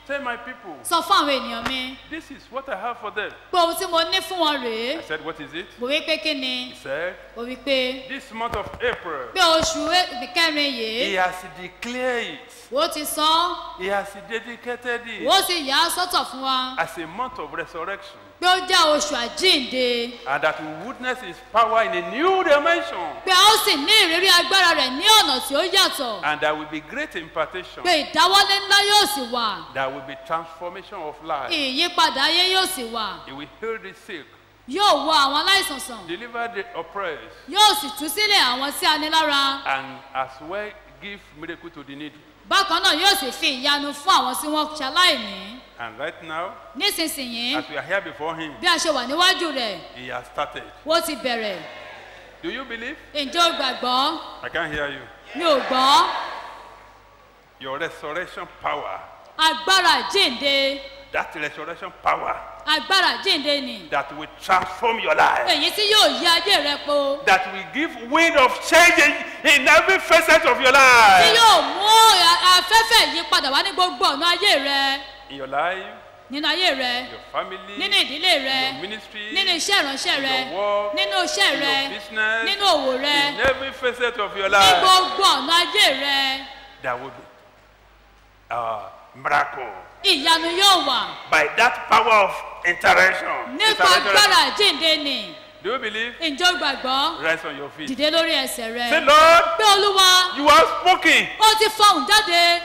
Tell my people, sọ fún àwọn ènìyàn mi this is what I have for them. pé ohun tí mo ní fún wọn rèé I said, What is it? mo wí pé kí ni He said, mo wí pé This month of April, pé oṣù e- kẹrin He yìí has declared it, ó ti sọ He has dedicated it ó sì yà á sọ́tọ̀ fún wa as a month of resurrection. pé ó jẹ́ oṣù àjíǹde And that we witness His power in a new dimension. pé a ó sì ní ìrírí agbára rẹ̀ ní ọ̀nà tí ó yàtọ̀ And there will be great impartation. pé ìdáwọ́lé ńlá yóò sì wà There will be transformation of life. ìyípadà ayé yóò sì wà He will heal the sick, yóò wo àwọn aláìsàn sàn deliver the oppressed, yóò sì tú sílẹ̀ àwọn tí a ní lára and as well give miracle to the needy. bákan náà yóò sì fi ìyanu fún àwọn tí wọ́n ṣaláìní And right now, nísinsìnyí as we are here before Him, bí a ṣe wà níwájú rẹ̀ He has started. ó ti bẹ̀rẹ̀ Do you believe? ǹjẹ́ o gbàgbọ́ I can't hear you. mi ò gbọ́ Your resurrection power, agbára jíǹde that resurrection power agbára jíǹde ni that will transform your life, èyí tí yóò yí ayé rẹ po that will give wind of change in, in every facet of your tí life. yóò mú a- afẹ́fẹ́ yípadà wá ní gbogbo ọ̀nà ayé rẹ In your life, nínú ayé rẹ your family, nínú ìdílé rẹ your ministry, nínú iṣẹ́ ìránṣẹ́ rẹ your work, nínú iṣẹ́ in rẹ your business, nínú òwò rẹ in every facet of your ní life, gbogbo ọ̀nà ayé rẹ there will be a miracle ìyanu yóò wà by that power of interaction. nípa Interaction. agbára jíǹde ni Do you believe? ǹjẹ́ o gbàgbọ́ Rise on your feet. dìde lórí ẹsẹ̀ rẹ Say, Lord, pé olúwa you have spoken. ó ti fọhùn jáde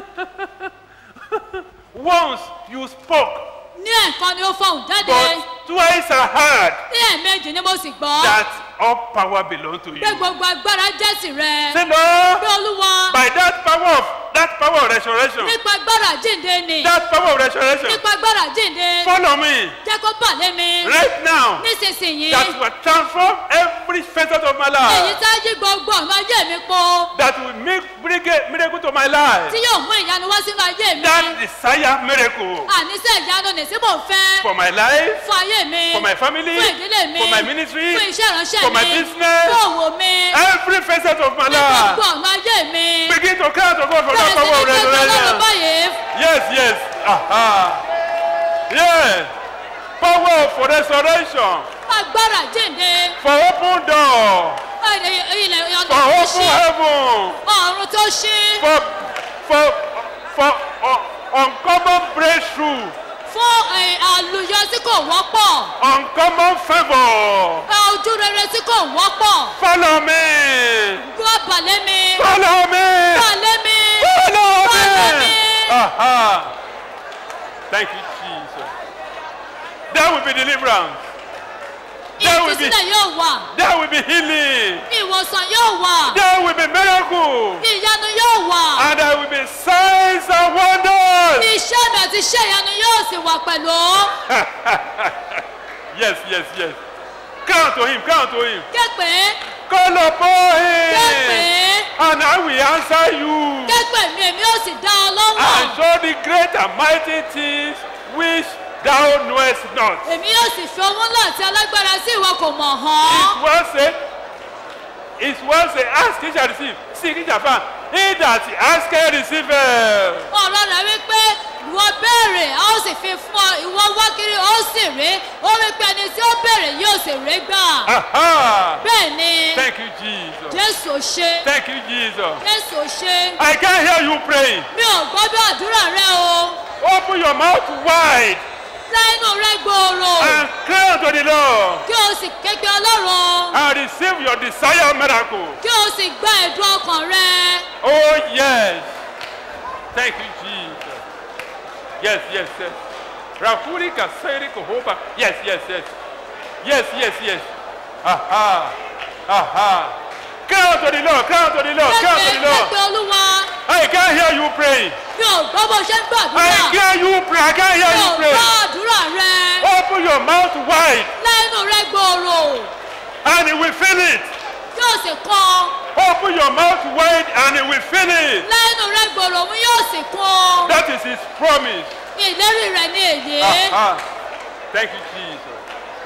Once you spoke, ní ẹ̀kan ni ó fọhùn jáde but twice I heard ní ẹ̀ẹ̀mejì ni mo sì gbọ́ that all power belongs to you. pé gbogbo agbára jẹ́ tìrẹ Say, Lord, pé olúwa by that power of that power of resurrection, nípa agbára jíǹde ni that power of resurrection, nípa agbára jíǹde follow me jẹ́ kó bà lé mi right now. nísinsìnyí That will transform every facet of my èyí life. tá yí gbogbo ọ̀nà ayé mi po That will make bring a miracle to my life. tí yóò mú ìyanu wá sínú ayé mi That desire miracle àníṣe ìyanu nì tí mò ń fẹ́ for my life, fún ayé mi for my family, fún ìdílé mi for my ministry, fún iṣẹ́ ìránṣẹ́ for my mi business, fún òwò mi every facet of my ní gbogbo life. ọ̀nà ayé mi Begin to cry to God for that bẹ̀rẹ̀ sí power ní of pé ọlọ́run resurrection. báyìí Yes, yes. Aha. Yes. Power for resurrection. agbára jíǹde For open door. ilẹ̀ ilẹ̀ ọ̀nà For tó open ṣí heaven. ọ̀run tó ṣí For for for uh, uncommon breakthrough. fún ẹ̀, àlùyọ tí kò wọ́pọ̀ Uncommon favor. ẹ̀, ojú rere tí kò wọ́pọ̀ Follow me. gbọ́ balẹ̀ mi Follow me. balẹ̀ mi Follow balẹ̀ me. mi. Aha. Thank you, Jesus. There will be deliverance. There will be ìtúsílẹ̀ yóò wà there will be healing. ìwòsàn yóò wà There will be miracle. ìyanu yóò wà And there will be signs and wonders. iṣẹ́ mi àti iṣẹ́ ìyanu yóò sì wà pẹ̀lú yes, yes, yes. Come to him, come to him. képe Call upon képe him. And I will answer you. képe mi èmi yóò sì dá ọ And lọ́wọ́ show the great and mighty things which thou knowest not. èmi yóò sì fi owó ńlá àti alágbára sí ìwọ kò mọ̀ hàn It's well said. It's well said. Ask, he shall receive. Seek, he shall find. He that asketh receiveth. ọ̀rọ̀ rẹ̀ wípé ìwọ béèrè a ó sì fi fún ọ ìwọ wá kiri ó sì rí ó rí pé ẹni tí ó béèrè yóò sì rí gbà Aha. bẹ́ẹ̀ ni Thank you, Jesus. jésù ṣe Thank you, Jesus. jésù ṣe I can hear you praying. mi ò gbọ́ bí àdúrà rẹ o Open your mouth wide lẹ́nu rẹ gbòòrò and cry unto the Lord kí o sì képe ọlọ́run and receive your desired miracle. kí o sì gba ẹ̀dùn ọkàn rẹ Oh, yes. Thank you, Jesus. Yes, yes, yes. Rafuri kaseri kohoba. Yes, yes, yes. Yes, yes, yes. Aha. Aha. Cry unto the Lord. Cry unto the Lord. Cry unto képe the Lord. képe olúwa I can hear you praying. mi ò gbọ́ bó ṣe ń I gbàdúrà hear you pray. I can hear mi you ò pray. gbọ́ àdúrà rẹ Open your mouth wide lẹ́nu rẹ gbòòrò and he will fill it. kí o sì kàn Open your mouth wide and he will fill it. lẹ́nu rẹ gbòòrò òun yóò sì kàn That is his promise. ìlérí rẹ ní èyí Aha. Thank you, Jesus.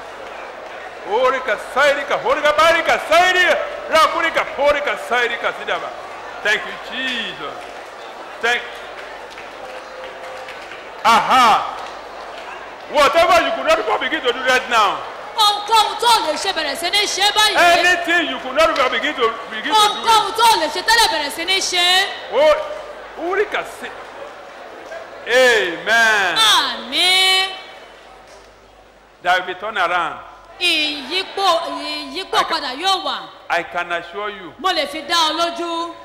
Orika sairika, horika barika sairi, rakurika porika sairika sidaba. Thank you, Jesus. Thank Aha. Whatever you could not before begin to do right now. ohunkóhun tó lè ṣe bẹ̀rẹ̀ sí ní ṣe báyìí. Anything you could not before begin to begin to do. ohunkóhun tó lè ṣe tẹ́lẹ̀ bẹ̀rẹ̀ sí ní ṣe. Oh, Urika say. Amen. àmì There will be turn around. ìyípo ìyípo padà yóò wà I can assure you. mo lè fi dá ọ lójú.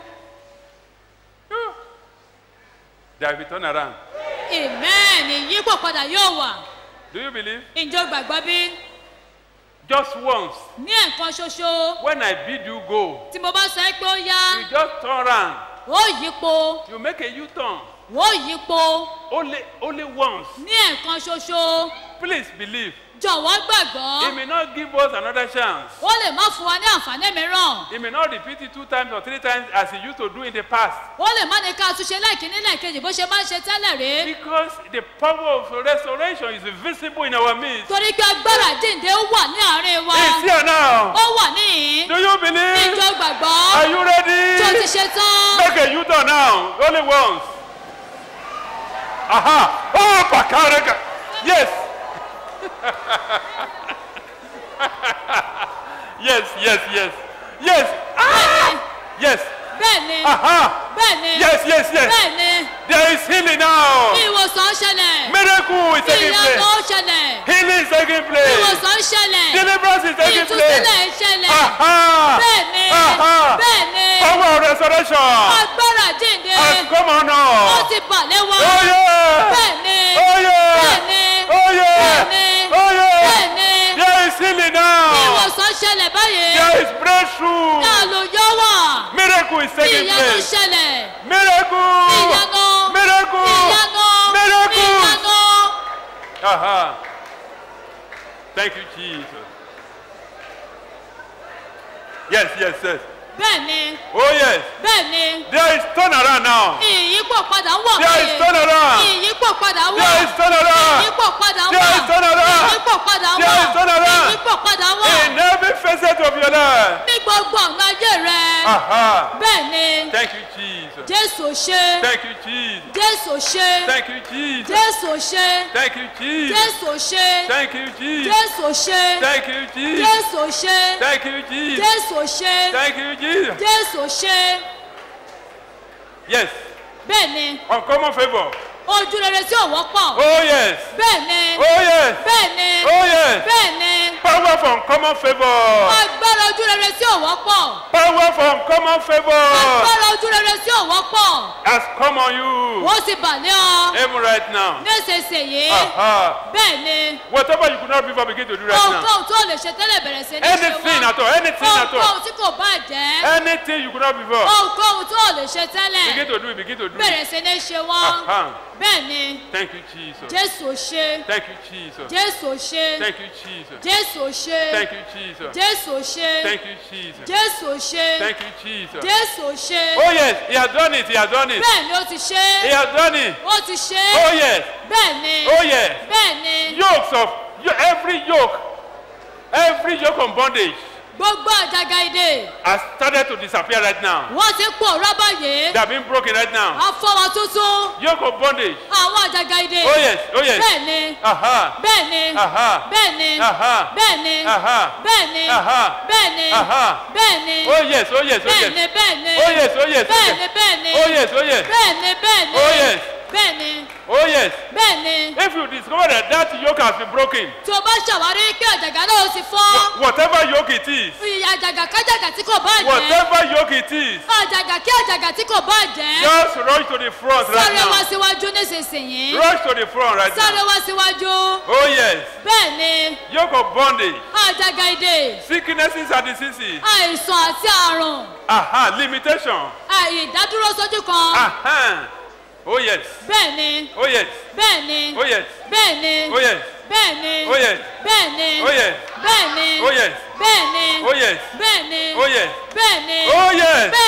There will be turn around. amen ìyípo padà yóò wà. Do you believe? ǹjẹ́ o gbàgbọ́ bí? Just once. ní ẹ̀kan ṣoṣo When I bid you go, tí mo bá sọ ẹ́ pé ó yá you just turn around. ó yípo You make a U-turn. ó yípo Only, only once. ní ẹ̀kan ṣoṣo Please believe. jọ̀wọ́ He gbàgbọ́ may not give us another chance. ó lè má fún wa ní àǹfààní mìíràn He may not repeat it two times or three times as he used to do in the past. ó lè má ní ká túnṣe lẹ́ẹ̀kínní lẹ́ẹ̀kejì bó ṣe máa ń ṣe tẹ́lẹ̀ rí Because the power of restoration is visible in our midst. torí pé agbára jíǹde ó wà ní àárín wa It's here now. ó wà níhìn Do you believe? ìjọ gbàgbọ́ Are you ready? tí o ti ṣe tán Make a U-turn now. Only once. Aha. Oh, Bakaraka. Yes. yes, yes, yes. Yes. Ah! Yes. bẹ́ẹ̀ni Aha. bẹ́ẹ̀ni Yes, yes, yes. bẹ́ẹ̀ni There is healing now. ìwòsàn ṣẹlẹ̀ Miracle is taking ìyanu place. ṣẹlẹ̀ Healing is taking place. ìwòsàn ṣẹlẹ̀ Deliverance is taking ìtúsílẹ̀ place. ṣẹlẹ̀ Aha. bẹ́ẹ̀ni Aha. bẹ́ẹ̀ni Power of restoration agbára jíǹde has come on ó now. ti bà lé wa Oh yeah. bẹ́ẹ̀ni Oh yeah. bẹ́ẹ̀ni Oh yeah. bẹ́ẹ̀ni Oh yeah. bẹ́ẹ̀ni There is healing now. ìwòsàn ṣẹlẹ̀ báyìí There is breakthrough. àlùyọ wà Miracle is taking ìyanu place. ṣẹlẹ̀ Miracle. ìyanu Miracle. ìyanu Miracle. ìyanu. Aha. Thank you, Jesus. Yes, yes, yes. bẹ́ẹ̀ni Oh yes. bẹ́ẹ̀ni There is turnaround now. ìyípo padà ń wọ̀ There is turnaround. ìyípo padà ń wọ̀ There is turnaround. ìyípo padà ń wọ̀ There is turnaround. ìyípo padà ń There wọ̀ is turnaround. ìyípo padà ń wọ̀ In every facet of your life. ní gbogbo ọ̀nà ayé rẹ Aha. bẹ́ẹ̀ni Thank you, Jesus. jésù ṣe Thank you, Jesus. jésù ṣe Thank you, Jesus. jésù ṣe Thank you, Jesus. jésù ṣe Thank you, Jesus. jésù ṣe Thank you, Jesus. jésù ṣe Thank you, Jesus. jésù ṣe Thank you, Jesus. jésù ṣe Yes. bẹ́ẹ̀ni Uncommon favor. ojú rere tí ò wọ́pọ̀ Oh yes. bẹ́ẹ̀ni Oh yes. bẹ́ẹ̀ni Oh yes. bẹ́ẹ̀ni Power for uncommon favor. agbára ojú rere tí ò wọ́pọ̀ Power for uncommon favor agbára ojú rere tí ò wọ́pọ̀ has come on you. wọ́n sì bà lé ọ Even right now. nísinsìnyí Aha. bẹ́ẹ̀ni Whatever you could not before begin to do right now. ohunkóhun tó lè ṣe tẹ́lẹ̀ bẹ̀rẹ̀ sí ní ṣe Anything at all. Anything at all. ohunkóhun tí kò bá jẹ́ Anything you could not before. ohunkóhun tó lè ṣe tẹ́lẹ̀ Begin to do it. Begin to do bẹ̀rẹ̀ it. sí ní ṣe wọ́n Aha. bẹ́ẹ̀ni Thank you, Jesus. jésù ṣe Thank you, Jesus. jésù ṣe Thank you, Jesus. jésù ṣe Thank you, Jesus. jésù ṣe Thank you, Jesus. jésù ṣe Thank you, Jesus. jésù ṣe Oh yes, he has done it. He has done it. bẹ́ẹ̀ni ó ti ṣe He has done it. ó ti ṣe Oh yes. bẹ́ẹ̀ni Oh yes. bẹ́ẹ̀ni Yokes of yo- every yoke, every yoke of bondage gbogbo àjàgà ìdè has started to disappear right now. wọ́n ti pòórá báyìí They have been broken right now. afọwọ́ tuntun Yoke of bondage. àwọn àjàgà ìdè Oh yes. Oh yes. bẹ́ẹ̀ni Aha. bẹ́ẹ̀ni Aha. bẹ́ẹ̀ni Aha. bẹ́ẹ̀ni Aha. bẹ́ẹ̀ni Aha. bẹ́ẹ̀ni Aha. bẹ́ẹ̀ni Oh yes. Oh yes. Oh bẹ́ẹ̀ni yes. bẹ́ẹ̀ni Oh yes. Oh yes. Oh bẹ́ẹ̀ni yes. bẹ́ẹ̀ni Oh yes. Oh yes. bẹ́ẹ̀ni bẹ́ẹ̀ni Oh yes. bẹ́ẹ̀ni Oh yes. bẹ́ẹ̀ni If you discover that that yoke has been broken, tí o bá ṣàwárí pé àjàgà náà ti fọ́ whatever yoke it is, àjàgà kájàgà tí kò bá jẹ́ whatever yoke it is, àjàgà kí àjàgà tí kò bá jẹ́ just rush to the front right sáré wá now. síwájú nísinsìnyí Rush to the front right sáré now. wá síwájú Oh yes. bẹ́ẹ̀ni Yoke of bondage, àjàgà ìdè sicknesses and diseases. àìsàn àti àrùn Aha, limitation. àìdádúró sójú kan Aha. Oh yes. bẹ́ẹ̀ni Oh yes. bẹ́ẹ̀ni Oh yes. bẹ́ẹ̀ni Oh yes. bẹ́ẹ̀ni Oh yes. bẹ́ẹ̀ni Oh yes. bẹ́ẹ̀ni Oh yes. bẹ́ẹ̀ni Oh yes. bẹ́ẹ̀ni Oh yes. bẹ́ẹ̀ni Oh yes. bẹ́ẹ̀ni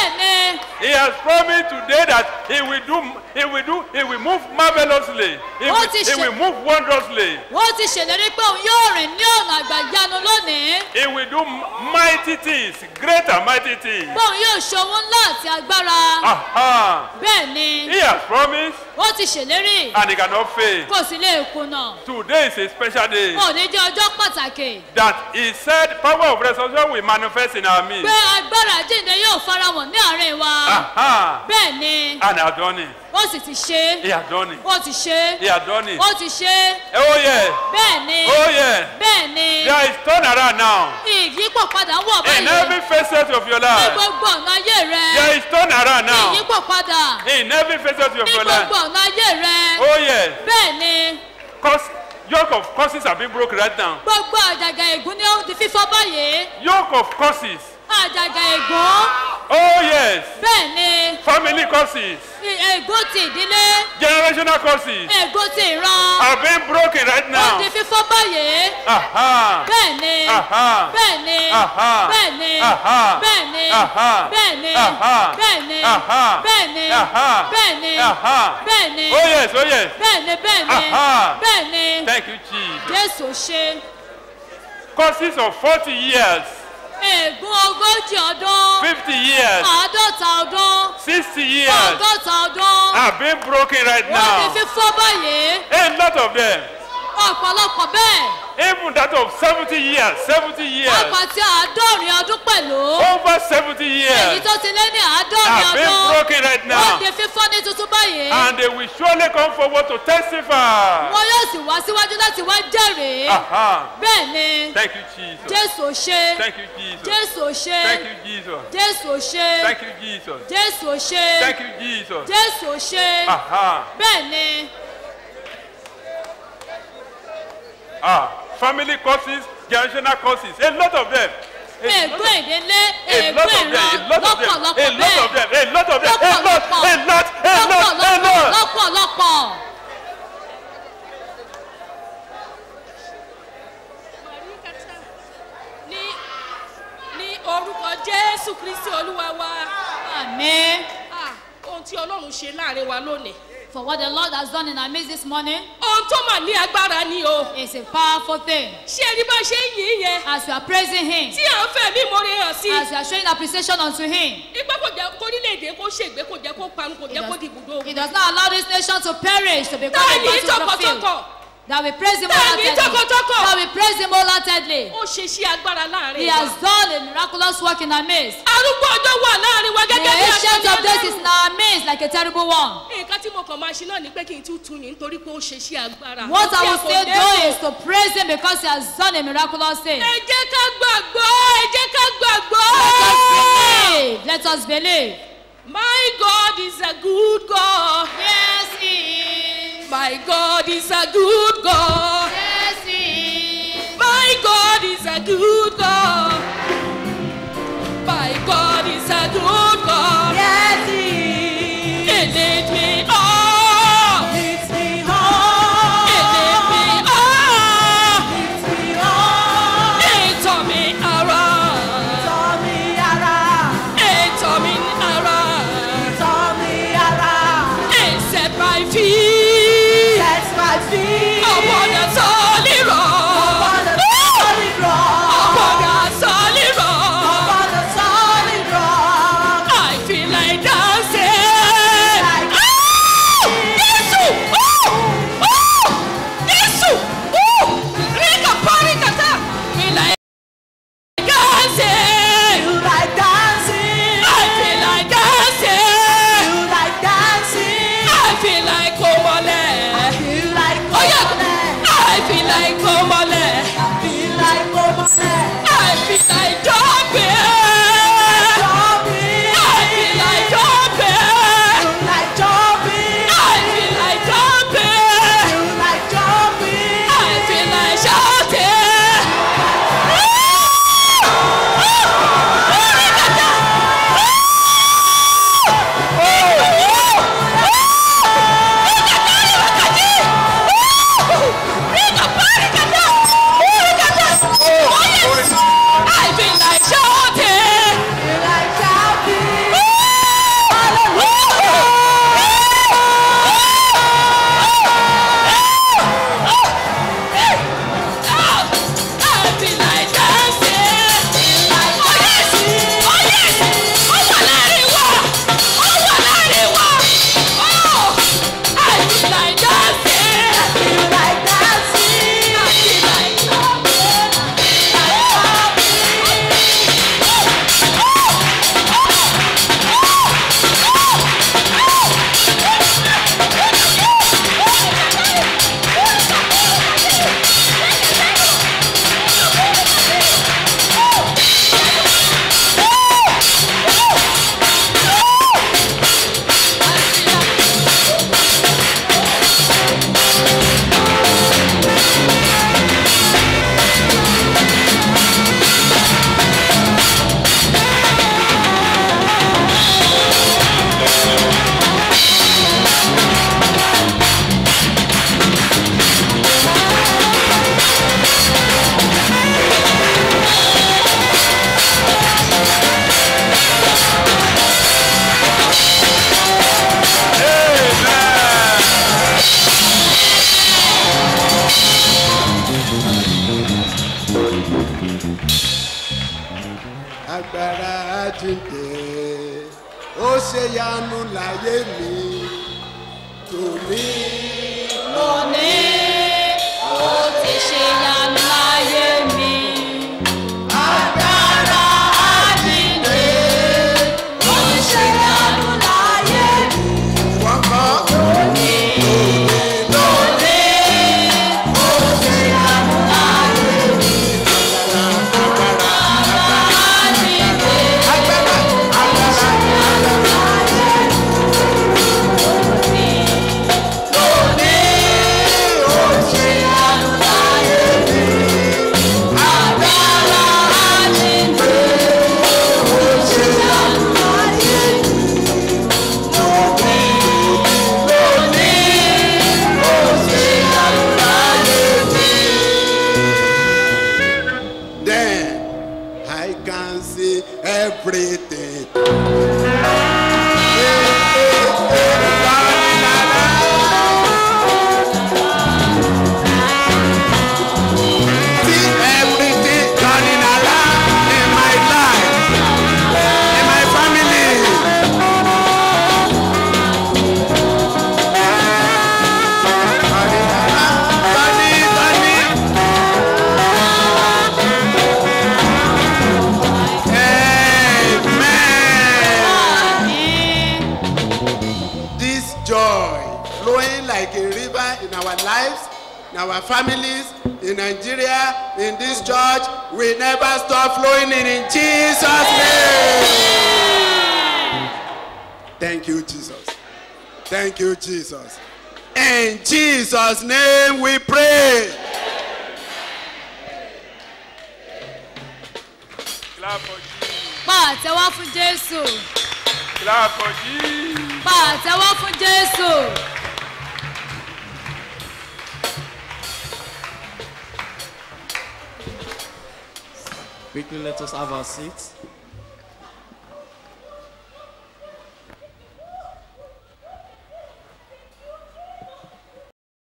He has promised today that he will do, he will do, he will move marvelously. He Ó will, ti he ṣe- will move wondrously. ó ti ṣèlérí pé òun yóò rìn ní ọ̀nà àgbàyanu lónìí He will do mighty things, great and mighty things. pé òun yóò ṣe ohun ńlá àti agbára Aha. bẹ́ẹ̀ ni He has promised ó ti ṣèlérí and he cannot fail. kò sì lè kùnà Today is a special day òní jẹ́ ọjọ́ pàtàkì that he said power of resurrection will manifest in our midst. pé agbára jíǹde yóò farahàn ní àárín wa Aha. bẹ́ẹ̀ ni And has done it. ó sì ti ṣe He has done it. ó ti ṣe He has done it. ó ti ṣe Oh yeah. bẹ́ẹ̀ ni Oh yeah. bẹ́ẹ̀ ni There is turnaround now. ìyípo padà ń wọ̀ In báyìí every facet of your ní life. gbogbo ọ̀nà ayé rẹ There is turnaround now. ìyípo padà In every facet of ní your life. gbogbo ọ̀nà ayé rẹ Oh yes. bẹ́ẹ̀ ni Cause yoke of curses have been broken right now. gbogbo àjàgà ègún ni ó di fífọ́ báyìí Yoke of curses. àjàgà ègún Oh yes. bẹ́ẹ̀ ni Family curses. i- ègún ti ìdílé Generational curses. ègún ti ìran Have been broken right ó now. di fífọ́ báyìí Aha. bẹ́ẹ̀ ni Aha. bẹ́ẹ̀ ni Aha. bẹ́ẹ̀ ni Aha. bẹ́ẹ̀ ni Aha. bẹ́ẹ̀ ni Aha. bẹ́ẹ̀ ni Aha. bẹ́ẹ̀ ni Aha. bẹ́ẹ̀ ni Aha. bẹ́ẹ̀ ni Oh yes. Oh yes. bẹ́ẹ̀ ni bẹ́ẹ̀ ni Aha. bẹ́ẹ̀ ni Thank you, Jesus. jésù ṣe Curses of 40 years, ègún ogójì ọdún 50 years, àádọ́ta ọdún 60 years ọgọ́ta ọdún have been broken right wọ́n di now. fífọ́ báyìí A lot of them. ọ̀pọ̀lọpọ̀ bẹ́ẹ̀ Even that of 70 years, 70 years, pápá tí àádọ́rin ọdún pẹ̀lú over 70 èyí years tó ti lé ní àádọ́rin have been ọdún broken right wọ́n now. di fífọ́ ní tuntun báyìí And they will surely come forward to testify. wọn yóò sì wá síwájú láti wá jẹ́rìí Aha. bẹ́ẹ̀ ni Thank you, Jesus. jésù ṣe Thank you, Jesus. jésù ṣe Thank you, Jesus. jésù ṣe Thank you, Jesus. jésù ṣe Thank you, Jesus. jésù ṣe Aha. bẹ́ẹ̀ ni Ah, family causes, generational causes, a lot of them. ègbó ìdílé A ègbó lot of them, ìran a lot of them, lọ́pọ̀lọpọ̀ a lot of bẹ́ẹ̀ them, a lot of them, a lot, a lot, a lot, a lọ́pọ̀lọpọ̀ lot. lọ́pọ̀lọpọ̀. ní ní orúkọ jésù kristi olúwa wa. àmín. ohun tí ọlọ́run ṣe láàrin wa lónìí. for what the lord has done in our midst this morning. ohun tó mà ní agbára ni o. it's a powerful thing. ṣé ẹni bá ṣe ń yìn yẹn. as we are praising him. tí à ń fẹ́ mí mo rí hàn sí. as we are showing appreciation unto him. ipa kò jẹ́ kórílẹ̀-èdè kó ṣègbè kò jẹ́ kó parun kò jẹ́ kó di ibùdó. he does not allow this nation to perish to become Táà a ní battlefield. tọkàntọkàn. that we praise him Táà ní wholeheartedly. tọkàntọkàn. that we praise him wholeheartedly. ó ṣe sí agbára láàrin he wa. has done a miraculous work in our midst. arúgbó ọjọ́ wà láàrin wa the gẹ́gẹ́ bí ancient of days is ẹlẹ́rù. in our midst like a terrible one. nǹkan tí mo kàn máa ṣe náà ni pé kí n tún tún yín nítorí pé ó ṣe sí agbára. what Ó I tí a will kò still lérò. do is to praise him because he has done a miraculous thing. ẹ jẹ́ ká gbàgbọ́ ẹ jẹ́ ká gbàgbọ́. let us believe let us believe. My God is a good God. Yes, He is. My God is a good God. Yes, He is. My God is a good God. My God is a good God. Yes, He He lead me on. leads me home. He lead me on. Leads me home. He taught me around. Tọ́ mi ara, He taught me around. tọ́ mi ara. He set my feet Set my feet upon the solid rock. upon the solid rock. agbára jíǹde ó ṣe yanu láyé mi tòní. lónìí ó ti ṣe yanu láyé mi. Agbára àjíǹde ó ṣe yanu láyé mi. wọ́n kọ́ Lónìí, lónìí, ó ṣe yanu láyé mi. Agbára àjíǹde ó ṣe yanu láyé mi. Lónìí, lónìí, ó ṣe yanu láyé mi. Agbára àjíǹde ó ṣe yanu láyé mi. Then I can see everything. See everything turning around in my life, in my family. Turning, turning. This joy flowing like a river in our lives, in our families, in Nigeria, in this church, will never stop flowing in, in Jesus' name. Thank you, Jesus. Thank you, Jesus. In Jesus' name we pray. Clap for Jesus. Pa àtẹ́wọ́ fún Jésù. Clap for Jesus. Pa àtẹ́wọ́ fún Jésù. Quickly, let us have our seats.